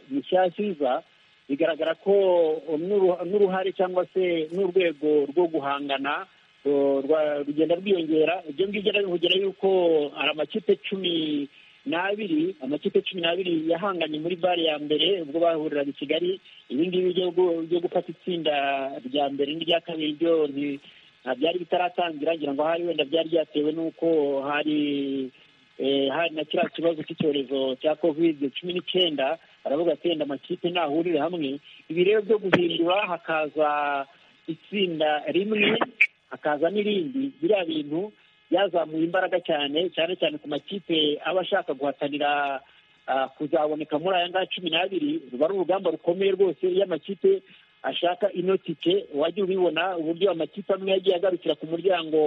mushyashya uza bigaragara ko n'uru- n'uruhare cyangwa se n'urwego rwo guhangana eh, rwa- rugenda rwiyongera ibyo ngibyo rero bivugira yuko hari amakipe cumi n'abiri amakipe cumi n'abiri yahanganye muri bare ya mbere ubwo bahuriraga i kigali ibi ngibi byo gu- byo gufata itsinda rya mbere n'irya kabiri byo nti- nta byari bitaratangira ngira ngo hari wenda byari byatewe n'uko hari eh, hari na kiriya kibazo cy'icyorezo cya kovide cumi n'icyenda baravuga ati wenda amakipe ntahurire hamwe ibi rero byo guhindura hakaza itsinda rimwe hakaza n'irindi biriya bintu byazamuye imbaraga cyane cyane cyane ku makipe aba ashaka guhatanira ah, kuzaboneka muri aya ngaya cumi n'abiri ruba ari urugamba rukomeye rwose iyo amakipe ashaka ino tike wajya ubibona uburyo amakipe amwe yagiye agarukira ku muryango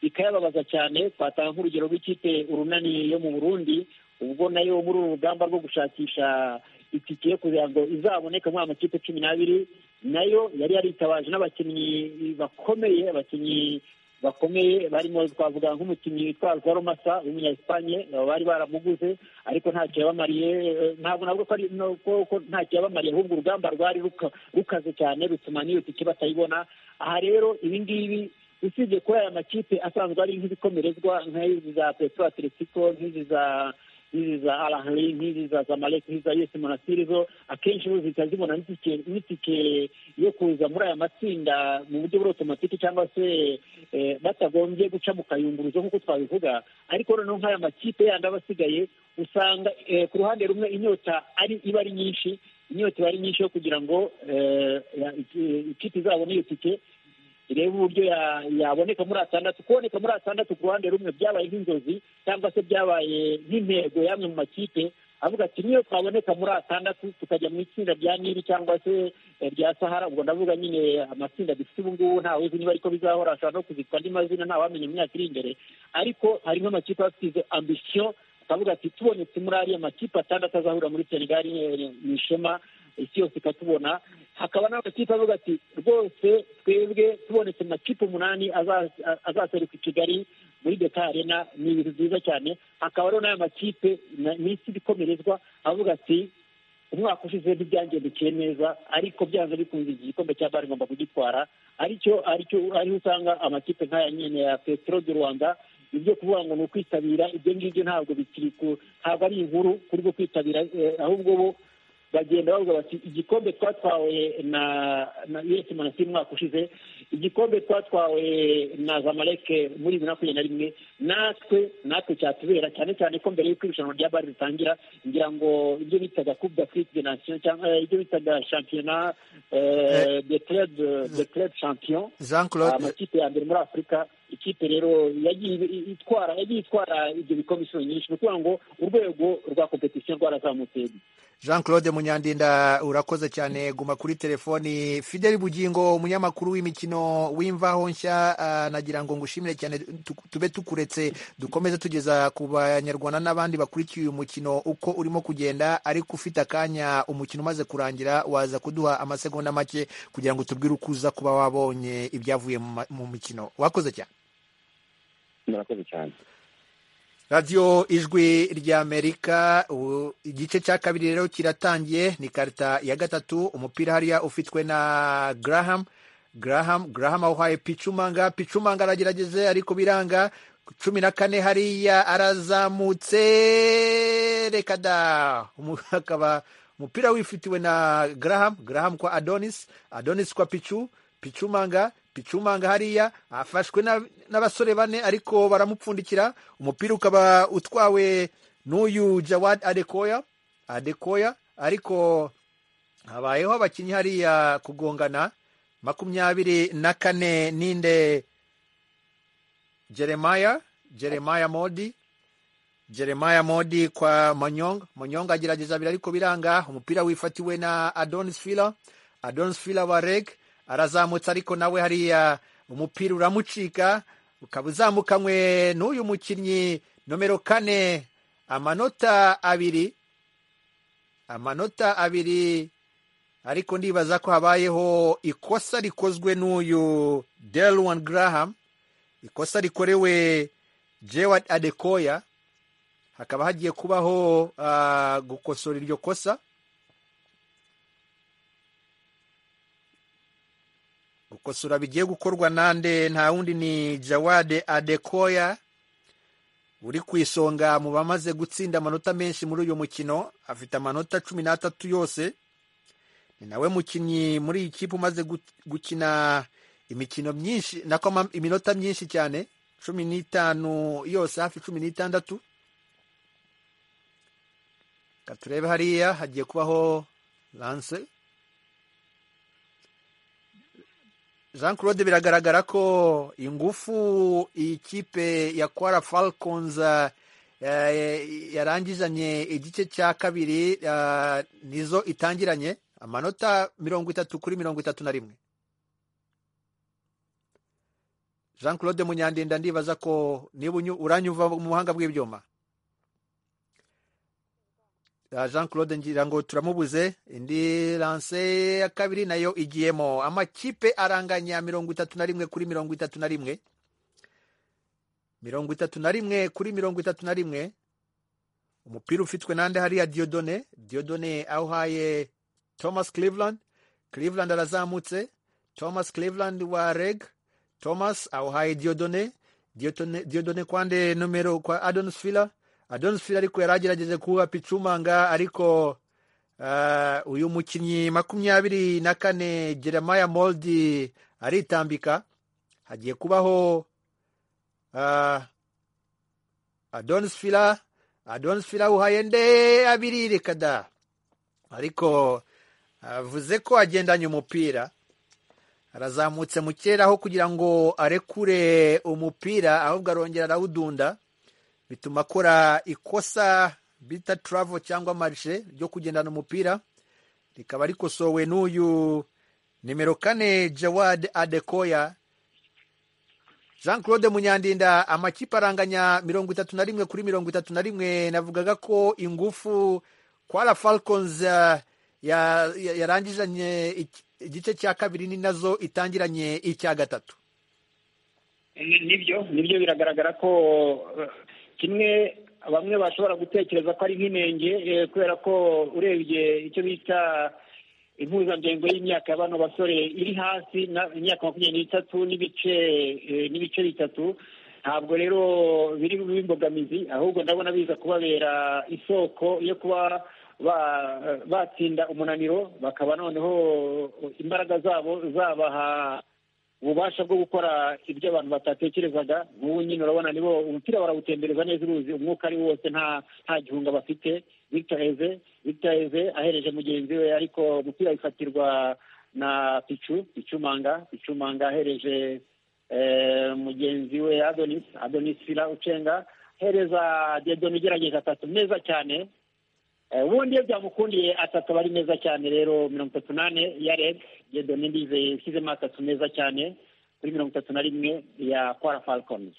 bikayababaza cyane twatanga nk'urugero rw'ikipe urunani yo mu burundi ubwo nayo muri uru rugamba rwo gushakisha itike kugira ngo izaboneke muri aya makipe cumi n'abiri nayo yari yaritabaje n'abakinnyi bakomeye abakinnyi bakomeye barimo twavuga nk'umukinnyi witwa Alvaro Massa w'umunya Espagne bari baramuguze ariko ntacyo yabamariye eh, ntabwo navuga ko ari no- ko ko ntacyo yabamariye ahubwo urugamba rwari ruka- rukaze cyane rutuma n'iyo tike batayibona aha rero ibi ngibi usibye kuba aya makipe asanzwe ari nk'ibikomerezwa nk'izi za Petro Atletico nk'izi za nk'izi za arahari nk'izi za zamalek nk'iza yesi monasiri zo akenshi bo zihita zibona n'itike n'itike yo kuza muri aya matsinda mu buryo buri otomatike cyangwa se eh, batagombye guca mu kayunguruzo nk'uko twabivuga ariko noneho nk'aya makipe yandi aba asigaye usanga eh, ku ruhande rumwe inyota ari iba ari nyinshi inyota iba ari nyinshi yo kugira ngo eh, ya- iki- ikipe izabone iyo tike irebe uburyo ya- yaboneka muri atandatu kuboneka muri atandatu ku ruhande rumwe byabaye nk'inzozi cyangwa se byabaye nk'intego y'amwe mu makipe avuga ati niyo twaboneka muri atandatu tukajya mu itsinda rya nili cyangwa se eh, rya sahara ubwo ndavuga nyine amatsinda dufite ubu ngubu ntawe uzi niba ariko bizahora ashobora no kuzitwa andi mazina ntawamenya imyaka iri imbere ariko harimo amakipe afite izo ambisiyo akavuga ati tubonetse muri ariya makipe atandatu azahurira muri senegal eh, mu ishema isi yose ikatubona hakaba n'amakipe avuga ati rwose twebwe tubonetse mu makipe umunani aza- a- azaseruka i kigali muri beka arena ni ibintu byiza cyane hakaba rero n'aya makipe na- minsi ibikomerezwa avuga ati umwaka ushize ntibyangendekeye neza ariko byanze bikunze iki gikombe cya bari ngomba kugitwara aricyo aricyo ariho usanga amakipe nk'aya nyine ya petero de rwanda ibyo kuvuga ngo ni ukwitabira ibyo ngibyo ntabwo bikiri ku- ntabwo ari inkuru kuri bwo kwitabira eh, ahubwo bo bagenda bavuga bati igikombe twatwawe na na us monastir umwaka ushize igikombe twatwawe na zamaleke muri bibiri na makumyabiri na rimwe natwe natwe cyatubera cyane cyane ko mbere y'uko irushanwa rya bari ritangira ngira ngo ibyo bitaga coupe d'afrique de nation cyangwa eh, ibyo bitaga championnat eh, de club de club champion jean claude amakipe ya mbere muri afurika ikipe rero yagiye i- itwara yagiye itwara ibyo bikombe inshuro nyinshi ni ukuvuga ngo urwego rwa competition rwarazamutse jean claude munyandinda urakoze cyane guma kuri telefoni fideli bugingo umunyamakuru w'imikino w'imvaho nshya ah, nagira ngo ngushimire cyane tu- tube tukuretse dukomeze tugeza ku banyarwanda n'abandi bakurikiye uyu mukino uko urimo kugenda ariko ufite akanya umukino umaze kurangira waza kuduha amasegonda make kugira ngo tubwire uko uza kuba wabonye ibyavuye mu ma- mu mikino wakoze cyane murakoze cyane radiyo ijwi ry'amerika u- igice cya kabiri rero kiratangiye ni karita ya gatatu umupira hariya ufitwe na garaham garaham garaham awuhaye picumanga picumanga aragerageze ariko biranga cumi na kane hariya arazamutse reka da Umu- akaba umupira wifitiwe na garaham garaham kwa adonis adonis kwa picu picumanga picumanga hariya afashwe na- n'abasore bane ariko baramupfundikira umupira ukaba utwawe n'uyu jawad adekoya adekoya ariko habayeho abakinnyi hariya kugongana makumyabiri na kane ninde jeremaya jeremaya modi jeremaya modi kwa manyong manyong agerageza abiri ariko biranga umupira wifatiwe na adonis fila adonis fila wa reg arazamutse ariko nawe hariya umupira uramucika ukaba uzamukanywe n'uyu mukinnyi nomero kane amanota abiri amanota abiri ariko ndibaza ko habayeho ikosa rikozwe n'uyu delwan graham ikosa rikorewe jewad adekoya hakaba hagiye kubaho ah, gukosora iryo kosa gukosora bigiye gukorwa nande nta wundi ni jawade adekoya uri ku isonga mu bamaze gutsinda amanota menshi muri uyu mukino afite amanota cumi n'atatu yose ni nawe mukinnyi muri iyi kipe umaze gut- gukina imikino myinshi nako ama- iminota myinshi cyane cumi n'itanu yose hafi cumi n'itandatu reka turebe hariya hagiye kubaho lance jean claude biragaragara ko ingufu iyi kipe ya kwara falcons eh, yarangizanye igice cya kabiri eh, nizo itangiranye amanota mirongo itatu kuri mirongo itatu na rimwe jean claude munyandinda ndibaza ko niba unyu- uranyumva mu buhanga bw'ibyuma Ah, jean claude ngira ngo turamubuze indi lanse ya kabiri nayo igiyemo amakipe aranganya mirongo itatu na rimwe kuri mirongo itatu na rimwe mirongo itatu na rimwe kuri mirongo itatu na rimwe umupira ufitwe nande hariya diodone diodone awuhaye thomas cleveland cleveland arazamutse thomas cleveland wa reg thomas awuhaye diodone diodone, diodone kwande nomero kwa adons fila adolphe ariko yari agerageje kuba picumanga ariko ah, uyu mukinnyi makumyabiri na kane jeremiah moldi aritambika hagiye kubaho ah, adonis fila adonis fila uhaye nde abiri reka da ariko avuze ko agendanye umupira arazamutse mu kirere aho kugira ngo arekure umupira ahubwo arongera arawudunda bituma akora ikosa bita turavo cyangwa marishe ryo kugendana umupira rikaba rikosowe n'uyu nimero kane jawad adekoya jean claude munyandinda amakipe aranganya mirongo itatu na rimwe kuri mirongo itatu na rimwe navugaga ko ingufu kwara falcons eh, ya- ya- yarangizanye iki- igice cya kabiri ni nazo itangiranye icya gatatu Ni- nibyo nibyo biragaragara ko eh, kimwe bamwe bashobora gutekereza ko ari nk'inenge eh, kubera ko urebye icyo bita impuzandengo y'imyaka ya bano basore iri hasi na- imyaka makumyabiri n'itatu n'ibice eh, n'ibice bitatu ntabwo rero biri bube imbogamizi ahubwo ndabona biza kubabera isoko yo kuba ba- batsinda umunaniro bakaba noneho imbaraga zabo zabaha ububasha bwo gukora ibyo abantu batatekerezaga nk'ubu nyine urabona nibo umupira barawutembereza neza uruzi umwuka ari wose nta nta gihunga bafite Victor Eze Victor Eze ahereje mugenzi we ariko umupira wifatirwa na Pichu Pichumanga Pichumanga ahereje eh, mugenzi we Adonis Adonis Fila Ucenga ahereza Diedone ugerageza atatu meza cyane Eh, ubundi iyo byamukundiye atatu aba ari meza cyane rero mirongo itatu n'ane ya reg jedone ndizeye ushyizemo atatu meza cyane kuri mirongo itatu na rimwe ya kwara falcons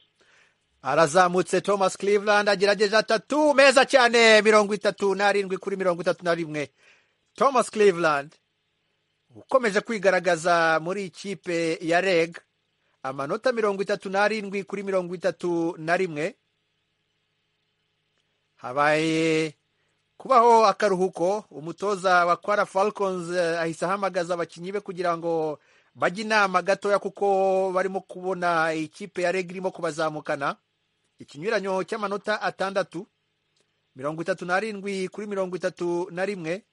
arazamutse thomas cleveland agerageje atatu meza cyane mirongo itatu n'arindwi kuri mirongo itatu na rimwe thomas cleveland ukomeje kwigaragaza muri ikipe ya reg amanota mirongo itatu n'arindwi kuri mirongo itatu na rimwe habaye kubaho akaruhuko umutoza wa kwara falcons eh, ahise ahamagaza abakinnyi be kugira ngo bajye inama gatoya kuko barimo kubona ikipe ya reg irimo kubazamukana ikinyuranyo cy'amanota atandatu mirongo itatu n'arindwi kuri mirongo itatu na rimwe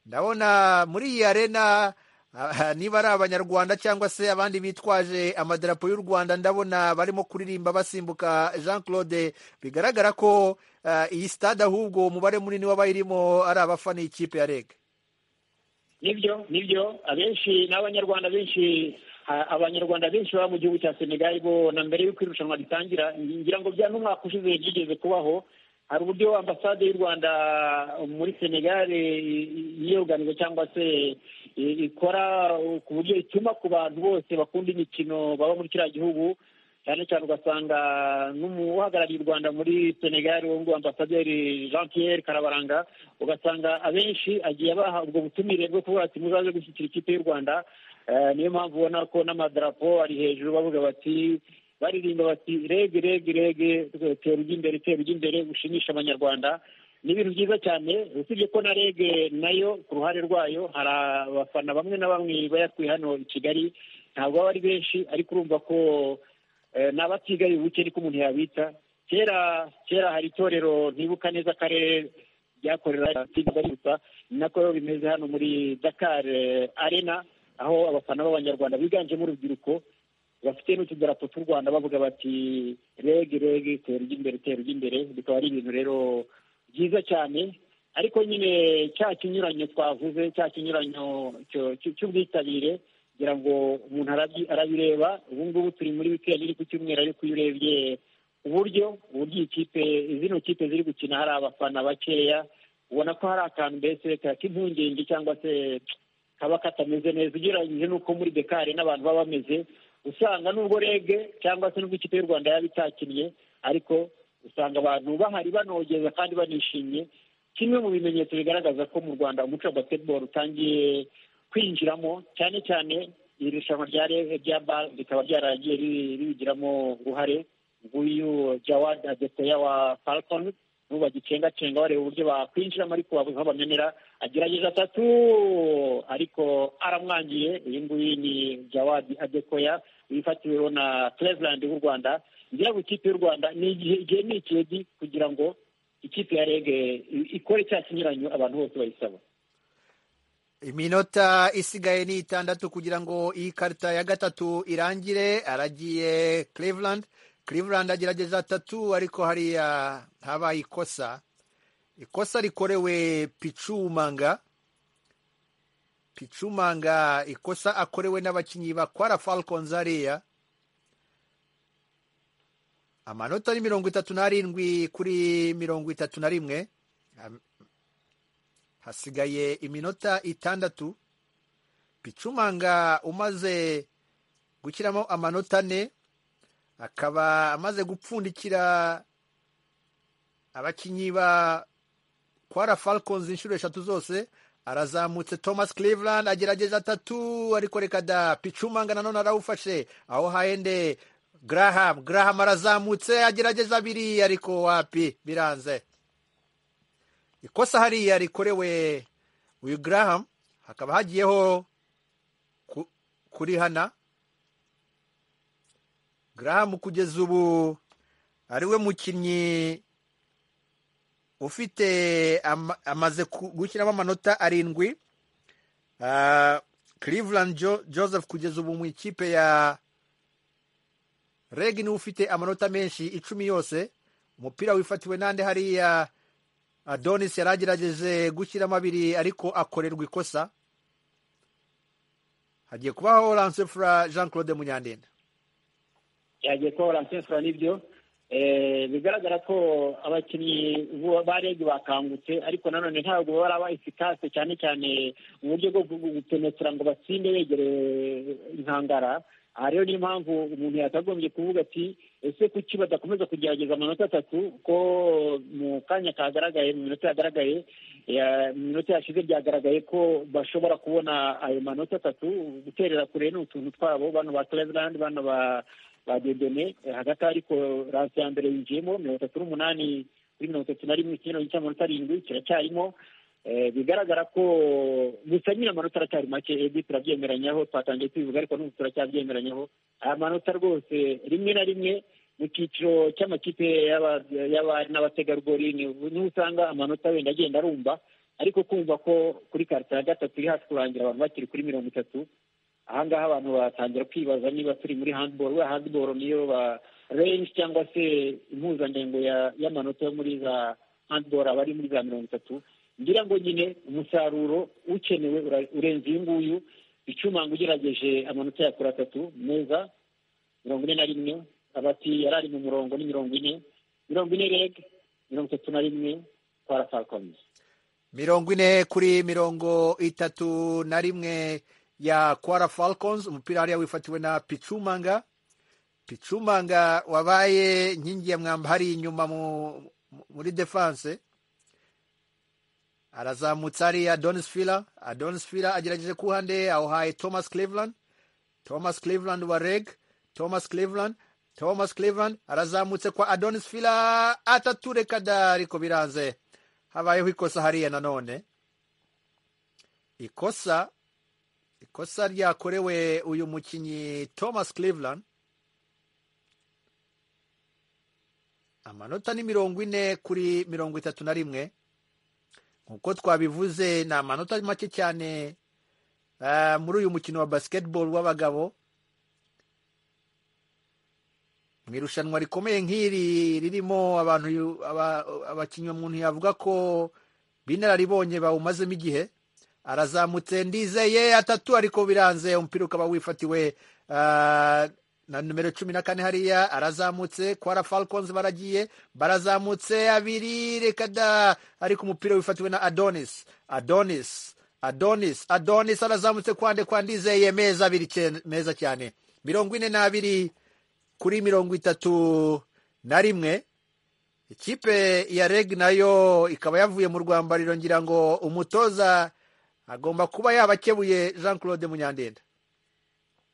ndabona muri iyi arena ah, niba ari abanyarwanda cyangwa se abandi bitwaje amadarapo y'u rwanda ndabona barimo kuririmba basimbuka jean claude bigaragara ko ah, iyi stade ahubwo umubare munini w'abayirimo ari abafana ikipe ya reg nibyo nibyo abenshi n'abanyarwanda benshi a- abanyarwanda benshi baba mu gihugu cya senegali bo na mbere y'uko irushanwa ritangira ngira ngo bya n'umwaka ushize byigeze kubaho hari uburyo ambasade y'u rwanda muri senegali yiyoganiza cyangwa se i- ikora ku buryo ituma ku bantu bose bakunda imikino baba muri kiriya gihugu cyane cyane ugasanga n'uhagarariye u rwanda muri senegali wo ngo ambasaderi jean pierre karabaranga ugasanga abenshi agiye abaha ubwo butumire bwo kuvuga ati muzaze gushyigikira ikipe y'u rwanda Eh, niyo mpamvu ubona ko n'amadarapo ari hejuru bavuga bati baririmba bati rege rege rege tera ujya imbere tera ujya imbere ushimisha abanyarwanda ni ibintu byiza cyane usibye ko na rege nayo ku ruhande rwayo hari abafana bamwe na bamwe bayakwiye hano i kigali ntabwo baba ari benshi ariko urumva ko eh, ni abatigaye ubuke niko umuntu yabita kera kera hari itorero ntibuka neza akarere ryakorera gusa ni nako rero bimeze hano muri dakar eh, arena aho abafana b'abanyarwanda biganjemo urubyiruko bafite n'utudarapo tw'u rwanda bavuga bati rege rege tera ujya imbere tera ujya imbere bikaba ari ibintu rero byiza cyane ariko nyine cya kinyuranyo twavuze cya kinyuranyo cyo- cy- cy'ubwitabire kugira ngo umuntu arabyi- arabireba ubu ngubu turi muri wikendi iri ku cyumweru ariko iyo urebye uburyo uburyo iyi kipe zino kipe ziri gukina hari abafana bakeya ubona ko hari akantu mbese k'impungenge cyangwa se kaba katameze neza ugereranyije n'uko muri bekari n'abantu baba bameze usanga nubwo rege cyangwa se nubwo ikipe y'u rwanda yaba itakinnye ariko usanga abantu bahari banogeza kandi banishimye kimwe mu bimenyetso bigaragaza ko mu rwanda umuco wa basketball utangiye kwinjiramo cyane cyane iri rushanwa rya Re- rya bal rikaba ryaragiye ri- ribigiramo uruhare nguyu jawad adekoya wa falcon n'ubu bagicengacenga bareba uburyo bakwinjiramo ariko babuze aho bamenera agerageza atatu ariko aramwangiye uyu nguyu ni jawad adekoya wifatiriweho na cleveland w'u rwanda ngira ngo ikipe y'u rwanda ni igihe igihe ni ikedi kugira ngo ikipe ya rege ikore cya kinyuranyo abantu bose bayisaba iminota isigaye ni itandatu kugira ngo iyi karita ya gatatu irangire aragiye Cleveland Cleveland agerageza atatu ariko hariya habaye ikosa ikosa rikorewe picumanga picumanga ikosa akorewe n'abakinnyi bakwara falcons hariya amanota ni mirongo itatu n'arindwi kuri mirongo itatu na rimwe Am- hasigaye iminota itandatu picumanga umaze gushyiramo amanota ane akaba amaze gupfundikira abakinnyi ba kwara falcons inshuro eshatu zose arazamutse thomas cleveland agerageza atatu ariko reka da picumanga nanone arawufashe aho haende graham graham arazamutse agerageza abiri ariko wapi biranze ikosa hariya rikorewe uyu graham hakaba hagiyeho ku- kurihana graham kugeza ubu ariwe mukinnyi ufite ama- amaze ku- gushyiramo amanota arindwi Ah, cleveland Jo- joseph kugeza ubu mu ikipe ya reg niwe ufite amanota menshi icumi yose umupira wifatiwe n'ande hariya adonis yari agerageje gushyiramo abiri ariko akorerwa ikosa hagiye kubaho lancefra jean claude munyandenda yagiye kuba baransensura n'ibyo Eh, bigaragara ko abakinnyi bo- ba rege bakangutse ariko nanone ntabwo baba aba efikase cyane cyane mu buryo bwo gu- gutenetera ngo batsinde begereye inkangara aha rero niyo mpamvu umuntu yakagombye kuvuga ati ese kuki badakomeza kugerageza amanota atatu ko mu kanya kagaragaye mu minota yagaragaye eh, mu minota yashize byagaragaye ko bashobora kubona ayo manota atatu guterera kure ni utuntu twabo bano ba cleveland bano ba ba dedone eh, hagati aho ariko ransi ya mbere yinjiyemo mirongo itatu n'umunani kuri mirongo itatu na rimwe ikinyuranye cy'amanota arindwi kiracyarimo Eh, bigaragara ko gusa nyine amanota aracyari make ebi turabyemeranyaho twatangiye kwivuga ariko n'ubu turacyabyemeranyaho aya manota rwose rimwe na rimwe mu cyiciro cy'amakipe y'aba- y'abari n'abategarugori ni- niho usanga amanota wenda agenda arumba ariko kumva ko kuri karita ya gatatu iri hafi kurangira abantu bakiri kuri mirongo itatu ahangaha abantu batangira kwibaza niba turi muri handball we handball niyo ba range cyangwa se impuzandengo ya- y'amanota yo muri za handball aba ari muri za mirongo itatu ngira ngo nyine umusaruro ukenewe ura- urenze uyu nguyu icumanga ugerageje amanota yakora atatu meza mirongo ine na rimwe abati yari ari mu murongo ni mirongo ine mirongo ine reg mirongo itatu na rimwe kwara falcons mirongo ine kuri mirongo itatu na rimwe ya kwara falcons umupira hariya wifatiwe na picumanga picumanga wabaye inkingi ya mwamba hari inyuma mu, muri defense arazamutse hariya adonis fila adonis fila agerageje ku ruhande awuhaye thomas cleveland thomas cleveland wa reg thomas cleveland thomas cleveland arazamutse kwa adonis fila atatu reka da ariko biranze habayeho ikosa hariya nanone ikosa ikosa ryakorewe uyu mukinnyi thomas cleveland amanota ni mirongo ine kuri mirongo itatu na rimwe nk'uko twabivuze ni amanota make cyane ah, muri uyu mukino wa basketball w'abagabo mu irushanwa rikomeye nk'iri ririmo abantu yu- aba- abakinnyi umuntu yavuga ko b'inararibonye bawumazemo igihe arazamutse ndizeye atatu ariko biranze umupira ukaba wifatiwe ah, na numero cumi na kane hariya arazamutse kwara falcons baragiye barazamutse abiri reka da ariko umupira wifatiwe na adonis adonis adonis adonis arazamutse kwande kwa ndizeye meza abiri cyane- meza cyane mirongo ine n'abiri kuri mirongo itatu na rimwe ikipe ya reg nayo ikaba yavuye mu rwambariro ngira ngo umutoza agomba kuba yabakebuye jean claude munyandenda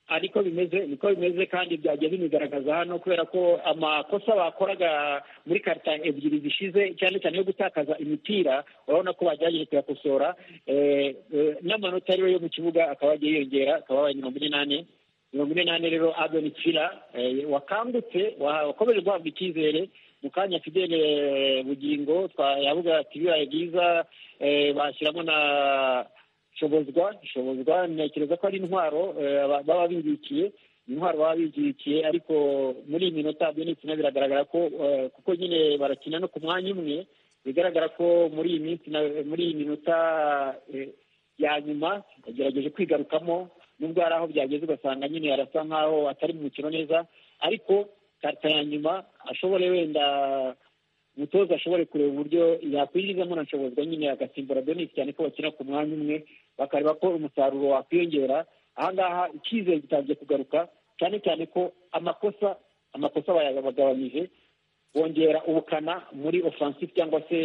ariko bimeze niko bimeze kandi byagiye binigaragaza hano kubera ko amakosa bakoraga muri karita ebyiri zishize cyane cyane yo gutakaza imipira urabona ko bagerageje kuyakosora eh, eh, n'amanota rero yo mu kibuga akaba yagiye yiyongera akaba abaye mirongo ine n'ane mirongo ine n'ane rero adoni fila eh, wakangutse wa- wakomeje guhabwa icyizere mu kanya fidele bugingo twa- yavuga ati ibirayi byiza eh, bashyiramo na shobozwa shobozwa ntekereza ko ari intwaro eh, aba- baba bibikiye intwaro baba bigikiye ariko muri iyi minota benitsina biragaragara ko eh, kuko nyine barakina no ku mwanya umwe bigaragara ko muri iyi minsi na- muri iyi minota eh, ya nyuma yagerageje kwigarukamo nubwo hari aho byageze ugasanga nyine arasa nkaho atari mu mukino neza ariko karita ya nyuma ashobore wenda umutoza ashobore kureba uburyo yakwinjizamo na nshobozwa nyine agasimbura Denis cyane ko bakina ku mwanya umwe bakareba ko umusaruro wakwiyongera ahangaha icyizere gitangiye kugaruka cyane cyane ko amakosa amakosa bayagabanyije bongera ubukana muri offensive cyangwa se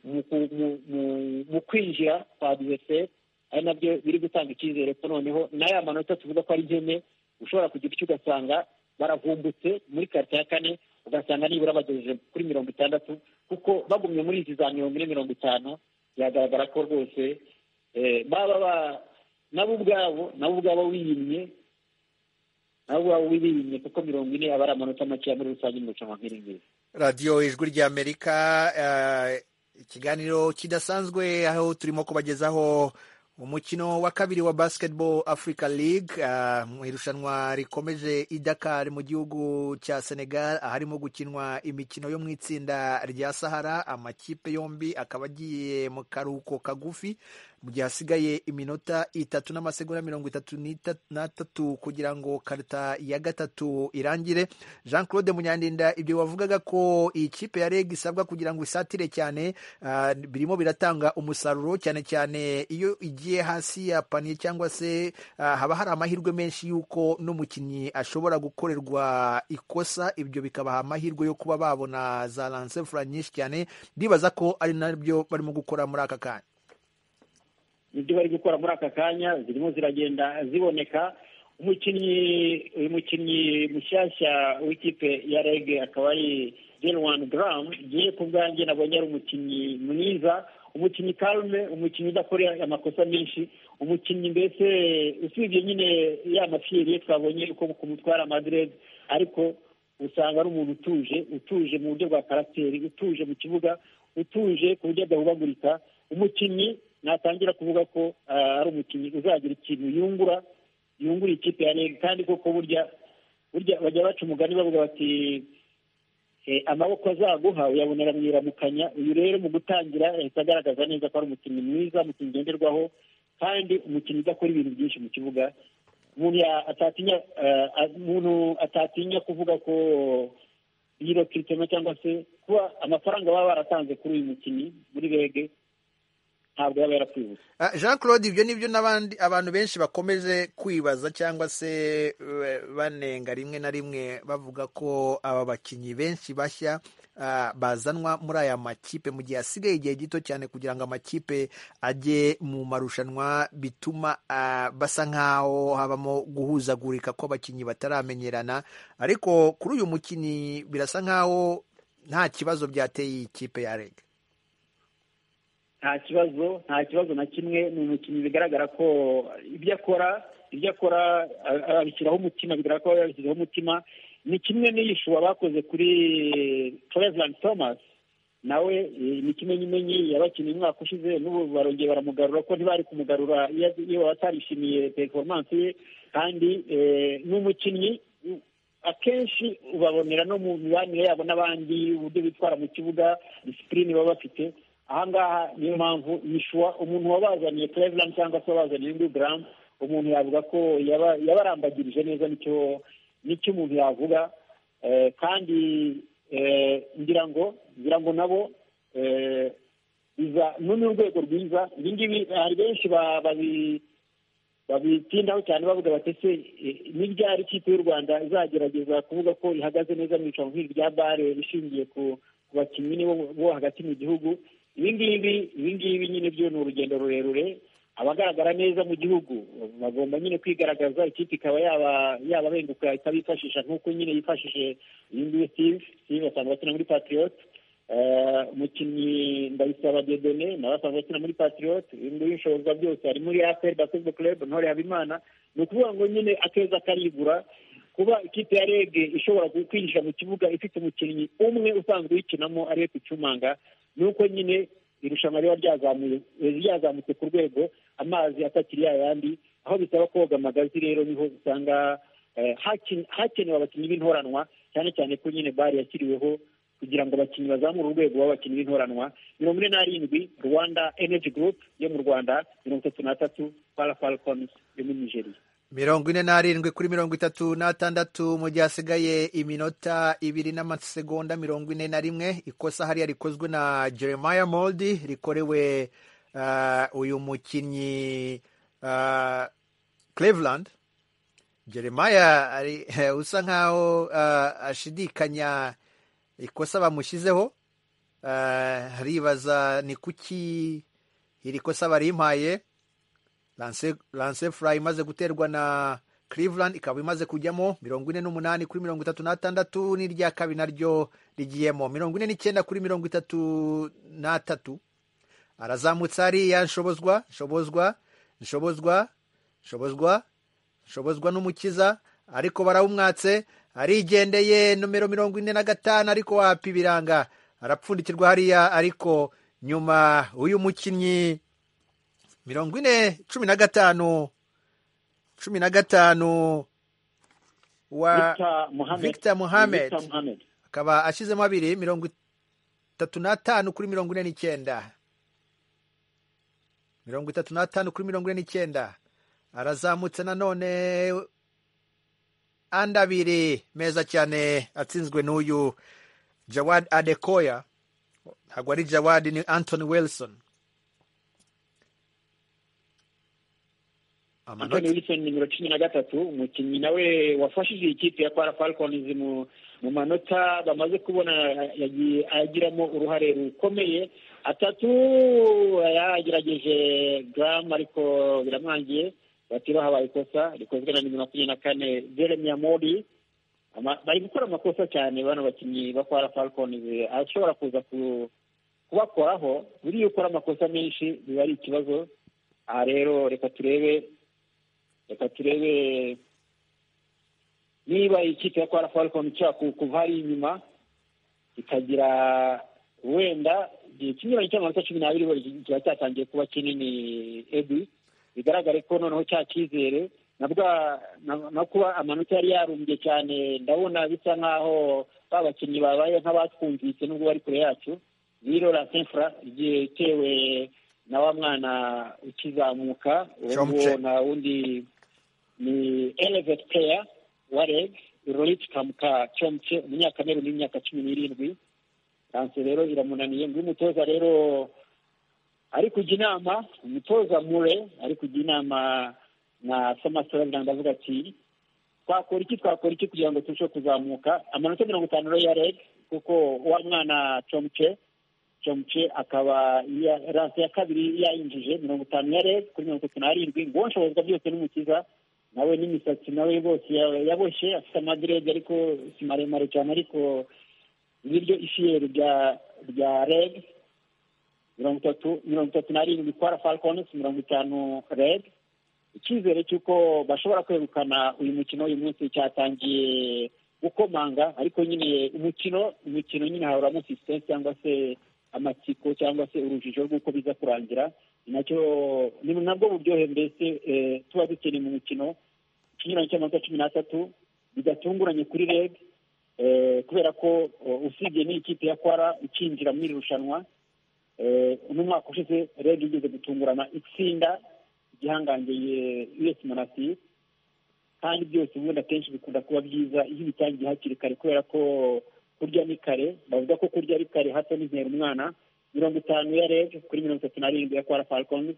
mu ku- mu- mu- mu kwinjira kwa adversaire ari nabyo biri gutanga icyizere ko noneho na ya manota tuvuga ko ari nkene ushobora kugira icyo ugasanga baravumbutse muri karita ya kane ugasanga nibura bagejeje kuri mirongo itandatu kuko bagumye muri izi za mirongo ine mirongo itanu byagaragara ko rwose eh, baba ba- nabo ubwabo nabo ubwabo wiyimye nabo ubwabo wiyimye kuko mirongo ine aba ari amanota makeya muri rusange mu rushanwa nk'iri ngiri radiyo ijwi ry'amerika eh, ikiganiro kidasanzwe aho turimo kubagezaho umukino wa kabiri wa basketball africa league eh, mu irushanwa rikomeje i dakar mu gihugu cya senegal aharimo gukinwa imikino yo mu itsinda rya sahara amakipe yombi akaba agiye mu karuhuko kagufi mu gihe hasigaye iminota itatu n'amasegonda mirongo itatu n'ita- n'atatu kugira ngo karita ya gatatu irangire jean claude munyandinda ibyo wavugaga ko iyi kipe ya reg isabwa kugira ngo isatire cyane ah, birimo biratanga umusaruro cyane cyane iyo igiye hasi ya paniye cyangwa se ah, haba hari amahirwe menshi y'uko n'umukinnyi ashobora gukorerwa ikosa ibyo bikabaha amahirwe yo kuba babona za lansefura nyinshi cyane ndibaza ko ari nabyo barimo gukora muri aka kanya nibyo bari gukora muri aka kanya zirimo ziragenda ziboneka umukinnyi uyu mukinnyi mushyashya w'ikipe ya rege akaba ari jenwani garamu ngiye ku bwanjye nabonye ari umukinnyi mwiza umukinnyi karume umukinnyi udakora amakosa menshi umukinnyi mbese usibye nyine ya mafiyeri ye twabonye uko kumutwara madirede ariko usanga ari umuntu utuje utuje mu buryo bwa karasiteri utuje mu kibuga utuje ku buryo adahubagurika umukinnyi natangira kuvuga ko ah, ari umukinnyi uzagira ikintu yungura yungura ikipe ya rege kandi koko burya burya bajya baca umugani bavuga bati eh, amaboko azaguha uyabonera mu iramukanya uyu rero mu gutangira yahita agaragaza neza ko ari umukinnyi mwiza umukinnyi ngenderwaho kandi umukinnyi udakora ibintu byinshi mu kibuga umuntu ya- atatinya eh, a- umuntu atatinya kuvuga ko biro kiritema cyangwa se kuba amafaranga baba baratanze kuri uyu mukinnyi muri rege ntabwo yaba yarakwibutse Ah, jean claude ibyo ni byo n'abandi abantu benshi bakomeje kwibaza cyangwa se eh, banenga rimwe na rimwe bavuga ko aba bakinnyi benshi bashya ah, bazanwa muri aya makipe mu gihe hasigaye igihe gito cyane kugira ngo amakipe ajye mu marushanwa bituma ah, basa nk'aho habamo guhuzagurika kw'abakinnyi bataramenyerana ariko kuri uyu mukinnyi birasa nk'aho nta kibazo byateye iyi kipe ya rege nta kibazo nta kibazo na kimwe ni umukinnyi bigaragara ko ibyo akora ibyo akora a- abishyiraho umutima bigaragara ko yabishyizeho umutima ni kimwe n'iyishuwa bakoze kuri Cleveland Thomas nawe eh, ni kimenyimenyi yabakinnye umwaka ushize n'ubu barongeye baramugarura ko ntibari kumugarura iyo iyo batarishimiye performance ye kandi eh, ni umukinnyi akenshi ubabonera no mu mibanire yabo n'abandi uburyo bitwara mu kibuga disipurine baba bafite ahangaha niyo mpamvu yishuwa umuntu wabazaniye Cleveland cyangwa se wabazaniye Andrew Graham umuntu yavuga ko yaba- yabarambagirije neza nicyo nicyo umuntu yavuga Eh, kandi eh, ngira ngo ngira ngo nabo eh, biza ni urwego rwiza ibi ngibi hari benshi ba- babi babitindaho cyane bavuga bati se eh, ni ryari ikipe y'u rwanda izagerageza kuvuga ko ihagaze neza mu icanwa nk'iri rya bare rishingiye ku ku bakinnyi nibo bo hagati mu gihugu ibi ngibi ibi ngibi nyine byo ni urugendo rurerure abagaragara neza mu gihugu bagomba nyine kwigaragaza ikipe ikaba yaba yababenguka ikabifashisha nk'uko nyine yifashishije uyu nguyu steve steve asanzwe akina muri patriot Eh, umukinnyi ndabisaba dedone nawe asanzwe akina muri patriot muri inshoboza byose ari muri apr basketball club ntore habimana ni ukuvuga ngo nyine akeza karigura kuba ikipe ya rege ishobora kwinjira mu kibuga ifite umukinnyi umwe usanzwe uyikinamo ariwe picumanga ni uko nyine irushanwa riba ryazamuye ryazamutse ku rwego amazi atakiri ya yandi aho bisaba koga amagazi rero niho usanga eh, hakin- hakenewe abakinnyi b'intoranwa cyane cyane ko nyine bari yashyiriweho kugira ngo abakinnyi bazamure urwego b'abakinnyi b'intoranwa mirongo ine n'arindwi rwanda energy group yo mu rwanda mirongo itatu n'atatu para falcons yo muri nigeria mirongo ine n'arindwi kuri mirongo itatu n'atandatu mu gihe hasigaye iminota ibiri n'amasegonda mirongo ine na rimwe ikosa hariya rikozwe na jeremiah moldi rikorewe ah, uyu mukinnyi ah, cleveland jeremiah ari usa nkaho ah, ashidikanya ikosa bamushyizeho Ah, aribaza ni kuki iri kosa barimpaye Lance- lance fly imaze guterwa na cleveland ikaba imaze kujyamo mirongo ine n'umunani kuri mirongo itatu n'atandatu n'irya kabiri naryo rigiyemo mirongo ine n'icyenda kuri mirongo itatu n'atatu arazamutse hariya nshobozwa nshobozwa nshobozwa nshobozwa nshobozwa n'umukiza ariko barawumwatse arigendeye nomero mirongo ine na gatanu ariko wapa ibiranga arapfundikirwa hariya ariko nyuma uyu mukinnyi mirongo ine cumi na gatanu cumi na gatanu wa victor mohamed Victor Mohamed. Victor mohamed akaba ashyizemo abiri mirongo itatu n'atanu kuri mirongo ine n'icyenda mirongo itatu n'atanu kuri mirongo ine n'icyenda arazamutse nanone andi abiri meza cyane atsinzwe n'uyu jawad adekoya ntabwo ari jawad ni anthony wilson Anthony Wilson nimero cumi na gatatu umukinnyi nawe wafashije ikipe ya Kwara Falcons mu mu manota bamaze kubona yagiye agiramo uruhare rukomeye atatu yagerageje Graham ariko biramwangiye batira habaye ikosa rikozwe na nimero makumyabiri na kane Jeremiah Modi Ama- bari gukora amakosa cyane bano bakinnyi ba Kwara Falcons ashobora kuza ku- kubakoraho buriya ukora amakosa menshi biba ari ikibazo aha rero reka turebe reka turebe niba ikipe ya kwara falcon ishobora ku- kuva hari inyuma ikagira wenda igihe kinyuranye cy'amanota cumi n'abiri wenda kiba cyatangiye kuba kinini ebi bigaragare ko noneho cya cyizere na bwa- na- na kuba amanota yari yarumbye cyane ndabona bisa nk'aho ba bakinnyi babaye nk'abatwumvise nubwo bari kure yacu rero la senfra igihe itewe na wa mwana ukizamuka uwo Chomche. nguwo na wundi ni elevate player wa reg rorich kamuka cyomce umunyakamere w'imyaka cumi n'irindwi ranse rero iramunaniye ngo umutoza rero ari kujya inama umutoza mure ari kujya inama na samasora biranga avuga ati twakora iki twakora iki kugira ngo turusheho kuzamuka amanota mirongo itanu rero ya reg kuko wa mwana comce comce akaba ya- ranse ya kabiri yayinjije mirongo itanu ya reg kuri mirongo itatu n'arindwi ngo nshobozwa byose n'umukiza nawe n'imisatsi nawe bose ya- yaboshye afite amadirede ariko si maremare cyane ariko niryo ishiyeri rya rya reg mirongo itatu mirongo itatu n'arindwi kwara falcons mirongo itanu reg icyizere cy'uko bashobora kwegukana uyu mukino uyu munsi cyatangiye gukomanga ariko nyine umukino umukino nyine hahoramo sisitensi cyangwa se amatsiko cyangwa se urujijo rw'uko biza kurangira ni nacyo ni nabwo buryohe mbese eh, tuba dukeneye mu mukino ikinyuranyo cy'amanota cumi n'atatu bidatunguranye kuri reg eh, kubera ko eh, usibye n'ikipe ya kwara ikinjira muri iri rushanwa eh, uno mwaka ushize reg igeze gutungurana itsinda igihangangiye us monasi kandi byose ubundi akenshi bikunda kuba byiza iyo bitangiye hakiri kare kubera ko kurya ni kare bavuga ko kurya ari kare hato n'intera umwana mirongo itanu ya reg kuri mirongo itatu n'arindwi ya kwara falcons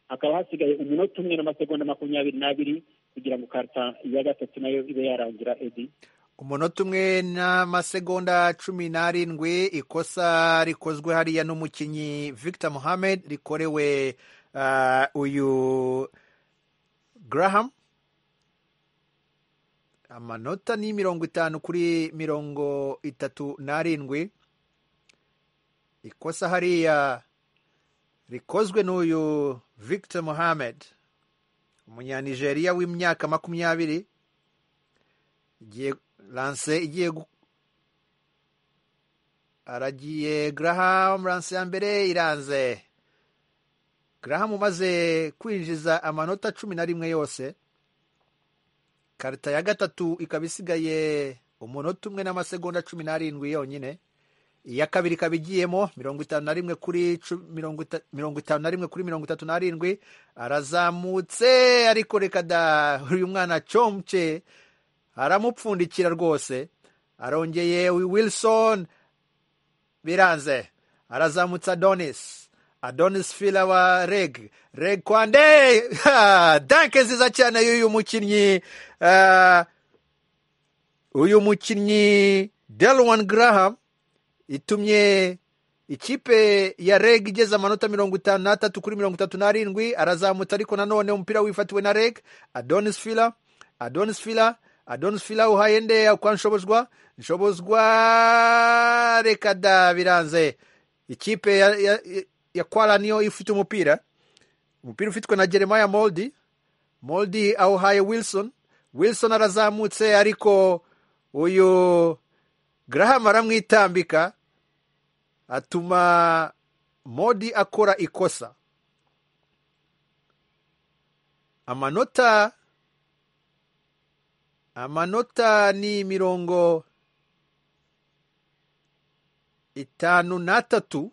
hakaba hasigaye umunota umwe n'amasegonda makumyabiri n'abiri kugira ngo karta ya gatatu nayo ibe yarangira edi umunota umwe n'amasegonda cumi n'arindwi ikosa rikozwe hariya n'umukinnyi victor mohamed rikorewe ah, uyu graham amanota ni mirongo itanu kuri mirongo itatu n'arindwi ikosa hariya rikozwe n'uyu victor mohamed umunyanigeriya w'imyaka makumyabiri igiye lanse igiye gu- aragiye Graham lanse ya mbere iranze Graham umaze kwinjiza amanota cumi na rimwe yose karita ya gatatu ikaba isigaye umunota umwe n'amasegonda cumi n'arindwi yonyine iya kabiri ikaba igiyemo mirongo itanu na rimwe kuri cu- mirongo ita- mirongo itanu na rimwe kuri mirongo itatu n'arindwi arazamutse ariko reka da uyu mwana comce aramupfundikira rwose arongeye wilson biranze arazamutse adonis adonis fila wa reg reg kwande Ha! danke nziza cyane y'uyu mukinnyi Ah, uyu mukinnyi delwan graham itumye ikipe ya reg igeze amanota mirongo itanu n'atatu kuri mirongo itatu n'arindwi arazamutse ariko nanone umupira wifatiwe na reg adonis fila adonis fila adonis fila uhaye nde kwa nshobozwa nshobozwa reka da biranze ikipe ya, ya, ya kwara niyo ifite umupira umupira ufitwe na jeremiah moldi moldi awuhaye wilson wilson arazamutse ariko uyu graham aramwitambika atuma modi akora ikosa amanota amanota ni mirongo itanu n'atatu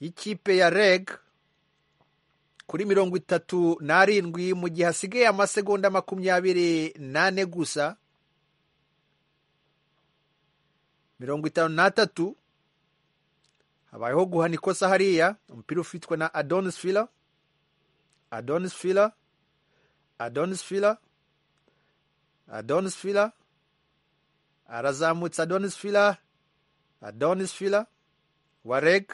y'ikipe ya reg kuri mirongo itatu n'arindwi mu gihe hasigaye amasegonda makumyabiri n'ane gusa mirongo itanu n'atatu habayeho guhana ikosa hariya umupira ufitwe na adonis fila adonis fila adonis fila adonis fila arazamutse adonis fila adonis fila wareg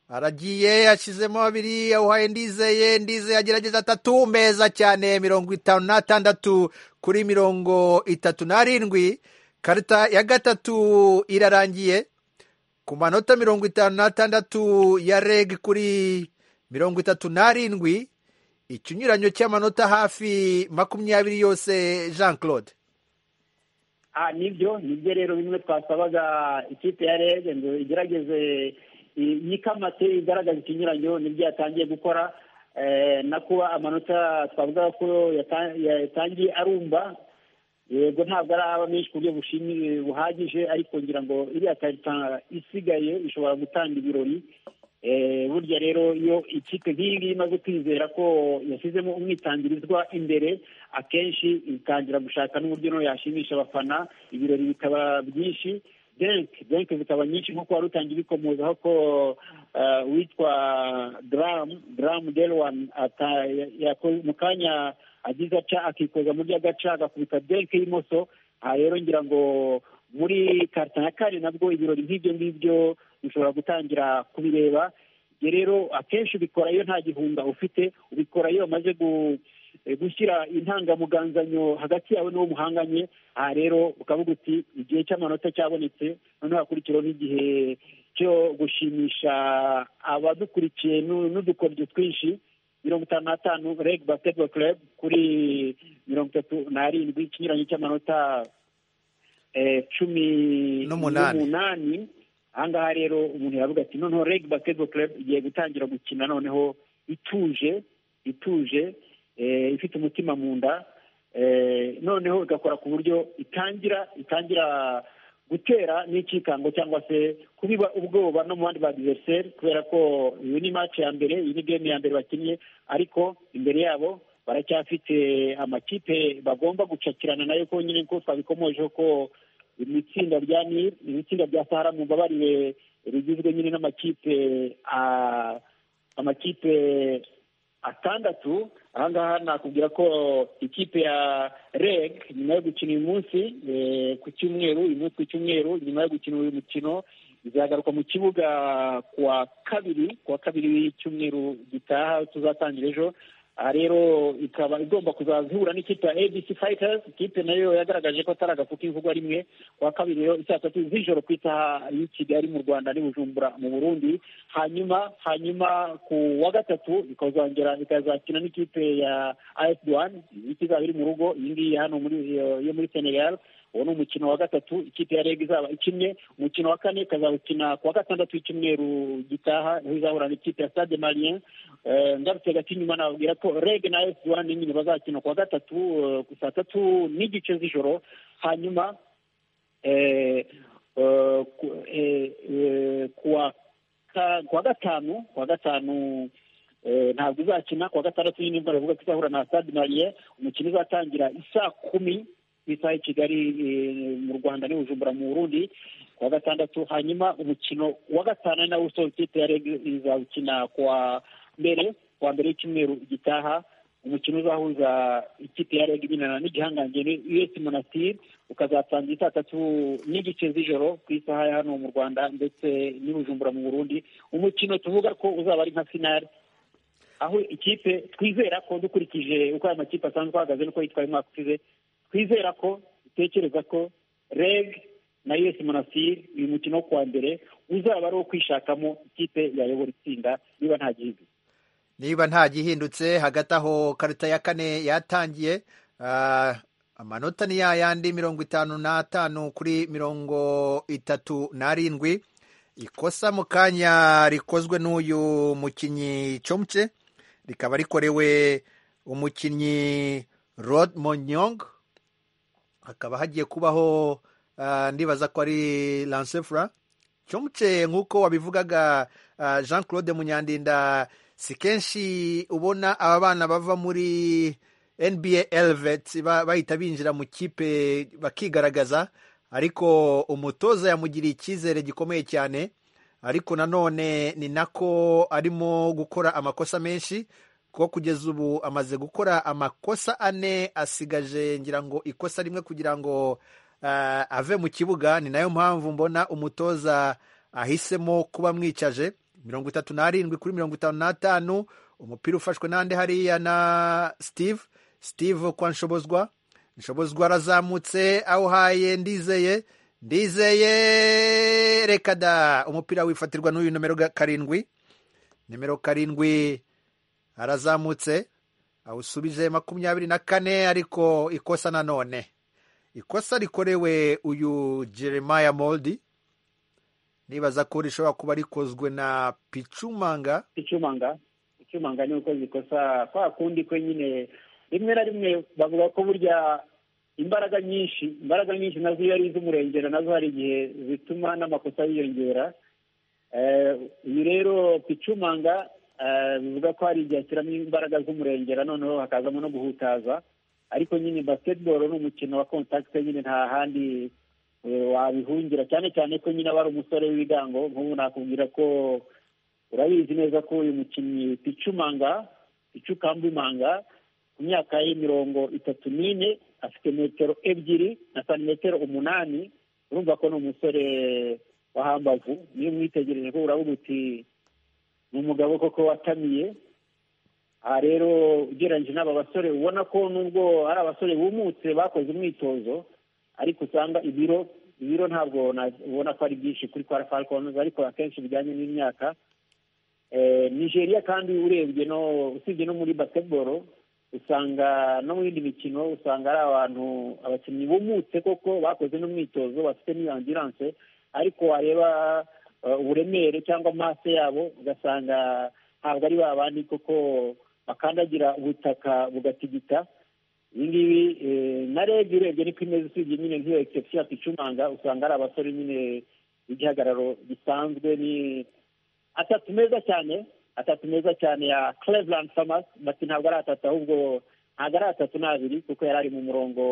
aragiye yashyizemo babiri yawuhaye ndizeye ndizeye agerageza atatu meza cyane mirongo itanu n'atandatu kuri mirongo itatu n'arindwi karita ya gatatu irarangiye ku manota mirongo itanu n'atandatu ya reg kuri mirongo itatu n'arindwi ikinyuranyo cy'amanota hafi makumyabiri yose jean claude Ah, nibyo nibyo rero bimwe twasabaga ikipe ya rege ngo igerageze i- yikamate igaragaza ikinyuranyo nibyo yatangiye gukora Eh, na kuba amanota twavuga ko yata- yatangiye arumba yego ntabwo araba menshi ku buryo bushimi buhagije ariko ngira ngo iriya karita isigaye ishobora gutanga ibirori Eh, burya rero iyo ikipe nk'iyi ngiyi imaze kwizera ko yashyizemo umwitangirizwa imbere akenshi itangira gushaka n'uburyo no yashimisha abafana ibirori bikaba byinshi denke denke zikaba nyinshi nk'uko wari utangiye ubikomozaho ko eh, uwitwa daramu daramu delwani ata- ya- yako- mu kanya agize aca akikoza muri agaca agakubita denke y'imoso aha rero ngira ngo muri karita ya kane nabwo ibirori nk'ibyo ngibyo ushobora gutangira kubireba Ibyo rero akenshi ubikora iyo nta gihunga ufite ubikora iyo bamaze gu- eh, gushyira intangamuganganyo hagati yawe n'uwo muhanganye aha rero ukavuga uti igihe cy'amanota cyabonetse noneho hakurikiraho n'igihe cyo gushimisha abadukurikiye n'u- n'udukoryo twinshi mirongo itanu n'atanu reg basketball club kuri mirongo itatu n'arindwi ikinyuranyo cy'amanota eh, cumi N'umunani. n'umunani ahangaha rero umuntu yavuga ati noneho reg basketball club igiye gutangira gukina noneho ituje ituje eh, ifite umutima mu nda eh, noneho igakora ku buryo itangira itangira gutera n'icyikango cyangwa se kubiba ubwoba no mu bandi ba diveriseri kubera ko iyi ni match ya mbere iyi ni game ya mbere bakinnye ariko imbere yabo baracyafite amakipe bagomba gucakirana nayo konyine ko twabikomojeho ko mu itsinda rya nil mu itsinda rya sahara mu mbabarire rigizwe nyine n'amakipe ah, amakipe atandatu ahangaha nakubwira ko ikipe ya reg nyuma yo gukina uyu munsi eh, ku cyumweru uyu munsi ku cyumweru nyuma yo gukina uyu mukino izagaruka mu kibuga kuwa kabiri kuwa kabiri w'icyumweru gitaha tuzatangira ejo aha rero ikaba igomba kuzaza ihura n'ikipe ya abc fighters ikipe nayo yagaragaje ko atari agafu k'ivugwa rimwe kuwa kabiri rero saa tatu z'ijoro ku isaha y'i kigali mu rwanda n'i bujumbura mu burundi hanyuma hanyuma ku wa gatatu ikazongera ikazakina n'ikipe ya as duwani iyi izaba iri mu rugo iyi ngiyi hano muri yo muri senegal uwo ni umukino wa gatatu ikipe ya reg izaba ikinnye umukino wa kane ikazawukina ku wa gatandatu w'icyumweru gitaha aho izahura n'ikipe ya stade marien Eh, ngarutse gato inyuma nababwira ko reg na esi wani nyine bazakina ku wa gatatu eh, ku saa tatu n'igice z'ijoro hanyuma eh, eh, ku- eh, eh, ku wa ka- ku wa gatanu ku wa gatanu eh, ntabwo izakina ku wa gatandatu nyine imvura ivuga ko izahura na stade marien umukino uzatangira isaa kumi isaha i kigali eh, mu rwanda n'i bujumbura mu burundi ku wa gatandatu hanyuma umukino wa gatanu ari nawo usoza ikipe ya reg izawukina ku wa mbere ku wa mbere y'icyumweru gitaha umukino uzahuza ikipe ya reg nyine n'igihangange ni us monastir ukazatangira saa tatu n'igice z'ijoro ku isaha ya hano mu rwanda ndetse n'i bujumbura mu burundi umukino tuvuga ko uzaba ari nka finale aho ikipe twizera ko dukurikije uko aya makipe asanzwe ahagaze n'uko yitwaye umwaka ushize twizera ko dutekereza ko reg na us monastir uyu mukino wo kuwa mbere uzaba ari uwo kwishakamo ikipe yayobora itsinda niba nta gihigo niba nta gihindutse hagati aho karita ya kane yatangiye ah, amanota ni ya yandi mirongo itanu n'atanu kuri mirongo itatu n'arindwi ikosa mu kanya rikozwe n'uyu mukinnyi comce rikaba rikorewe umukinnyi rod monyong hakaba hagiye kubaho ah, ndibaza ko ari lancefra comce nk'uko wabivugaga ah, jean claude munyandinda si kenshi ubona aba bana bava muri nba elvet ba- bahita binjira mu kipe bakigaragaza ariko umutoza yamugiriye icyizere gikomeye cyane ariko nanone ni nako arimo gukora amakosa menshi kuko kugeza ubu amaze gukora amakosa ane asigaje ngira ngo ikosa rimwe kugira ngo ah, ave mu kibuga ni nayo mpamvu mbona umutoza ahisemo kuba mwicaje mirongo itatu n'arindwi kuri mirongo itanu n'atanu umupira ufashwe n'ande hariya na steve steve kwa nshobozwa nshobozwa arazamutse awuhaye ndizeye ndizeye reka da umupira wifatirwa n'uyu nomero ga- karindwi nimero karindwi arazamutse awusubije makumyabiri na kane ariko ikosa nanone ikosa rikorewe uyu jeremiah moldi nibaza ko rishobora kuba rikozwe na picumanga icumanga icumanga ni uko zikosa kwa kundi kwe nyine rimwe na rimwe bavuga ko burya imbaraga nyinshi imbaraga nyinshi nazo iyo ari iz'umurengera nazo hari igihe zituma n'amakosa yiyongera Eh, uyu rero picumanga eh, bivuga ko hari igihe ashyiramo imbaraga z'umurengera noneho hakazamo no guhutaza ariko nyine basketball ni umukino wa contact nyine nta handi eh, wabihungira cyane cyane ko nyine aba ari umusore w'ibigango nk'ubu nakubwira ko urabizi neza ko uyu mukinnyi picumanga picukambimanga ku myaka ye mirongo itatu n'ine afite metero ebyiri na santimetero umunani urumva ko ni umusore wa hambavu niyo mwitegereje ko uravuga uti ni umugabo koko watamiye aha rero ugereranyije n'aba basore ubona ko nubwo ari abasore bumutse bakoze umwitozo ariko usanga ibiro ibiro ntabwo na- ubona ko ari byinshi kuri kwa falcons ariko akenshi bijyanye n'imyaka Eh, nigeria kandi urebye no usibye no muri basketball usanga no mu yindi mikino usanga ari abantu abakinnyi bumutse koko bakoze n'umwitozo bafite n'iyangirance ariko wareba eh, uburemere cyangwa amase yabo ugasanga ntabwo ari ba bandi koko bakandagira ubutaka bugatigita ibi ngibi eh, na rege urebye niko imeze usibye nyine nk'iyo egisepsiyo yakicumanga usanga ari abasore nyine b'igihagararo gisanzwe ni atatu meza cyane atatu meza cyane ya cleveland farmers bati ntabwo ari atatu ahubwo ntabwo ari atatu ni abiri kuko yari ari mu murongo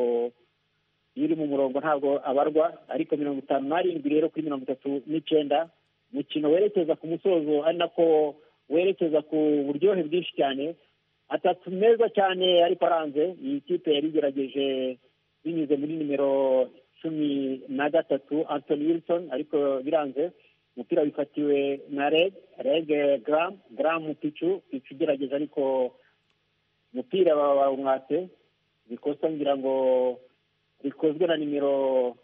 iyo uri mu murongo ntabwo abarwa ariko mirongo itanu n'arindwi rero kuri mirongo itatu n'icyenda umukino werekeza ku musozo ari nako werekeza ku buryohe bwinshi cyane atatu meza cyane ariko aranze iyi kipe yari igerageje binyuze muri nimero cumi na gatatu anthony wilson ariko biranze umupira wifatiwe na reg reg gram gram picu picu igerageza ariko umupira bawumwatse bikosa ngira ngo rikozwe na nimero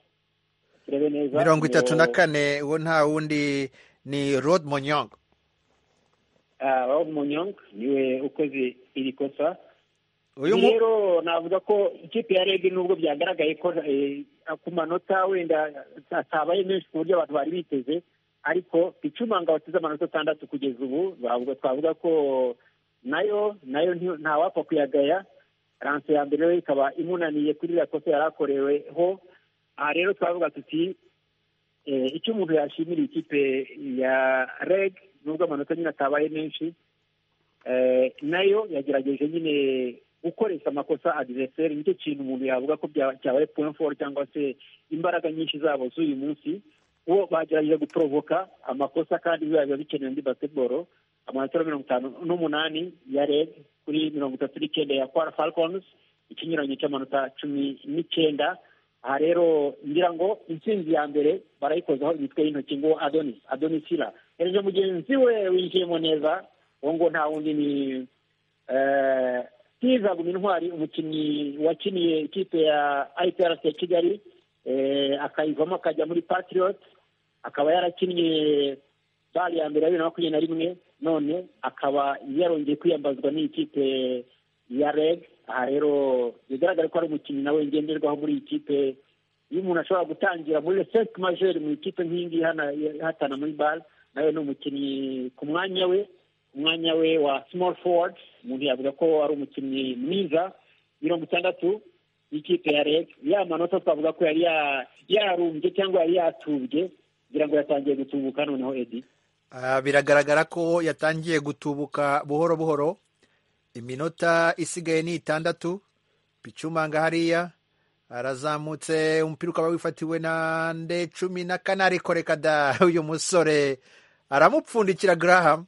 turebe neza mirongo itatu na kane uwo nta wundi ni rod monyongo aho munyonga niwe ukoze iri kosa uyu mu- rero navuga ko ikipe ya rege nubwo byagaragaye ko eh, ku manota wenda atabaye menshi ku buryo abantu bari biteze ariko icumanga wateze amanota atandatu kugeza ubu bavuga- twavuga ko nayo nayo nti- ntawapfa kuyagaya ranse ya mbere rero ikaba imunaniye kuri iriya kosa yari akoreweho aha rero twavuga tuti eh, icyo umuntu yashimira ikipe ya reg nubwo amanota nyine atabaye menshi eh, nayo yagerageje nyine gukoresha amakosa adiveriseri nicyo kintu umuntu yavuga ko bya- cyabaye point four cyangwa se imbaraga nyinshi zabo z'uyu munsi bo bagerageje guporovoka amakosa kandi biba biba bikenewe muri basketball amanota mirongo itanu n'umunani ya red kuri mirongo itatu n'icyenda ya kwara falcons ikinyuranyo cy'amanota cumi n'icyenda aha rero ngira ngo intsinzi ya mbere barayikozaho imitwe y'intoki ngo adonis adonis sila hereje mugenzi we winjiyemo neza uwo ngo nta wundi ni eh, Steve Aguma intwari umukinnyi wakiniye ikipe ya IPRC ya Kigali eh, akayivamo akajya muri Patriot akaba yarakinnye bari ya mbere ya bibiri na makumyabiri na rimwe none akaba yarongeye kwiyambazwa n'ikipe ya REG aha rero bigaragara ko ari umukinnyi nawe ngenderwaho muri iyi kipe iyo umuntu ashobora gutangira muri sec majeur mu ikipe nk'iyingiyi hana- hatana muri bar nawe ni umukinnyi ku mwanya we umwanya we wa small forward umuntu yavuga ko ari umukinnyi mwiza mirongo itandatu y'ikipe ya reg ya manota twavuga ko yari ya- yarumbye cyangwa yari yatubye kugira ngo yatangiye gutubuka noneho edi Ah, biragaragara ko yatangiye gutubuka buhoro buhoro iminota isigaye ni itandatu picumanga hariya arazamutse umupira ukaba wifatiwe na nde cumi na kane ariko reka da uyu musore aramupfundikira garahamu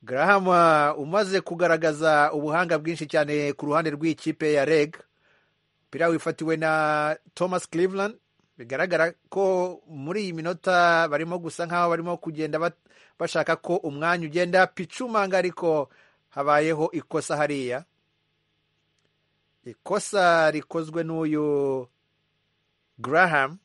garahamu ah, umaze kugaragaza ubuhanga bwinshi cyane ku ruhande rw'ikipe ya reg umupira wifatiwe na thomas cleveland bigaragara ko muri iyi minota barimo gusa nk'aho barimo kugenda bat- bashaka ko umwanya ugenda picumanga ariko habayeho ikosa hariya ikosa rikozwe n'uyu graham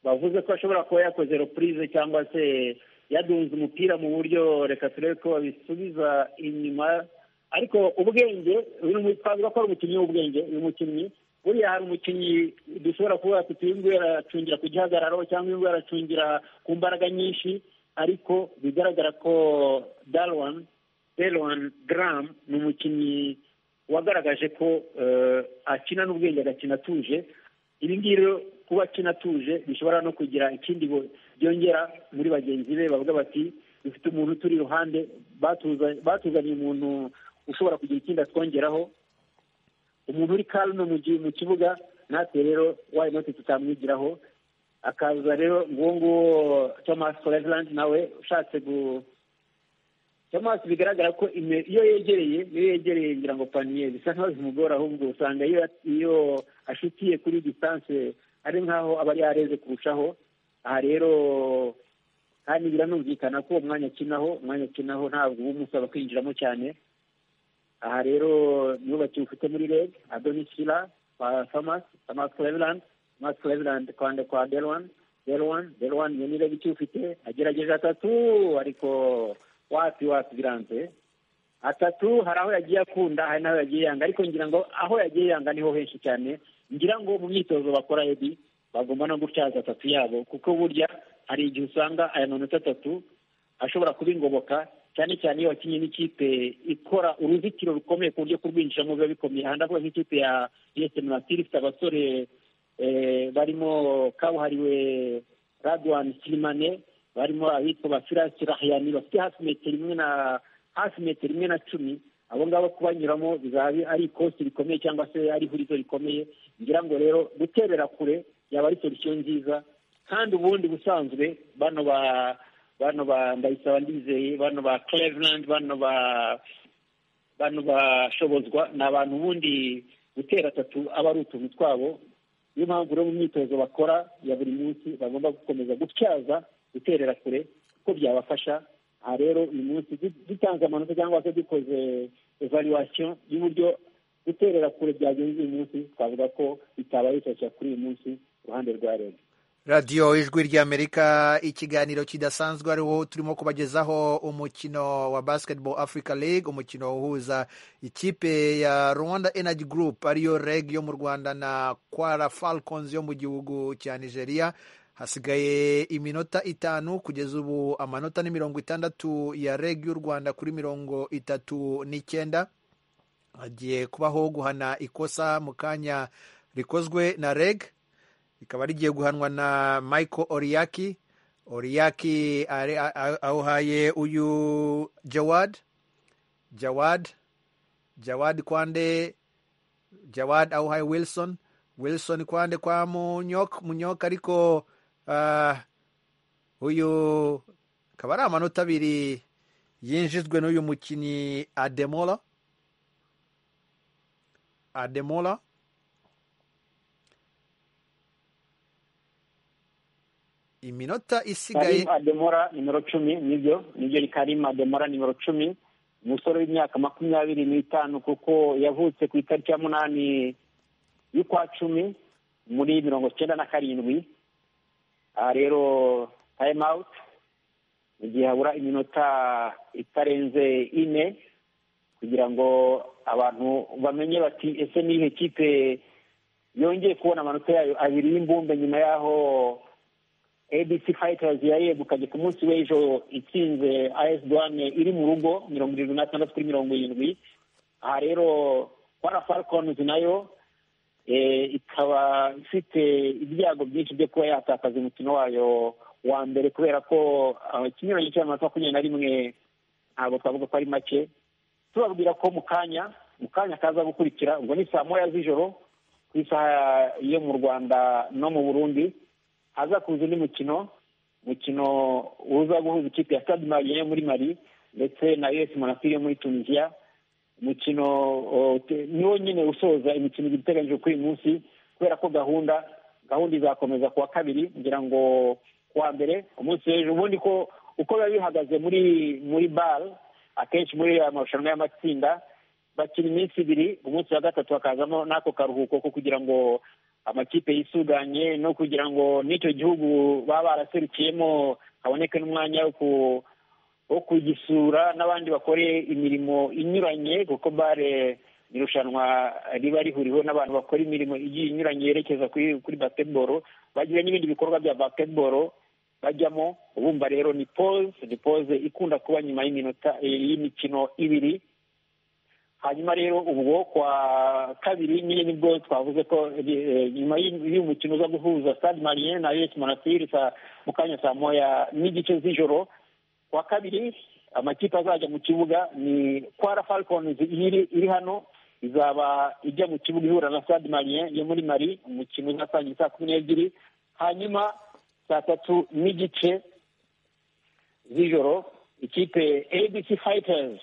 bavuze ko ashobora kuba yakoze repurize cyangwa se yadunze umupira mu buryo reka turebe ko babisubiza inyuma ariko ubwenge uyu ni umu- twavuga ko ari umukinnyi w'ubwenge uyu mukinnyi buriya hari umukinnyi dushobora kuba tuti uyu nguyu aracungira ku gihagararo cyangwa uyu nguyu aracungira ku mbaraga nyinshi ariko bigaragara ko darwan darwan graham ni umukinnyi wagaragaje ko eh, akina n'ubwenge agakina atuje ibi ngibi rero kuba akina atuje bishobora no kugira ikindi bo- byongera muri bagenzi be bavuga bati dufite umuntu turi iruhande batuza- batuzaniye umuntu ushobora kugira ikindi atwongeraho umuntu uri karume mu gihe mu kibuga natwe rero wayi noti tutamwigiraho akaza rero nguwo nguwo thomas cleveland nawe ushatse gu thomas bigaragara ko ime- iyo yegereye iyo yegereye ngira ngo paniye bisa nkaho bimugora ahubwo usanga iyo iyo ashutiye kuri distance ari nkaho aba yareze kurushaho aha rero kandi biranumvikana ko uwo mwanya akinaho umwanya akinaho ntabwo uba umusaba kwinjiramo cyane aha rero nibo bakiwufite muri reg adonisila kwa thomas thomas cleveland thomas cleveland kwande kwa delwan delwan delwan iyo ni reg ikiwufite agerageje atatu ariko wapi wapi biranze atatu hari aho yagiye akunda hari n'aho yagiye yanga ariko ngira ngo aho yagiye yanga niho henshi cyane ngira ngo mu myitozo bakora ebi bagomba no gutyaza atatu yabo kuko burya hari igihe usanga aya manota atatu ashobora kuba ingoboka cyane cyane iyo wakinnye n'ikipe ikora uruzitiro rukomeye ku buryo kurwinjiramo biba bikomeye aha ndavuga nk'ikipe ya esemu natiri ifite abasore eh, barimo kabuhariwe radwani sirimane barimo abitwa ba firasi rahiyani bafite hafi metero imwe na hafi metero imwe na cumi abo ngabo kubanyuramo bizaba bi- ari ikosi rikomeye cyangwa se ari ihurizo rikomeye ngira ngo rero guterera kure yaba ari solusiyo nziza kandi ubundi busanzwe bano ba bano ba ndayisaba ndizeye bano ba cleveland bano ba bano bashobozwa ni abantu ubundi gutera atatu aba ari utuntu twabo niyo mpamvu rero mu myitozo bakora ya buri munsi bagomba gukomeza gutyaza guterera kure kuko byabafasha aha rero uyu munsi du- dutanze amanota cyangwa se dukoze evaluation y'uburyo guterera kure byagenze uyu munsi twavuga ko bitabaye shyashya kuri uyu munsi ku ruhande rwa rege radiyo ijwi ry'amerika ikiganiro kidasanzwe ariho turimo kubagezaho umukino wa basketball africa league umukino uhuza ikipe ya rwanda energy group ariyo reg yo mu rwanda na kwara falcons yo mu gihugu cya nigeria hasigaye iminota itanu kugeza ubu amanota ni mirongo itandatu ya reg y'u rwanda kuri mirongo itatu n'icyenda hagiye kubaho guhana ikosa mu kanya rikozwe na reg rikaba rigiye guhanwa na michael oriyaki oriyaki ari- a- a- awuhaye uyu jawad jawad jawad kwande jawad awuhaye wilson wilson kwande kwa munyoka munyoka ariko ah, uyu akaba ari amanota abiri yinjijwe n'uyu mukinnyi ademola ademola iminota isigaye karim ademora nimero cumi nibyo nibyo ni karim ademora nimero cumi umusore w'imyaka makumyabiri n'itanu kuko yavutse ku itariki ya munani y'ukwa cumi muri mirongo cyenda na karindwi aha rero time out mu gihe habura iminota itarenze ine kugira ngo abantu bamenye bati ese ni ihe kipe yongeye kubona amanota yayo abiri y'imbumbe nyuma y'aho abc fighters yayegukanye ku munsi w'ejo itsinze as duwane iri mu rugo mirongo irindwi n'atandatu kuri mirongo irindwi aha rero kwara falcons nayo eh, ikaba ifite ibyago byinshi byo kuba yatakaza umukino wayo wa mbere kubera ko ah, ikinyuranyo cy'amanota makumyabiri na rimwe ntabwo twavuga ko ari make tubabwira ko mu kanya mu kanya kaza gukurikira ubwo ni saa moya z'ijoro ku isaha yo mu rwanda no mu burundi haza kuza undi mukino umukino uza guhuza ikipe ya stade mariye yo muri mali ndetse na us monastir yo muri tunisia umukino o, te- niwo nyine usoza imikino ibiri iteganyijwe kuri uyu munsi kubera ko gahunda gahunda izakomeza ku wa kabiri kugira ngo ku wa mbere umunsi w'ejo ubundi ko uko biba bihagaze muri muri bare akenshi muri aya marushanwa y'amatsinda bakina iminsi ibiri umunsi wa gatatu hakazamo n'ako karuhuko ko kugira ngo amakipe yisuganye no kugira ngo n'icyo gihugu baba baraserukiyemo haboneke n'umwanya wo ku- wo kugisura n'abandi bakore imirimo inyuranye kuko bare ni irushanwa riba rihuriweho n'abantu bakora imirimo igiye inyuranye yerekeza kuri kuri basketball bagira n'ibindi bikorwa bya basketball bajyamo ubumva rero ni pause ni pause ikunda kuba nyuma y'iminota eh, y'imikino ibiri hanyuma rero ubwo kwa kabiri nyine nibwo twavuze ko eh, nyuma y'uyu y'uyu mukino uza guhuza stade marien na us monastir saa- mu kanya saa moya n'igice z'ijoro kwa kabiri amakipe azajya mu kibuga ni kwara falcons iri iri hano izaba ijya mu kibuga ihura na stade marien yo muri mari umukino uzatangira saa kumi n'ebyiri hanyuma saa tatu n'igice z'ijoro ikipe abc fighters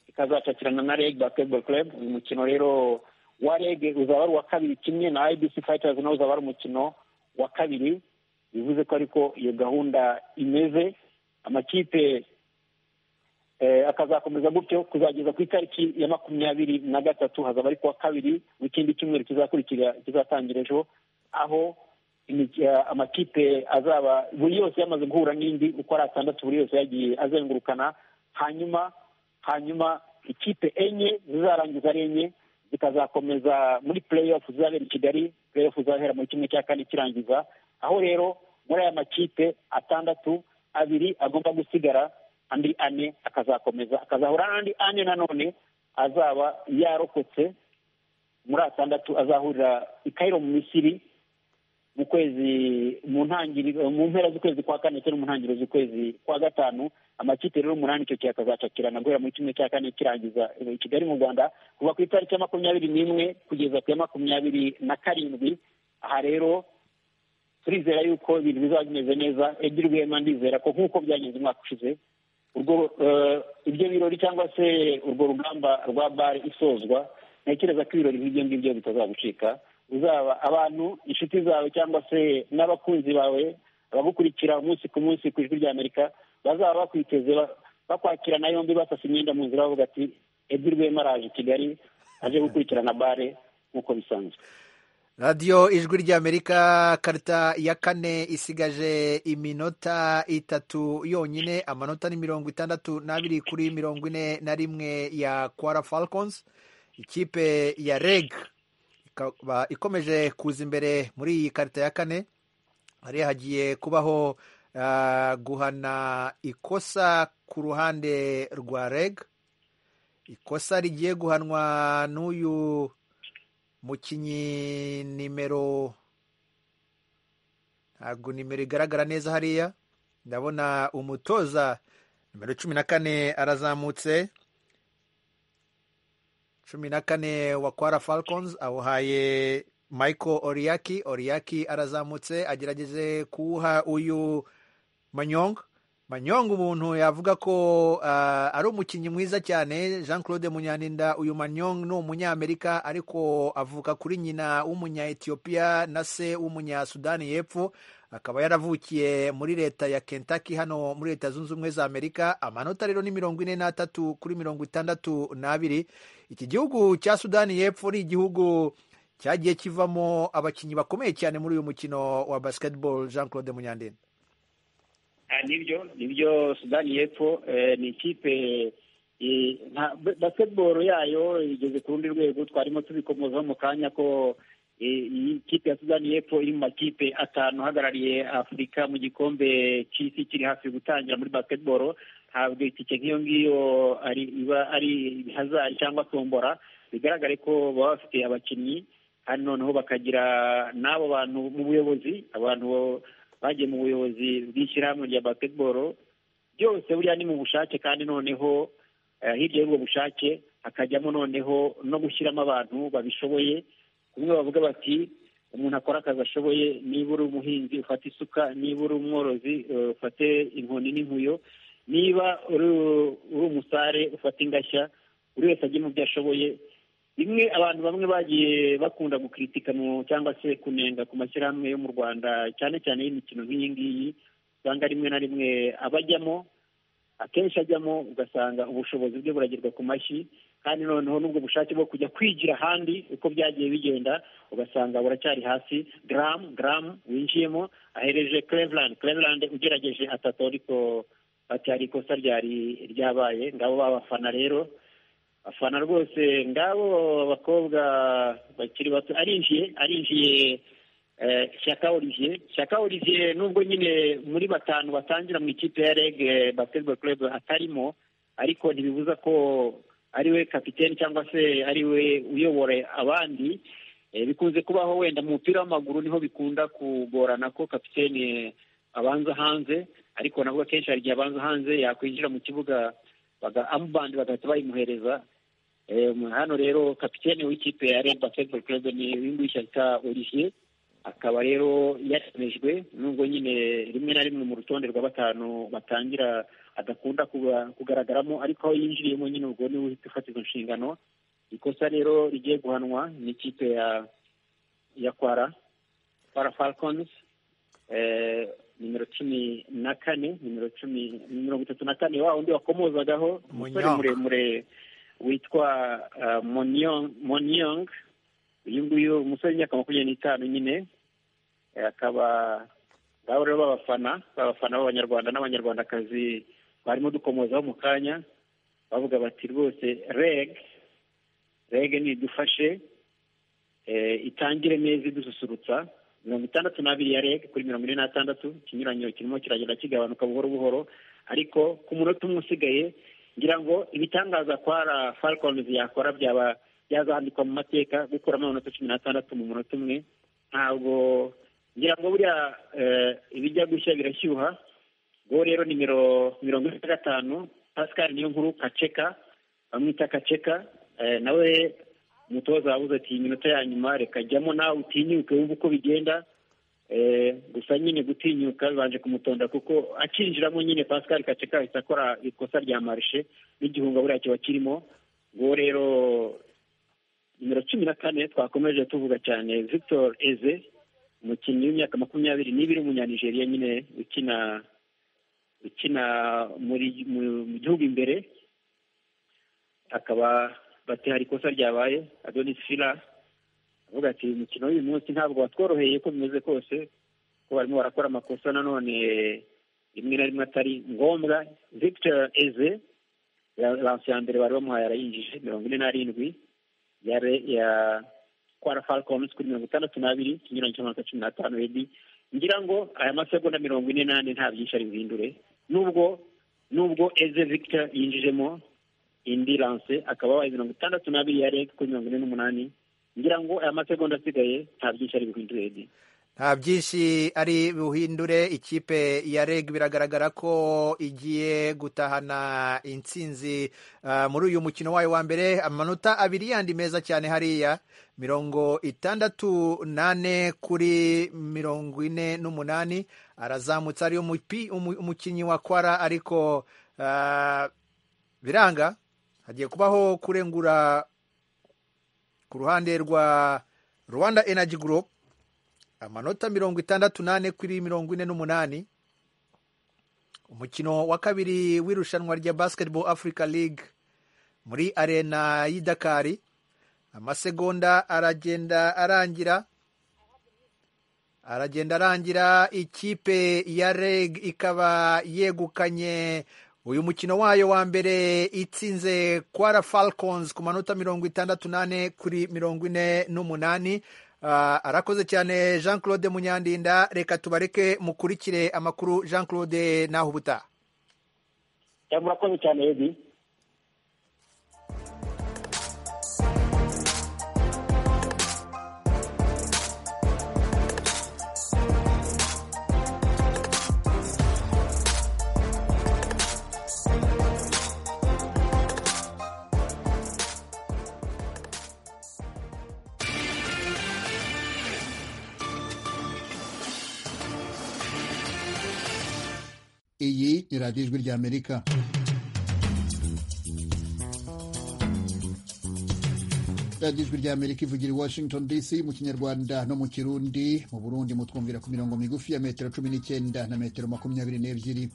ikazakakirana na reg basketball club uyu mukino rero wa reg uzaba ari uwa kabiri kimwe na ibc fighters nawe uzaba ari umukino wa kabiri bivuze ko ariko iyo gahunda imeze amakipe eh, akazakomeza gutyo kuzageza ku itariki ya makumyabiri na gatatu hazaba ari kuwa kabiri w'ikindi cyumweru kizakurikira kizatangira ejo aho imik- eh, amakipe azaba buri yose yamaze guhura n'indi uko ari atandatu buri yose yagiye azengurukana hanyuma hanyuma ikipe enye zizarangiza ari enye zikazakomeza muri play off zizabera i kigali play off zizahera muri kimwe cya kane kirangiza aho rero muri aya makipe atandatu abiri agomba gusigara andi ane akazakomeza akazahura n'andi ane nanone azaba yarokotse muri atandatu azahurira i Cairo mu misiri mu kwezi mu ntangiriro mu mpera z'ukwezi kwa kane ndetse no mu ntangiriro z'ukwezi kwa gatanu amakipe rero umunani icyo gihe akazacakirana guhera muri kimwe cya kane kirangiza i kigali mu rwanda kuva ku itariki ya makumyabiri n'imwe kugeza ku ya makumyabiri na karindwi aha rero turizera yuko ibintu bizaba bimeze neza ebyiri rwema ndizera ko nk'uko byagenze umwaka ushize urwo eh, ibyo birori cyangwa se urwo rugamba rwa bare isozwa ntekereza ko ibirori nk'ibyo ngibyo bitazagucika uzaba abantu inshuti zawe cyangwa se n'abakunzi bawe abagukurikira umunsi ku munsi ku ijwi ry'amerika bazaba bakwiteze ba- bakwakirana yombi basasa imyenda mu nzira bavuga ati ebyiri rwema araje kigali aje gukurikirana bare nk'uko bisanzwe radiyo ijwi ry'amerika karita ya kane isigaje iminota itatu yonyine amanota ni mirongo itandatu n'abiri kuri mirongo ine na rimwe ya kwara falcons ikipe ya reg ikaba ikomeje kuza imbere muri iyi karita ya kane hari hagiye kubaho ah, guhana ikosa ku ruhande rwa reg ikosa rigiye guhanwa n'uyu mukinnyi nimero ntabwo nimero igaragara neza hariya ndabona umutoza nimero cumi na kane arazamutse cumi na kane wa kwara falcons awuhaye michael oriyaki oriyaki arazamutse agerageze kuwuha uyu manyong manyong umuntu yavuga ko ah, ari umukinnyi mwiza cyane jean claude munyaninda uyu manyong ni umunyamerika ariko avuka kuri nyina w'umunya-etiyopiya na se w'umunya-sudani y'epfo akaba yaravukiye muri leta ya kentucky hano muri leta zunze ubumwe za amerika amanota rero ni mirongo ine n'atatu kuri mirongo itandatu n'abiri iki gihugu cya sudani y'epfo ni igihugu cyagiye kivamo abakinnyi bakomeye cyane muri uyu mukino wa basketball jean claude munyandinda Ah, nibyo nibyo sudani y'epfo eh, ni ikipe eh, nta- ba- basketball yayo igeze ku rundi rwego twarimo tubikomozaho mu kanya ko eh, iyi kipe ya sudani y'epfo iri mu makipe atanu ahagarariye afurika mu gikombe cy'isi kiri hafi gutangira muri basketball ntabwo itike nk'iyo ngiyo ari- iba ari hazari cyangwa tombora bigaragare ko baba bafite abakinnyi hano noneho bakagira n'abo bantu mu buyobozi abantu bagiye mu buyobozi bw'ishyirahamwe rya basketball byose buriya ni mu bushake kandi noneho eh, hirya y'ubwo bushake hakajyamo noneho no gushyiramo abantu babishoboye kumwe bavuga bati umuntu akora akazi ashoboye niba uri umuhinzi ufate isuka niba uri umworozi eh, ufate inkoni n'inkuyo niba uri uri umusare ufate ingashya buri wese ajye mu byo ashoboye bimwe abantu bamwe bagiye bakunda gukritika mu cyangwa se kunenga ku mashyirahamwe yo mu rwanda cyane cyane y'imikino nk'iyi ngiyi usanga rimwe na rimwe abajyamo akenshi ajyamo ugasanga ubushobozi bwe buragirwa ku mashyi kandi noneho n'ubwo bushake bwo kujya kwigira ahandi uko byagiye bigenda ugasanga buracyari hasi garamu garamu winjiyemo ahereje cleveland cleveland ugerageje atatu ariko ati hari ikosa ryari ryabaye ngabo babafana rero afana rwose ngabo abakobwa bakiri bato arinjiye arinjiye eh, Shyaka Olivier Shyaka Olivier nubwo nyine muri batanu batangira mu ikipe ya REG eh, Basketball Club atarimo ariko ntibibuza ko ari we kapiteni cyangwa se ari we uyobora abandi Eh, bikunze kubaho wenda mu mupira w'amaguru niho bikunda kugorana ko kapiteni abanza hanze ariko nabwo akenshi hari igihe abanza hanze yakwinjira mu kibuga baga amubandi bagahita bayimuhereza Eh, hano rero kapitene w'ikipe ya Red Basketball Club ni Wingu Shyaka Olivier akaba rero yatemejwe nubwo nyine rimwe na rimwe mu rutonde rwa batanu batangira adakunda kuba- kugaragaramo ariko aho yinjiriyemo nyine ubwo niwe uhita ufata izo nshingano ikosa rero rigiye guhanwa n'ikipe ya ya kwara kwara falcons eh, nimero cumi na kane nimero cumi mirongo itatu na kane wa undi wakomozagaho umusore Munyong. muremure witwa uh, Monyong- monyong uyu nguyu umusore w'imyaka makumyabiri n'itanu nyine eh, akaba ngabo rero b'abafana b'abafana b'abanyarwanda n'abanyarwandakazi barimo dukomozaho mu kanya bavuga bati rwose reg reg nidufashe eh, itangire neza idususurutsa mirongo itandatu n'abiri ya reg kuri mirongo ine n'atandatu ikinyuranyo kirimo kiragenda kigabanuka buhoro buhoro ariko ku munota umwe usigaye ngira ngo ibitangaza kwara falcons yakora byaba byazandikwa mu mateka gukuramo amanota cumi n'atandatu mu munota umwe ntabwo ngira ngo buriya eh, ibijya gushya birashyuha ubwo rero nimero mirongo ine na gatanu pascal niyo nkuru kaceka bamwita kaceka eh, nawe umutoza wabuze ati iminota ya nyuma reka jyamo nawe utinyuke wumve uko bigenda Eh, gusa nyine gutinyuka bibanje kumutonda kuko akinjiramo nyine pascal kaceka ahita akora ikosa rya marishe n'igihunga buriya kiba kirimo ubwo rero nimero cumi na kane twakomeje tuvuga cyane victor eze umukinnyi w'imyaka makumyabiri n'ibiri w'umunyanigeriya nyine ukina ukina muri- mu mu gihugu imbere akaba bati hari ikosa ryabaye adonis fila avuga ati umukino w'uyu munsi ntabwo watworoheye uko bimeze kose ko barimo barakora amakosa nanone rimwe na rimwe atari ngombwa victor eze la- lanse ya mbere bari bamuhaye arayinjije mirongo ine n'arindwi ya re- ya kwara falcons kuri mirongo itandatu n'abiri ikinyuranyo cy'amanota cumi n'atanu ebi ngira ngo aya masegonda mirongo ine n'ane nta byinshi ari buhindure nubwo nubwo eze victor yinjijemo indi lanse akaba abaye mirongo itandatu n'abiri ya reg kuri mirongo ine n'umunani ngira ngo aya masegonda asigaye nta byinshi ari buhindure ebi nta byinshi ari buhindure ikipe ya reg biragaragara ko igiye gutahana intsinzi ah, muri uyu mukino wayo wa mbere amanota abiri yandi meza cyane hariya mirongo itandatu nane kuri mirongo ine n'umunani arazamutse ariyo mupi- umu- umukinnyi wa kwara ariko ah, biranga hagiye kubaho kurengura ku ruhande rwa rwanda energy group amanota mirongo itandatu n'ane kuri mirongo ine n'umunani umukino wa kabiri w'irushanwa rya basketball africa league muri arena y'i dakari amasegonda aragenda arangira aragenda arangira ikipe ya reg ikaba yegukanye uyu mukino wayo wa mbere itsinze kwara falcons ku manota mirongo itandatu n'ane kuri mirongo ine n'umunani Ah, arakoze cyane jean claude munyandinda reka tubareke mukurikire amakuru jean claude naho ubutaha cyangwa murakoze cyane ebi iyi ni radiyo ijwi ry'amerika radiyo ijwi ry'amerika ivugira i washington dc mu kinyarwanda no mu kirundi mu burundi mutwumvira ku mirongo migufi ya metero cumi n'icyenda na metero makumyabiri n'ebyiri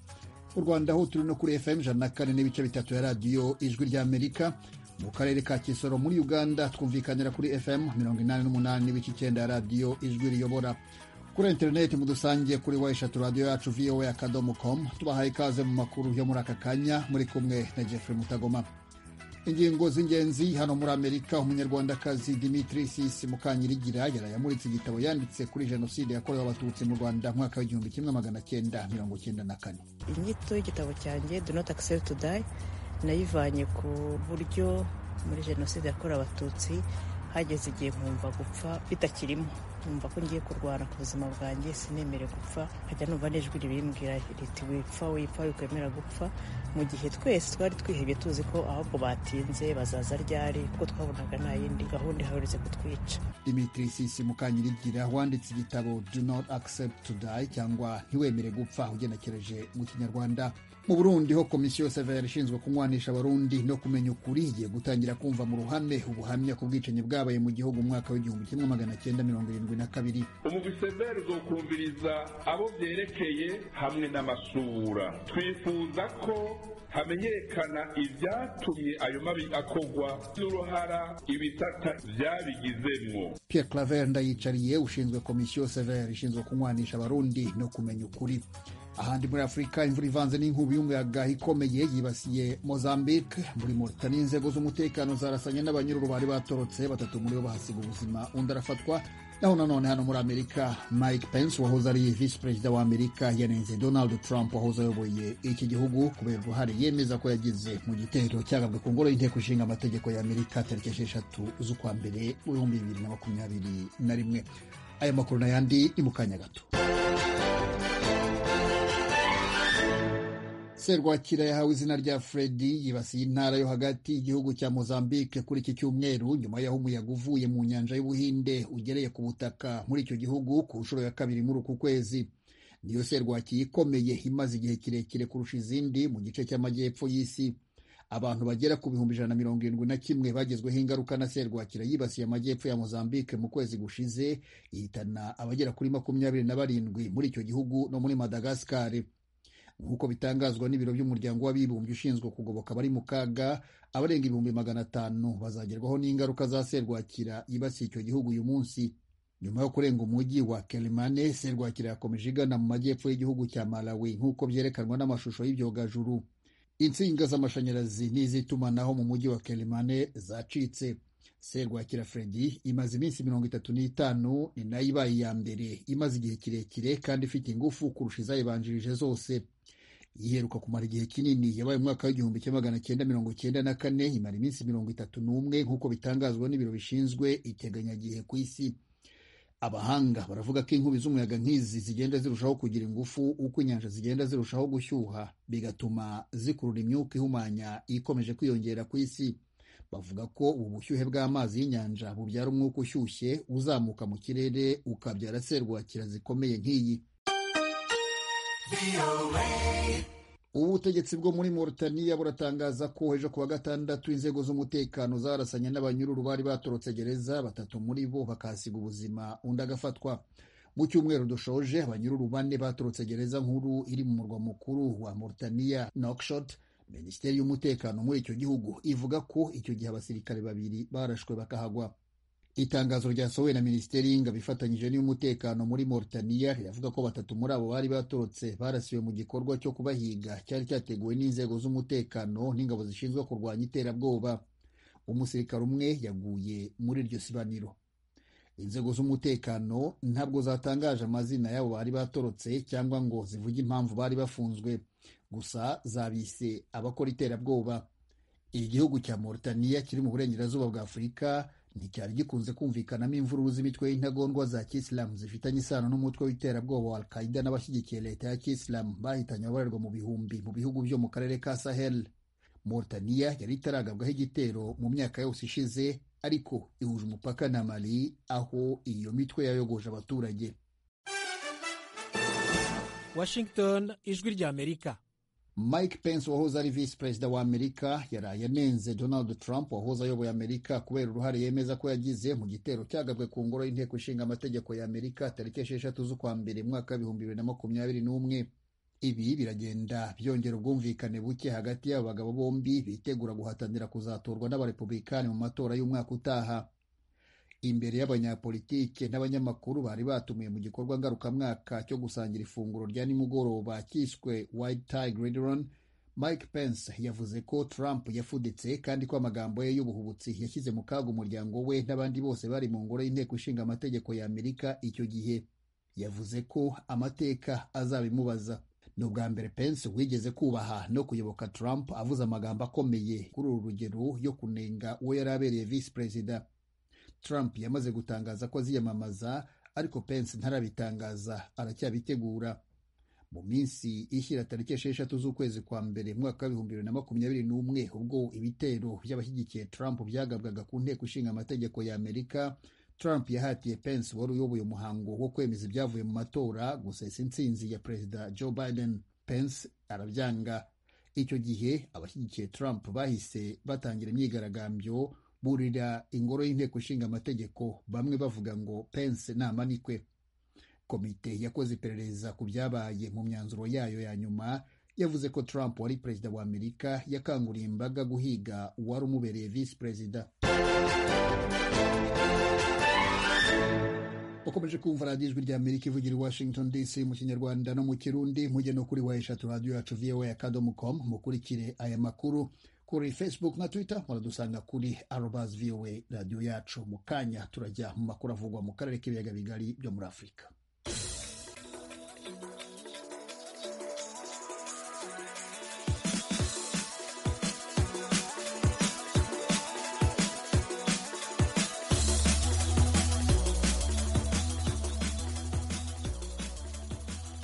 mu rwanda ho turi no kuri fm ijana na kane n'ibice bitatu ya radiyo ijwi ry'amerika mu karere ka kisoro muri uganda twumvikanira kuri fm mirongo inani n'umunani n'ibice icyenda ya radiyo ijwi riyobora kuri interineti mudusangiye kuri weshatu radiyo yacu voa akadomo com tubahaye ikaze mu makuru yo muri aka kanya muri kumwe na jeffrey mutagoma ingingo z'ingenzi hano muri amerika umunyarwandakazi dimitri sisi mukanyirigira yaraye amuritse igitabo yanditse kuri jenoside yakorewe abatutsi mu rwanda mwaka w'igihumbi kimwe magana cyenda mirongo cyenda na kane inyito y'igitabo cyanjye do not accept to die nayivanye ku buryo muri jenoside yakorewe abatutsi hageze igihe nkumva gupfa bitakirimo nkumva ko ngiye kurwana ku buzima bwanjye sinemere gupfa nkajya numva n'ijwi ribimbwira riti wipfa wipfa wikwemera gupfa mu gihe twese twari twihebye tuzi ko ahubwo batinze bazaza ryari kuko twabonaga nta yindi gahunda ihaherutse kutwica dimitri sisi mukanyirigira wanditse igitabo do not accept to die cyangwa ntiwemere gupfa ugenekereje mu kinyarwanda mu burundi ho komisiyo severa ishinzwe kunywanisha abarundi no kumenya ukuri igiye gutangira kumva mu ruhame ubuhamya ku bwicanyi bwabaye mu gihugu mu mwaka w'igihumbi kimwe magana cyenda mirongo irindwi na kabiri umubisemeri uzokumviriza abo byerekeye hamwe n'amasura twifuza ko hamenyekana ibyatumye ayo mabi akogwa n'uruhara ibitata byabigizemwo pierre claver ndayicariye ushinzwe komisiyo severa ishinzwe kunywanisha abarundi no kumenya ukuri ahandi muri afurika imvura ivanze n'inkubi y'umuyaga ikomeye yibasiye mozambique muri moritani inzego z'umutekano zarasanye n'abanyururu bari batorotse batatu muri bo bahasiga ubuzima undi arafatwa naho nanone hano muri amerika mike pence wahoze ari visi perezida wa amerika yanenze donald trump wahoze ayoboye iki gihugu kubera uruhare yemeza ko yagize mu gitero cyagabwe ku ngoro y'inteko ishinga amategeko ya amerika tariki esheshatu z'ukwa mbere mu bihumbi bibiri na makumyabiri na rimwe aya makuru n'ayandi ni mu kanya gato serwakira yahawe izina rya fredi yibasiye intara yo hagati y'igihugu cya mozambique kuri iki cyumweru nyuma y'aho umuyaga uvuye mu nyanja y'ubuhinde ugereye ku butaka muri icyo gihugu ku nshuro ya kabiri muri uku kwezi niyo serwakira ikomeye imaze igihe kirekire kurusha izindi mu gice cy'amajyepfo y'isi abantu bagera ku bihumbi ijana na mirongo irindwi na kimwe bagezweho ingaruka na serwakira yibasiye amajyepfo ya mozambique mu kwezi gushize ihitana abagera kuri makumyabiri na barindwi muri icyo gihugu no muri madagascar nk'uko bitangazwa n'ibiro by'umuryango w'abibumbye ushinzwe kugoboka abari mu kaga abarenga ibihumbi magana atanu bazagerwaho n'ingaruka za serwakira yibasiye icyo gihugu uyu munsi nyuma yo kurenga umujyi wa kerimane serwakira yakomeje igana mu majyepfo y'igihugu cya malawi nk'uko byerekanwa n'amashusho y'ibyogajuru insinga z'amashanyarazi n'iz'itumanaho mu mujyi wa kerimane zacitse serwakira fredi imaze iminsi mirongo itatu n'itanu ni nayo ibaye iya mbere imaze igihe kirekire kandi ifite ingufu kurusha izayibanjirije zose yiheruka kumara igihe kinini yabaye umwaka w'igihumbi kimwe magana cyenda mirongo cyenda na kane imara iminsi mirongo itatu n'umwe nk'uko bitangazwa n'ibiro bishinzwe iteganyagihe ku isi abahanga baravuga ko inkubi z'umuyaga nk'izi zigenda zirushaho kugira ingufu uko inyanja zigenda zirushaho gushyuha bigatuma zikurura imyuka ihumanya ikomeje kwiyongera ku isi bavuga ko ubu bushyuhe bw'amazi y'inyanja bubyara umwuka ushyushye uzamuka mu kirere ukabyara serwakira zikomeye nk'iyi ubu butegetsi bwo muri Mauritania buratangaza ko ejo ku wa gatandatu inzego z'umutekano zarasanye n'abanyururu bari batorotse gereza batatu muri bo bakahasiga ubuzima undi agafatwa mu cyumweru dushoje abanyururu bane batorotse gereza nkuru iri mu murwa mukuru wa Mauritania Nouakchott minisiteri y'umutekano muri icyo gihugu ivuga ko icyo gihe abasirikare babiri barashwe bakahagwa itangazo ryasohowe na minisiteri y'ingabo ifatanyije n'iy'umutekano muri Mauritania riravuga ko batatu muri abo bari batorotse barasiwe mu gikorwa cyo kubahiga cyari cyateguwe n'inzego z'umutekano n'ingabo zishinzwe kurwanya iterabwoba umusirikare umwe yaguye muri iryo sibaniro inzego z'umutekano ntabwo zatangaje amazina y'abo bari batorotse cyangwa ngo zivuge impamvu bari bafunzwe gusa zabise abakora iterabwoba igihugu cya Mauritania kiri mu burengerazuba bwa afurika nticyari gikunze kumvikanamo imvururu z'imitwe y'intagondwa za kisilamu zifitanye isano n'umutwe w'iterabwoba wa al-qaida n'abashyigikiye leta ya kisilamu bahitanye ababarerwa mu bihumbi mu bihugu byo mu karere ka sahel Mauritania yari itaragabwaho igitero mu myaka yose ishize ariko ihuje umupaka na mali aho iyo mitwe yayogoje abaturage washington ijwi rya amerika mike pence wahoze ari visi perezida wa amerika yaraye anenze donald trump wahoze ayoboye amerika kubera uruhare yemeza ko yagize mu gitero cyagabwe ku ngoro y'inteko ishinga amategeko ya amerika tariki esheshatu z'ukwa mbere mwaka w'ibihumbi bibiri na makumyabiri n'umwe ibi biragenda byongera ubwumvikane buke hagati y'aba bagabo bombi bitegura guhatanira kuzatorwa n'abarepublikani mu matora y'umwaka utaha imbere y'abanyapolitike n'abanyamakuru bari batumiye mu gikorwa ngarukamwaka cyo gusangira ifunguro rya nimugoroba cyiswe White Tiger Restaurant Mike Pence yavuze ko Trump yafuditse kandi ko amagambo ye y'ubuhubutsi yashyize mu kaga umuryango we n'abandi bose bari mu ngoro y'inteko ishinga amategeko ya Amerika icyo gihe yavuze ko amateka azabimubaza ni ubwa mbere Pence wigeze kubaha no kuyoboka Trump avuze amagambo akomeye kuri uru rugero yo kunenga uwo yari abereye visi perezida Trump yamaze gutangaza ko aziyamamaza ariko Pence ntarabitangaza aracyabitegura mu minsi ishyira tariki esheshatu z'ukwezi kwa mbere mwaka w'ibihumbi bibiri na makumyabiri n'umwe ubwo ibitero by'abashyigikiye Trump byagabwaga ku nteko ishinga amategeko ya Amerika Trump yahatiye Pence wari uyoboye umuhango wo kwemeza ibyavuye mu matora gusesa intsinzi ya Perezida Joe Biden Pence arabyanga icyo gihe abashyigikiye Trump bahise batangira imyigaragambyo burira ingoro y'inteko ishinga amategeko bamwe bavuga ngo Pence namanikwe komite yakoze iperereza ku byabaye mu myanzuro yayo ya nyuma yavuze ko Trump wari perezida wa Amerika yakanguriye imbaga guhiga uwari umubereye visi perezida ukomeje kumva radiyo ijwi rya amerika ivugira i washington dc mu kinyarwanda no mu kirundi mujye no kuri wa eshatu radiyo yacu voa akadomo komu mukurikire aya makuru kuri facebook na twitter muradusanga kuri arobas voa radiyo yacu mu kanya turajya mu makuru avugwa mu karere k'ibiyaga bigari byo muri afurika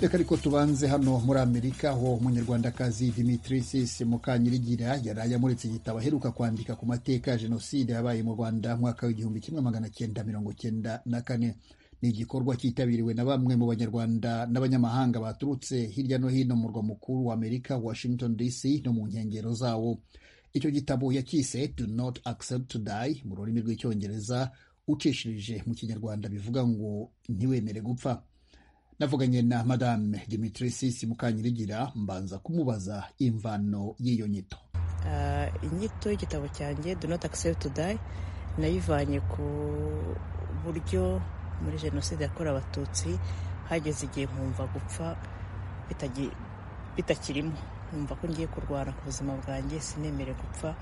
reka ariko tubanze hano muri amerika aho umunyarwandakazi dimitrisis mukanyirigira yari amuritse igitabo aheruka kwandika ku mateka ya jenoside yabaye mu rwanda mwaka w'igihumbi kimwe magana cyenda mirongo cyenda na kane ni igikorwa cyitabiriwe na bamwe mu banyarwanda n'abanyamahanga baturutse hirya no hino mu murwa mukuru wa amerika washington dc no mu nkengero zawo icyo gitabo yacyise do not accept to die mu rurimi rw'icyongereza ucishirije mu kinyarwanda bivuga ngo ntiwemere gupfa navuganye na madame Dimitrisis Mukanyirigira mbanza kumubaza imvano y'iyo nyito Ah, inyito y'igitabo cyanjye do not accept to die nayivanye ku buryo muri jenoside yakorewe abatutsi hageze igihe nkumva gupfa bitagi- bitakirimo nkumva ko ngiye kurwara ku buzima bwanjye sinemere gupfa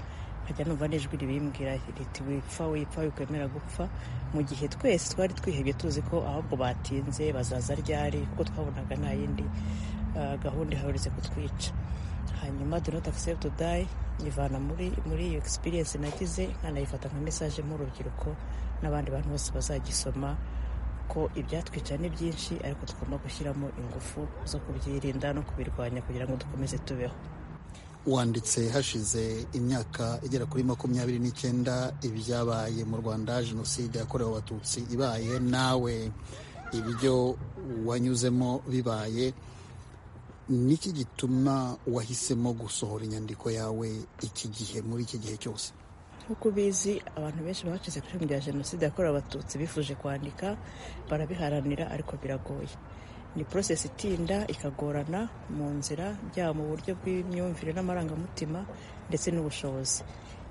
nkajya numva n'ijwi ribimbwira riti wipfa wipfa wikwemera gupfa mu gihe twese twari twihebye tuzi ko ahubwo batinze bazaza ryari kuko twabonaga nta yindi ah, gahunda iharuretse kutwica hanyuma do not accept to die nyivana muri muri iyo experience nagize nkanayifata nka message mu rubyiruko n'abandi bantu bose bazagisoma ko ibyatwica ni byinshi ariko tugomba gushyiramo ingufu zo kubyirinda no kubirwanya kugira ngo dukomeze tubeho wanditse hashize imyaka igera kuri makumyabiri n'icyenda ibyabaye mu rwanda jenoside yakorewe abatutsi ibaye nawe ibyo wanyuzemo bibaye niki gituma wahisemo gusohora inyandiko yawe iki gihe muri iki gihe cyose nk'uko ubizi abantu benshi bacize ku ishami rya jenoside yakorewe abatutsi bifuje kwandika barabiharanira ariko biragoye ni process itinda ikagorana mu nzira byaba mu buryo bw'imyumvire n'amarangamutima ndetse n'ubushobozi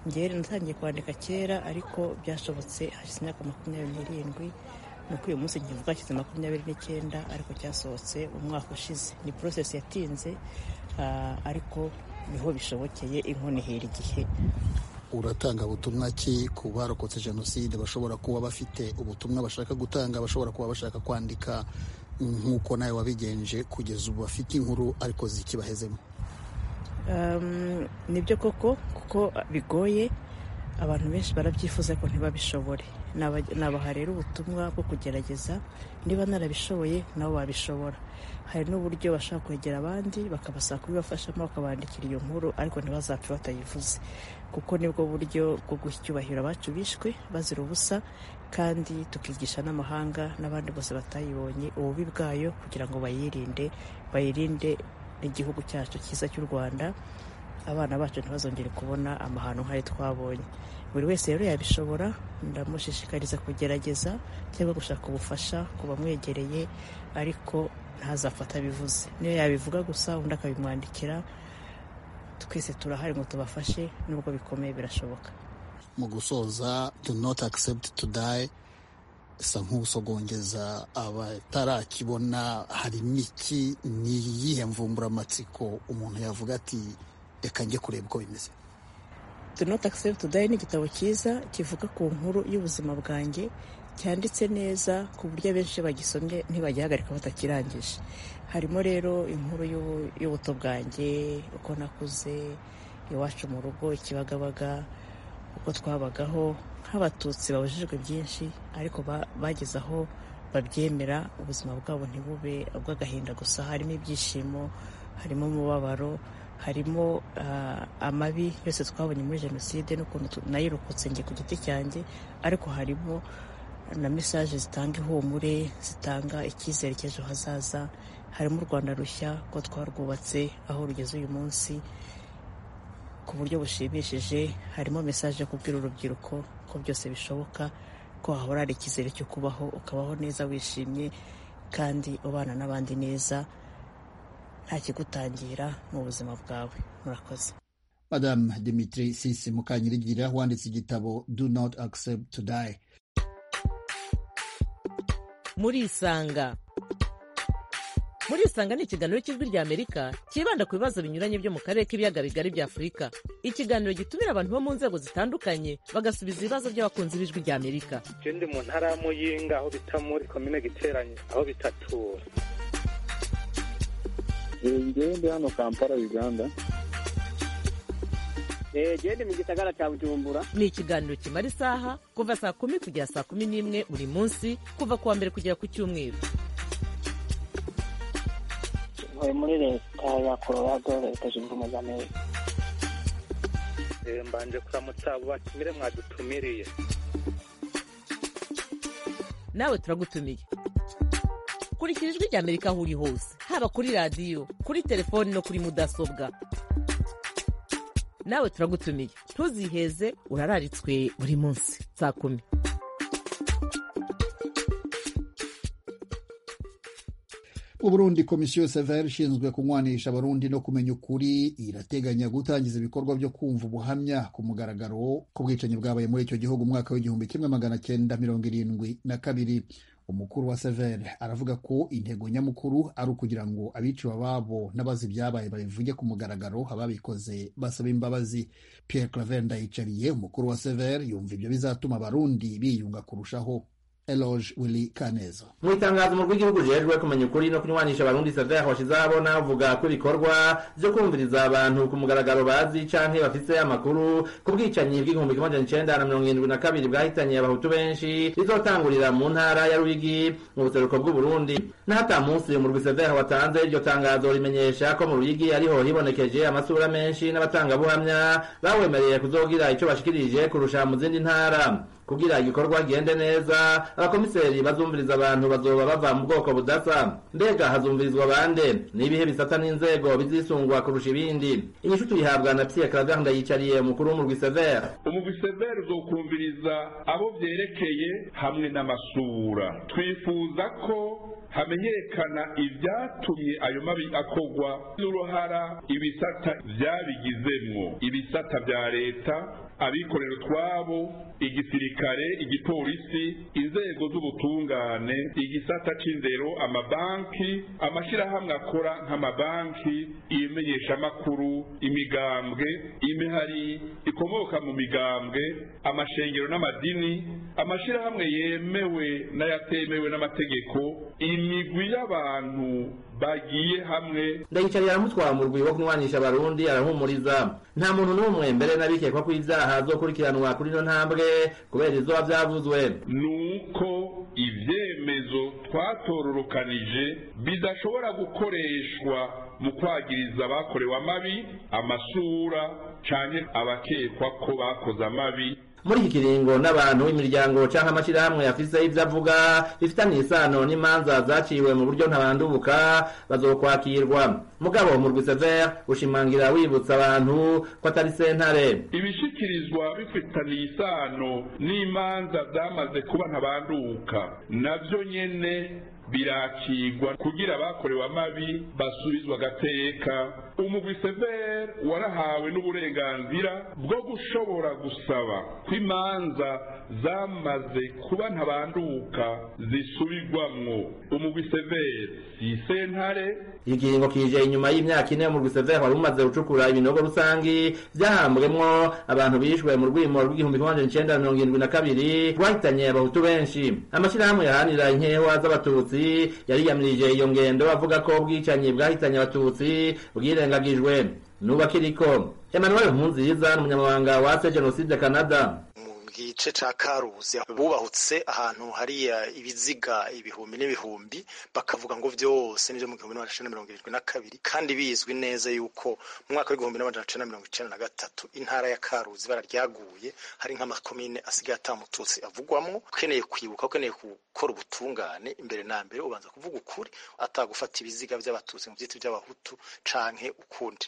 ngewe natangiye kwandika kera ariko byashobotse hashize imyaka makumyabiri n'irindwi ni uko uyu munsi nkivuga hashize makumyabiri n'icyenda ariko cyasohotse umwaka ushize ni process yatinze ah, ariko niho bishobokeye inkoni ihera igihe uratanga butumwa ki ku barokotse jenoside bashobora kuba bafite ubutumwa bashaka gutanga bashobora kuba bashaka kwandika nk'uko nawe wabigenje kugeza ubu bafite inkuru ariko zikibahezemo Um, nibyo koko kuko bigoye abantu benshi barabyifuza ko ntibabishobore Naba- nabaha rero ubutumwa bwo kugerageza niba narabishoboye nabo babishobora hari n'uburyo bashobora kwegera abandi bakabasaba kubibafashamo bakabandikira iyo nkuru ariko ntibazapfe batayivuze kuko nibwo buryo bwo guha icyubahiro abacu bishwe bazira ubusa kandi tukigisha n'amahanga n'abandi bose batayibonye ububi bwayo kugira ngo bayirinde bayirinde n'igihugu cyacu cyiza cy'u rwanda abana bacu ntibazongere kubona amahano nk'ayo twabonye buri wese rero yabishobora ndamushishikariza kugerageza cyangwa gushaka ubufasha ku bamwegereye ariko ntazapfata abivuze niyo yabivuga gusa undi akabimwandikira twese turahari ngo tubafashe nubwo bikomeye birashoboka mu gusoza do not accept to die sa nk'usogongeza abatarakibona hari n'iki ni iyihe mvumburamatsiko umuntu yavuga ati reka njye kureba uko bimeze do not accept to die ni igitabo cyiza kivuga ku nkuru y'ubuzima bwanjye cyanditse neza ku buryo abenshi iyo bagisomye ntibagihagarika batakirangije harimo rero inkuru y'ubu- y'ubuto bwanjye uko nakuze iwacu mu rugo ikibagabaga uko twabagaho nk'abatutsi babujijwe byinshi ariko ba- bageze aho babyemera ubuzima bwabo ntibube ubw'agahinda gusa harimo ibyishimo harimo umubabaro harimo ah, amabi yose twabonye muri jenoside n'ukuntu tu- nayirokotse njye ku giti cyanjye ariko harimo na mesaje zitanga ihumure zitanga icyizere cy'ejo hazaza harimo u rwanda rushya ko twarwubatse aho rugeze uyu munsi ku buryo bushimishije harimo mesaje yo kubwira urubyiruko ko byose bishoboka ko wahora hari icyizere cyo kubaho ukabaho neza wishimye kandi ubana n'abandi neza nta kigutangira mu buzima bwawe murakoze madame dimitri sisi mukanyirigira wanditse igitabo do not accept to die murisanga murisanga ni ikiganiro cy'ijwi ry'amerika cyibanda ku bibazo binyuranye byo mu karere k'ibiyaga bigari bya afurika ikiganiro gitumira abantu bo mu nzego zitandukanye bagasubiza ibibazo by'abakunzi b'ijwi ry'amerika je ndi mu ntara ya muyinga aho bita muri komine giteranye aho bitatura njyewe ndi hano kampala uganda genda mu gisagara cya bujumbura ni ikiganiro kimara isaha kuva saa kumi kugera saa kumi n'imwe buri munsi kuva ku wa mbere kugera ku cyumweru ntuye muri leta ya colorado leta zunze ubumwe za amerika Eh, mbanje kuramutsa abo batumire mwadutumiriye nawe turagutumiye kurikira ijwi ry'amerika aho uri hose haba kuri radiyo kuri telefoni no kuri mudasobwa nawe turagutumiye ntuziheze urararitswe buri munsi saa kumi mu burundi komisiyo severi ishinzwe kunywanisha abarundi no kumenya ukuri irateganya gutangiza ibikorwa byo kumva ubuhamya ku mugaragaro ku bwicanyi bwabaye muri icyo gihugu umwaka w'igihumbi kimwe magana cyenda mirongo irindwi na kabiri umukuru wa severi aravuga ko intego nyamukuru ari ukugira ngo abiciwe ababo n'abazi ibyabaye babivuge ku mugaragaro ababikoze basaba imbabazi pierre claver ndayicariye umukuru wa severi yumva ibyo bizatuma abarundi biyunga kurushaho eloge willy kaneza mu itangazo umukuru w'igihugu rijejwe kumenya ukuri no kunywanisha abarundi severe washizeho abona avuga ko ibikorwa byo kumviriza abantu ku mugaragaro bazi canke bafise amakuru ku bwicanyi bw'igihumbi kimwe majana icenda na mirongo irindwi na kabiri bwahitanye abahutu benshi rizotangurira mu ntara ya ruyigi mu buseruko bw'uburundi n'ata munsi umurwi severe watanze iryo tangazo rimenyesha ko mu ruyigi ariho hibonekeje amasura menshi n'abatangabuhamya bawemereye kuzogira ico bashikirije kurusha mu zindi ntara kugira igikorwa gende neza abakomiseri bazumviriza abantu bazoba bava mu bwoko budasa mbega hazumvirizwa bande n'ibihe bisata n'inzego bizisungwa kurusha ibindi inyishu tuyihabwa na pierre claver ndayicariye umukuru w'umurwi severe umuviseveri uzokumviriza abo byerekeye hamwe n'amasura twifuza ko hamenyekana ibyatumye ayo mabi akogwa n'uruhara ibisata byabigizemwo ibisata bya leta abikorera utwabo igisirikare igipolisi inzego z'ubutungane igisata c'indero amabanki amashirahamwe akora nk'amabanki imenyeshamakuru imigambwe imihari ikomoka mu migambwe amashengero n'amadini amashirahamwe yemewe n'ayatemewe n'amategeko imigwi y'abantu bagiye hamwe ndayicarira aramutwara mu rwibo kunywanisha abarundi arahumuriza nta muntu n'umwe mbere n'abikekwa ko ibyaha zokurikiranwa kuri ino ntambwe kubera izuba byavuzwe nuko ibyemezo twatororokanije bidashobora gukoreshwa mu kwagiriza abakorewe amabi amasura cyane abakekwa ko bakoze amabi muri iki kiringo n'abantu imiryango canke amashirahamwe afise ivyo avuga bifitanye isano n'imanza zaciwe mu buryo ntabandubuka bazokwakirwa mugabo umurwi severe ushimangira wibutsa abantu ko atari sentare ibishikirizwa bifitaniye isano n'imanza zamaze kuba ntabanduka navyo nyene birakigwa kugira abakorewe amabi basubizwa agateka umugwi severe warahawe n'uburenganzira bwo gushobora gusaba ko imanza zamaze kuba ntabanduka zisubirwamwo umugwi severe si sentare ikiringo kije inyuma y'imyaka ine umurwi severe wari umaze gucukura ibinogo rusangi byahambwemwo abantu bishwe mu rwimo rw'igihumbi kimwe majana icenda mirongo irindwi na kabiri rwahitanye abahutu benshi amashirahamwe yahanira inkewa z'abatutsi abatutsi yariyamirije iyo ngendo avuga ko ubwicanyi bwahitanye abatutsi bwirengagijwe n'ubakiriko emmanuel nkunziza ni umunyamabanga wa se jenoside canada gice ca karuzi bubahutse ahantu hariya ibiziga ibihumbi n'ibihumbi bakavuga ngo vyose nivyo mu gihumbi n'amajana mirongo irindwi na kabiri kandi bizwi neza yuko mu mwaka w'igihumbi n'amajana cenda mirongo icenda na gatatu intara ya karuzi ibara ryaguye hari nk'amakomine asigaye ata mututsi avugwamwo ukeneye kwibuka ukeneye gukora ubutungane imbere na mbere ubanza kuvuga ukuri atagufata ibiziga vy'abatutsi mu vyitwa vy'abahutu canke ukundi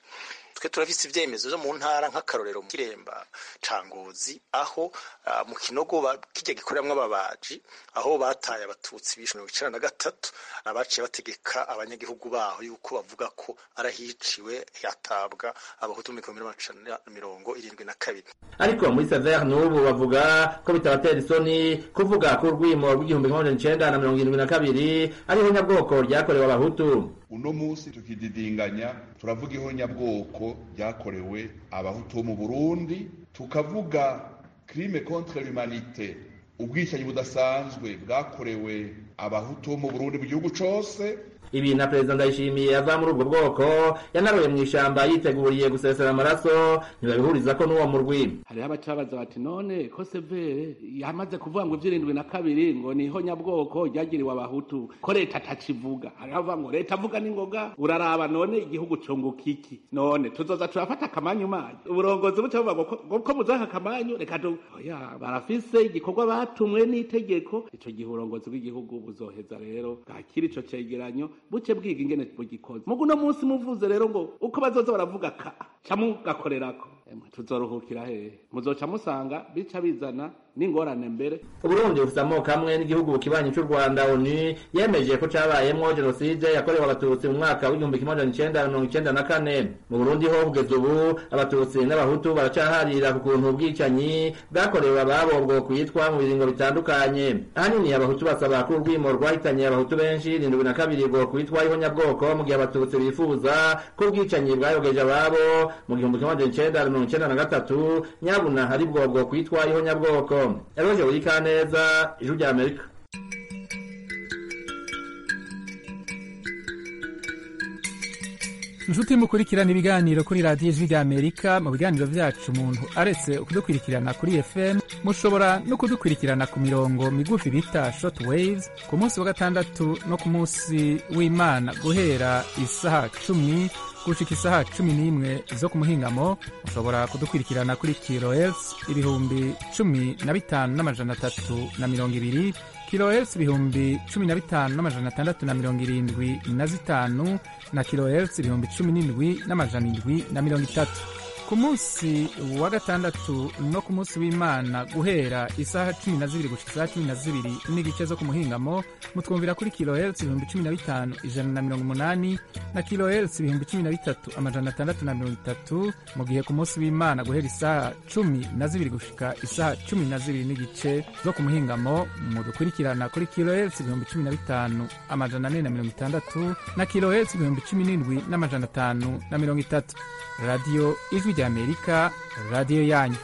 twe turafise ivyemezo vyo mu ntara nk'akarorero mu kiremba ca ngozi aho uh, mu kinogo kirya gikoreramwo ababaji aho bataye abatutsi bishe mirongo icenda na gatatu abaciye bategeka abanyagihugu baho yuko bavuga ko arahiciwe hatabwa abahutu mu gihumbi n'amajana mirongo irindwi na kabiri ariko muri severe n'ubu bavuga ko bitabatera isoni kuvuga ko urwimo rw'igihumbi kimwe majana icenda na mirongo irindwi na kabiri ariho nyabwoko ryakorewe abahutu uno munsi tukididinganya turavuga iho nyabwoko ryakorewe abahutu bo mu burundi tukavuga crime contre l'humanité ubwicanyi budasanzwe bwakorewe abahutu bo mu burundi mu gihugu cose ibi na perezida ndayishimiye ava muri ubwo bwoko yanaruye mu ishamba yiteguriye gusesera amaraso ntibabihuriza ko n'uwo murwi hariho abacabaza bati none ko severe yamaze kuvuga ngo iby'irindwi na kabiri ngo niho nyabwoko ryagiriwe abahutu ko leta atakivuga hariho abavuga ngo leta avuga n'ingoga uraraba none igihugu cunguka iki none tuzoza turafata akamanyu manyu uburongozi buca buvuga ngo ko muzaka akamanyu reka oya barafise igikorwa batumwe n'itegeko ico gihe uburongozi bw'igihugu buzoheza rero bwakira ico cegeranyo buce bwiga ingene bugikoze mugu no munsi muvuze rero ngo uko bazoza baravuga ka ca mugakorerako tuzoruhukira hehe muzoca musanga bica bizana n'ingorane mbere uburundi bufite amoko amwe n'igihugu kibanyi cy'u rwanda oni yemeje ko cabayemwo jenoside yakorewe abatutsi mu mwaka w'igihumbi kimwe majana icenda na mirongo icenda na kane mu burundi ho kugeza ubu abatutsi n'abahutu baracaharira ku kuntu ubwicanyi bwakorewe ababo bwo kwitwa mu biringo bitandukanye ahanini abahutu basaba ko urwimo rwahitanye abahutu benshi irindwi na kabiri bwo kwitwa ihonyabwoko mu gihe abatutsi bifuza ko ubwicanyi bwayogeje ababo mu gihumbi kimwe majana icenda na mirongo icenda na gatatu nyabuna hari bwo bwo kwitwa ihonyabwoko eroje wikaneza ijwi rya amerika inshuti mukurikirana ibiganiro kuri radiyo ijwi ry'amerika mu biganiro byacu umuntu aretse kudukurikirana kuri fm mushobora no kudukurikirana ku mirongo migufi bita shoti wayizi ku munsi wa gatandatu no ku munsi w'imana guhera isaha cumi gushika isaha cumi n'imwe zo ku muhingamo mushobora kudukurikirana kuri kirohertz ibihumbi cumi na bitanu n'amajana atatu na mirongo ibiri kilohertz ibihumbi cumi na bitanu n'amajana atandatu na mirongo irindwi na zitanu na kilohertz ibihumbi cumi n'indwi n'amajana indwi na mirongo itatu ku munsi wa gatandatu no ku munsi w'imana guhera isaha cumi na zibiri gushika isaha cumi na zibiri n'igice zo ku muhingamo mutwumvira kuri kilohertz ibihumbi cumi na bitanu ijana na mirongo umunani na kilohertz ibihumbi cumi na bitatu amajana atandatu na mirongo itatu mu gihe ku munsi w'imana guhera isaha cumi na zibiri gushika isaha cumi na zibiri n'igice zo ku muhingamo mudukurikirana kuri kilohertz ibihumbi cumi na bitanu amajana ane na mirongo itandatu na kilohertz ibihumbi cumi n'indwi n'amajana atanu na mirongo itatu radiyo ijwi ry'amerika radiyo yanyu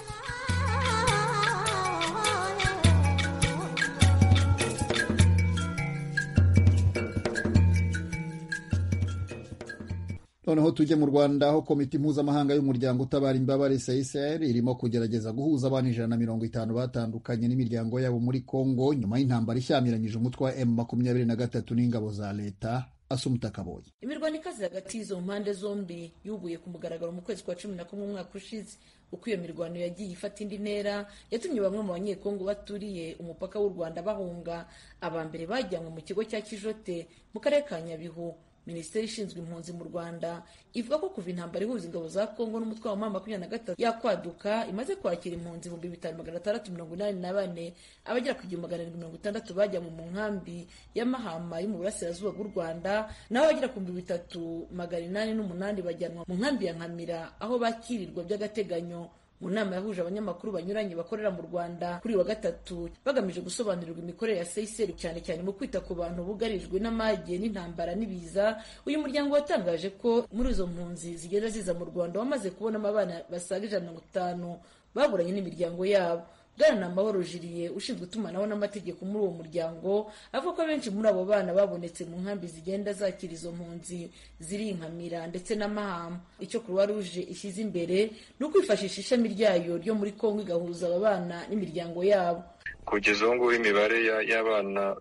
noneho tujye mu rwanda aho komite mpuzamahanga y'umuryango utabara imbabare csr irimo kugerageza guhuza abantu ijana na mirongo itanu batandukanye n'imiryango yabo muri congo nyuma y'intambara ishyamiranyije umutwe wa m makumyabiri na gatatu n'ingabo za leta asumuta kaboyi imirwano ikaze hagati y'izo mpande zombi yubuye ku mugaragaro mu kwezi kwa cumi na kumwe umwaka ushize uko iyo mirwano yagiye ifata indi ntera yatumye bamwe mu banyekongo baturiye umupaka w'u rwanda bahunga aba mbere bajyanwe mu kigo cya kijote mu karere ka nyabihu minisiteri ishinzwe impunzi mu rwanda ivuga ko kuva intambara ihuza ingabo za kongo n'umutwe wa mama makumyabiri na gatatu yakwaduka imaze kwakira impunzi ibihumbi bitanu magana atandatu mirongo inani na bane abagera ku igihumbi magana arindwi mirongo itandatu bajyanwe mu nkambi ya mahama yo mu burasirazuba bw'u rwanda naho abagera ku bihumbi bitatu magana inani n'umunani bajyanwa mu nkambi ya nkamira aho bakirirwa by'agateganyo mu nama yahuje abanyamakuru banyuranye bakorera mu rwanda kuri wa gatatu bagamije gusobanurirwa imikorere ya seyiseri cyane cyane mu kwita ku bantu bugarijwe n'amage n'intambara n'ibiza uyu muryango watangaje ko muri izo mpunzi zigenda ziza mu rwanda wamaze kubonamo abana basaga ijana na mirongo itanu baburanye n'imiryango yabo bwana na amahoro jiriye ushinzwe itumanaho n'amategeko muri uwo muryango avuga ko benshi muri abo bana babonetse mu nkambi zigenda zakira izo mpunzi zirinkamira ndetse n'amahama icyo kuruwa ruje ishyize imbere ni ukwifashisha ishami ryayo ryo muri kongo igahuza aba bana n'imiryango yabo kugeza ubu ngubu imibare y'abana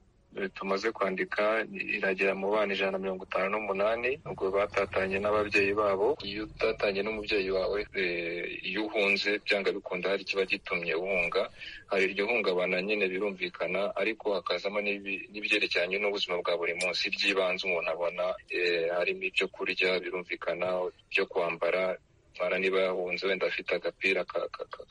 tumaze kwandika iragera mu bana ijana na mirongo itanu n'umunani ubwo batatanye n'ababyeyi babo iyo utatanye n'umubyeyi wawe iyo uhunze byanga bikunda hari ikiba gitumye uhunga hari iryo hungabana nyine birumvikana ariko hakazamo n'ibyerekeranye n'ubuzima bwa buri munsi by'ibanze umuntu abona harimo ibyo kurya birumvikana ibyo kwambara ntwara niba yahunze wenda afite agapira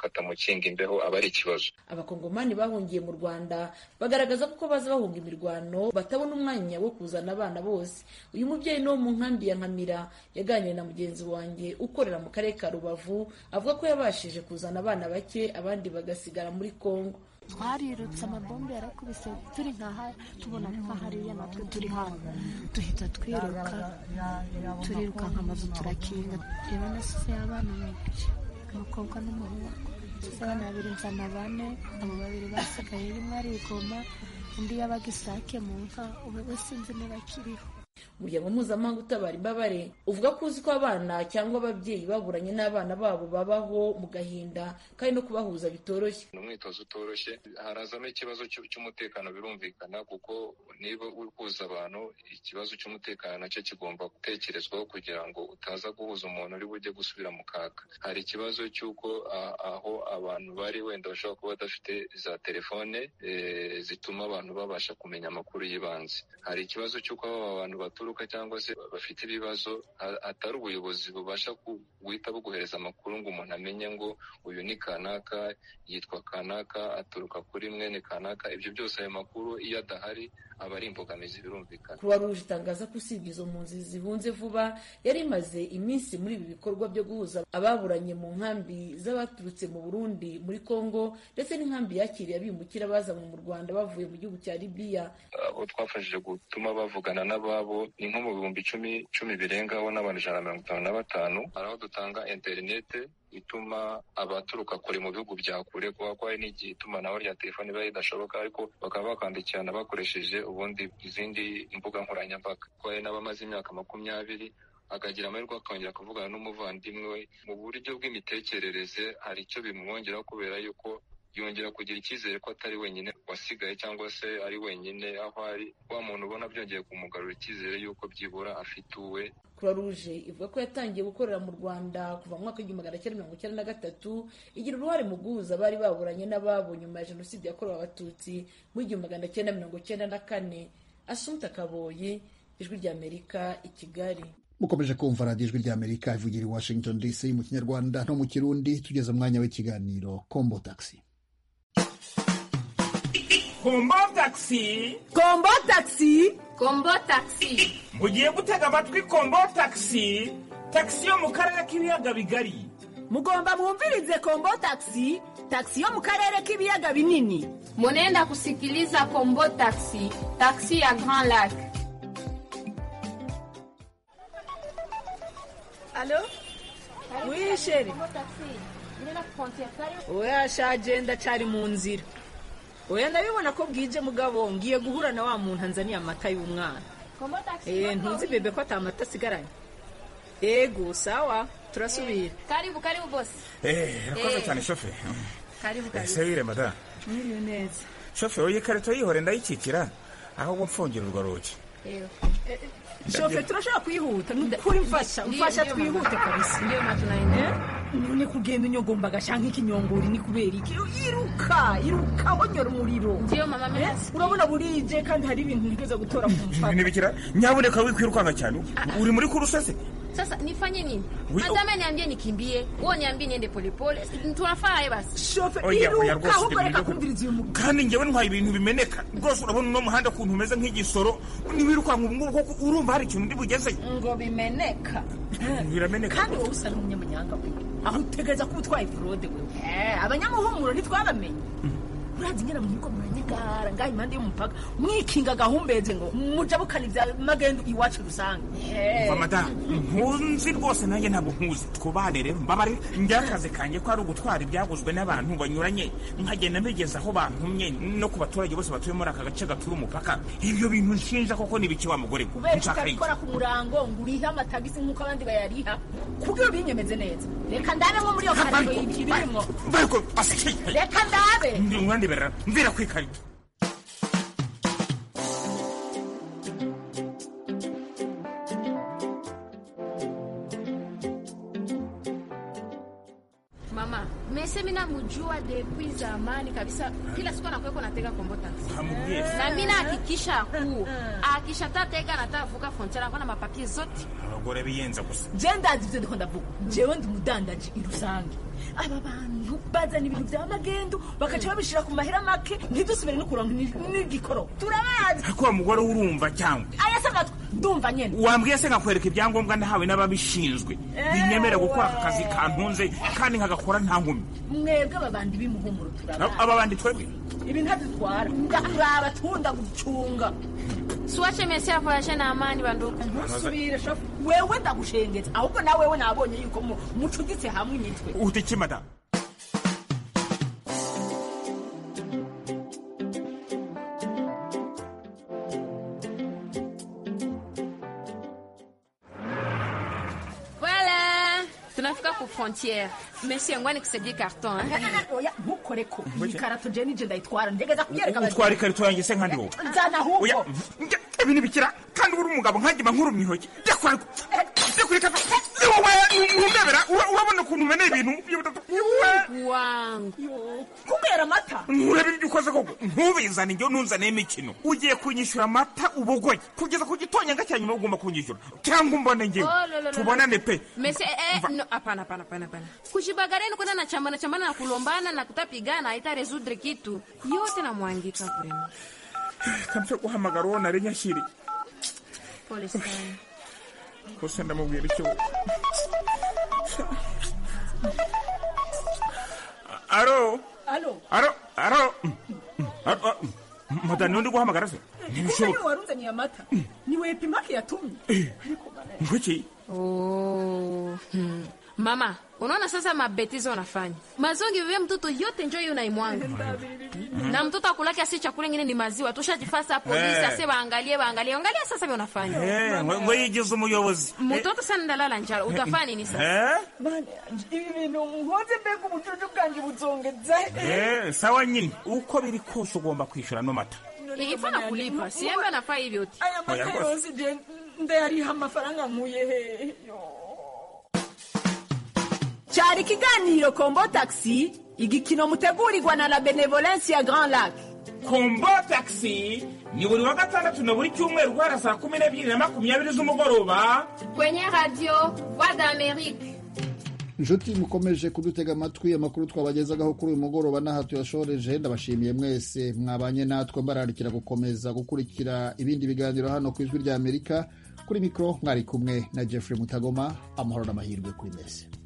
katamukinga imbeho aba ari ikibazo abakongomani bahungiye mu rwanda bagaragaza ko baza bahunga imirwano batabona umwanya wo kuzana abana bose uyu mubyeyi ni wo mu nkambi ya nkamira yaganiriye na mugenzi wanjye ukorera mu karere ka rubavu avuga ko yabashije kuzana abana bake abandi bagasigara muri kongo twarirutse amabombe yarakubise turi nka haya tubona nka hariya natwe turi hano duhita twiruka turiruka nka mazu turakinga reba na sise y'abana babiri umukobwa n'umuhungu abana babiri nzana bane abo babiri basigaye rimwe arigoma undi yabaga isake mu nka ubu wese sinzi ntibakiriho umuryango mpuzamahanga utabara imbabare uvuga ko uzi ko abana cyangwa ababyeyi baburanye n'abana babo babaho mu gahinda kandi no kubahuza bitoroshye ni umwitozo utoroshye harazamo ikibazo cy'umutekano birumvikana kuko niba uri kuza abantu ikibazo cy'umutekano nacyo kigomba gutekerezwaho kugira ngo utaza guhuza umuntu uri bujye gusubira mu kaga hari ikibazo cy'uko aho abantu bari wenda bashobora kuba badafite za telefone zituma abantu babasha kumenya amakuru y'ibanze hari ikibazo cy'uko aba bantu baturuka cyangwa se bafite ibibazo hatari ubuyobozi bubasha guhita buguhereza amakuru ngo umuntu amenye ngo uyu ni kanaka yitwa kanaka aturuka kuri mwene kanaka ibyo byose ayo makuru iyo adahari aba ari imbogamizi birumvikana kuba ruje itangaza ko usibye izo mpunzi zihunze vuba yari imaze iminsi muri ibi bikorwa byo guhuza ababuranye mu nkambi z'abaturutse mu burundi muri congo ndetse n'inkambi yakiriye abimukira bazanywe mu rwanda bavuye mu gihugu cya libiya abo twafashije gutuma bavugana n'ababo ni nko mu bihumbi icumi icumi birengaho n'abantu ijana na mirongo itanu na batanu hari aho dutanga interinete ituma abaturuka kure mu bihugu bya kure kuba ko hari n'igihe itumanaho rya telefoni riba ridashoboka ariko bakaba bakandikirana bakoresheje ubundi izindi mbuga nkoranyambaga ko hari n'abamaze imyaka makumyabiri akagira amahirwe akongera kuvugana n'umuvandimwe we mu buryo bw'imitekerereze hari icyo bimwongeraho kubera yuko yongera kugira icyizere ko atari wenyine wasigaye cyangwa se ari wenyine aho ari wa muntu ubona byongeye kumugarura icyizere yuko byibura afite uwe croix rouge ivuga ko yatangiye gukorera mu rwanda kuva mu mwaka w'igihumbi magana cyenda mirongo icyenda na gatatu igira uruhare mu guhuza abari baburanye n'ababo nyuma ya jenoside yakorewe abatutsi mu igihumbi magana cyenda mirongo cyenda na kane asumta kaboyi ijwi ry'amerika i kigali mukomeje kumva radiyo ijwi ry'amerika ivugira i washington dc mu kinyarwanda no mu kirundi tugeze umwanya w'ikiganiro kombo taxi kombo taxi kombo taxi kombo taxi mugiye gutega amatwi kombo taxi taxi yo mu karere k'ibiyaga bigari mugomba mwumvirize kombo taxi taxi yo mu karere k'ibiyaga binini munenda kusikiliza kombo taxi taxi ya grand lac alo wisheri oya shaje ndacyari mu nzira oya ndabibona ko bwije mugabo ngiye guhura na wa muntu anzaniye amata y'umwana Eh, ntuzi bebe ko atamata asigaranye ego sawa turasubira karibu karibu bosi Eh, urakoze Eh. cyane shofe karibu Eh, karibu se wire madamu mwiriwe neza shofe iyi karito yihore ndayikikira ahubwo mfungire urwo rugi shofe turashobora kuyihuta nukuri mfasha Ndiyo, mfasha ndiyo, mama. twihute kabisa Ndiyo, mama, tunaenda. Eh, ni kugenda unyogomba agasha nk'ikinyongori ni kubera iki iruka iruka honyora umuriro Ndiyo, mama, mimi Eh, nasikia. urabona burije kandi hari ibintu wigeze gutora ku mupaka nibikira nyaboneka wikwirukanka cyane uri muri kurusese sasa nifanye nini We- matama niambie nikimbie uo niambie niende polepole tunafaa basi Oya, oya, rwose ibyo bintu- kandi ngewe ntwaye ibintu bimeneka rwose urabona uno muhanda ukuntu umeze nk'igisoro ntiwirukanka ubu ngubu kuko urumva hari ikintu ndi bugezeyo ngo bimeneka birameneka kandi wowe usa n'umunyamanyanga we aho utegereza kuba utwaye burode we Eh, abanyamuhumuro ntitwabamenye uranze ingena munyuko muranyegara ngaha impande y'umupaka mwikinga gahumbeze ngo mujabukana ibya magendu iwacu rusange Eh. va madamu ntunzi rwose nanjye ntabwo nkuzi twubane rero mbabare njye akazi kanjye ko ari ugutwara ibyaguzwe n'abantu banyuranye nkagenda mbigeza aho bantumye no ku baturage bose batuye muri aka gace gatura umupaka ibyo bintu nshinja koko nibiki wa mugore we? kubera Nshaka iki? utabikora ku murango ngo urihe amatagisi nk'uko abandi bayariha kubyo binyemeze neza reka ndabe nko muri iyo karando y'ibirimwo bariko basiki reka ndabe mwandeberera mvira ku ikarito mama mese mina mujua depuis zamani kabisa kila siku anakuweko natega kombotaxi Hamubwiye. na mina hakikisha kuu akisha tatega natavuka frontiere akona mapapie zote abagore biyenza gusa je ndazi ibyo ndiko ndavuga jewe ndi umudandaji i rusange aba bantu bazana ibintu bya magendu bakaca babishira ku mahera make ntidusubire no kuronka ni- n'igikoro turabazi ariko wa mugore we urumva cyangwa ayasagatwa ndumva nyene wambwiye se nkakwereka ibyangombwa nahawe n'ababishinzwe binyemera gukora aka kazi kantunze kandi nkagakora nta nkomyi mwebwe aba bantu bimuhumuro turabazi aba bandi twebwe ibintu hadutwara turaba tunda gucunga siwache mese avoyage na amani banduku ntusubire shafu wewe ndagushengetse ahubwo na wewe nabonye yuko mu- mucuditse hamwe imitwe utiki madamu Voilà, tunafika ku frontiere. Mesi yangu nikusaidie carton eh. oya ntukore ko iyi karato je nije ndayitwara ntegeza kuyereka utwara ikarito yanjye se nkandi wowe nzana oya ahubwo njya ibi ntibikira kandi uri umugabo nkagima nkurumye intoki jya kwa jya kuri kato ni wowe ni- ni umbebera ura- urabona ukuntu umeneye ibintu Ni wowe. wangu kubera amata nkurebe ibyo ukoze koko ntubizane njyewe ntunzaniye imikino ugiye kunyishyura amata ubogoye kugeza ku gitonyanga cya nyuma ugomba kunyishyura cyangwa umbone njyewe Oh, lo, lo, lo, tubonane lo. pe Mese, eh, no, hapana, hapana, hapana, hapana. Kushibagareni kwenda na chambana chambana na kulombana na kutapigana haitaresudre kitu yote namwangika kurema. kabisa guhamagara uwo nari nyashyiriye Pole sana. kose ndamubwira icyo aro alo aro aro madani undi guhamagara se usa niwe ntibishoboka warunzaniye amata niwe pimake yatumye nkuki Oh. hmm. Mama, unaona sasa mabetizo wanafanya mazongi vivye mtoto yote njo hiyo naimwanga na mtoto akulake asi chakula ingine ni maziwa tushajifasa polisi Eh. ase waangalie waangalie angalia sasa vyo Eh, ngo unafanya ngo yigize umuyobozi mtoto sana ndalala njala utafanya nini sasa Eh? ibi bintu nkoze mbega ubucucu bwanjye buzongeza Eh, sawa nyine uko biri kose ugomba kwishyura no mata ifana kulipa siembe anafaa hivyo ti aya Oya mata rwose. yose je ndayariha amafaranga nkuye he cyari ikiganiro kombo taxi igikino mutegurirwa na la benevolence ya grand lac kombo taxi ni buri wa gatandatu na buri cyumweru guhera saa kumi n'ebyiri na makumyabiri z'umugoroba kwenye radio voix d'amerique inshuti mukomeje kudutega amatwi amakuru twabagezagaho kuri uyu mugoroba n'aha tuyashoreje ndabashimiye mwese mwabanye natwe mbararikira gukomeza gukurikira ibindi biganiro hano ku ijwi ry'amerika kuri mikoro mwari kumwe na jeffrey mutagoma amahoro n'amahirwe kuri mwese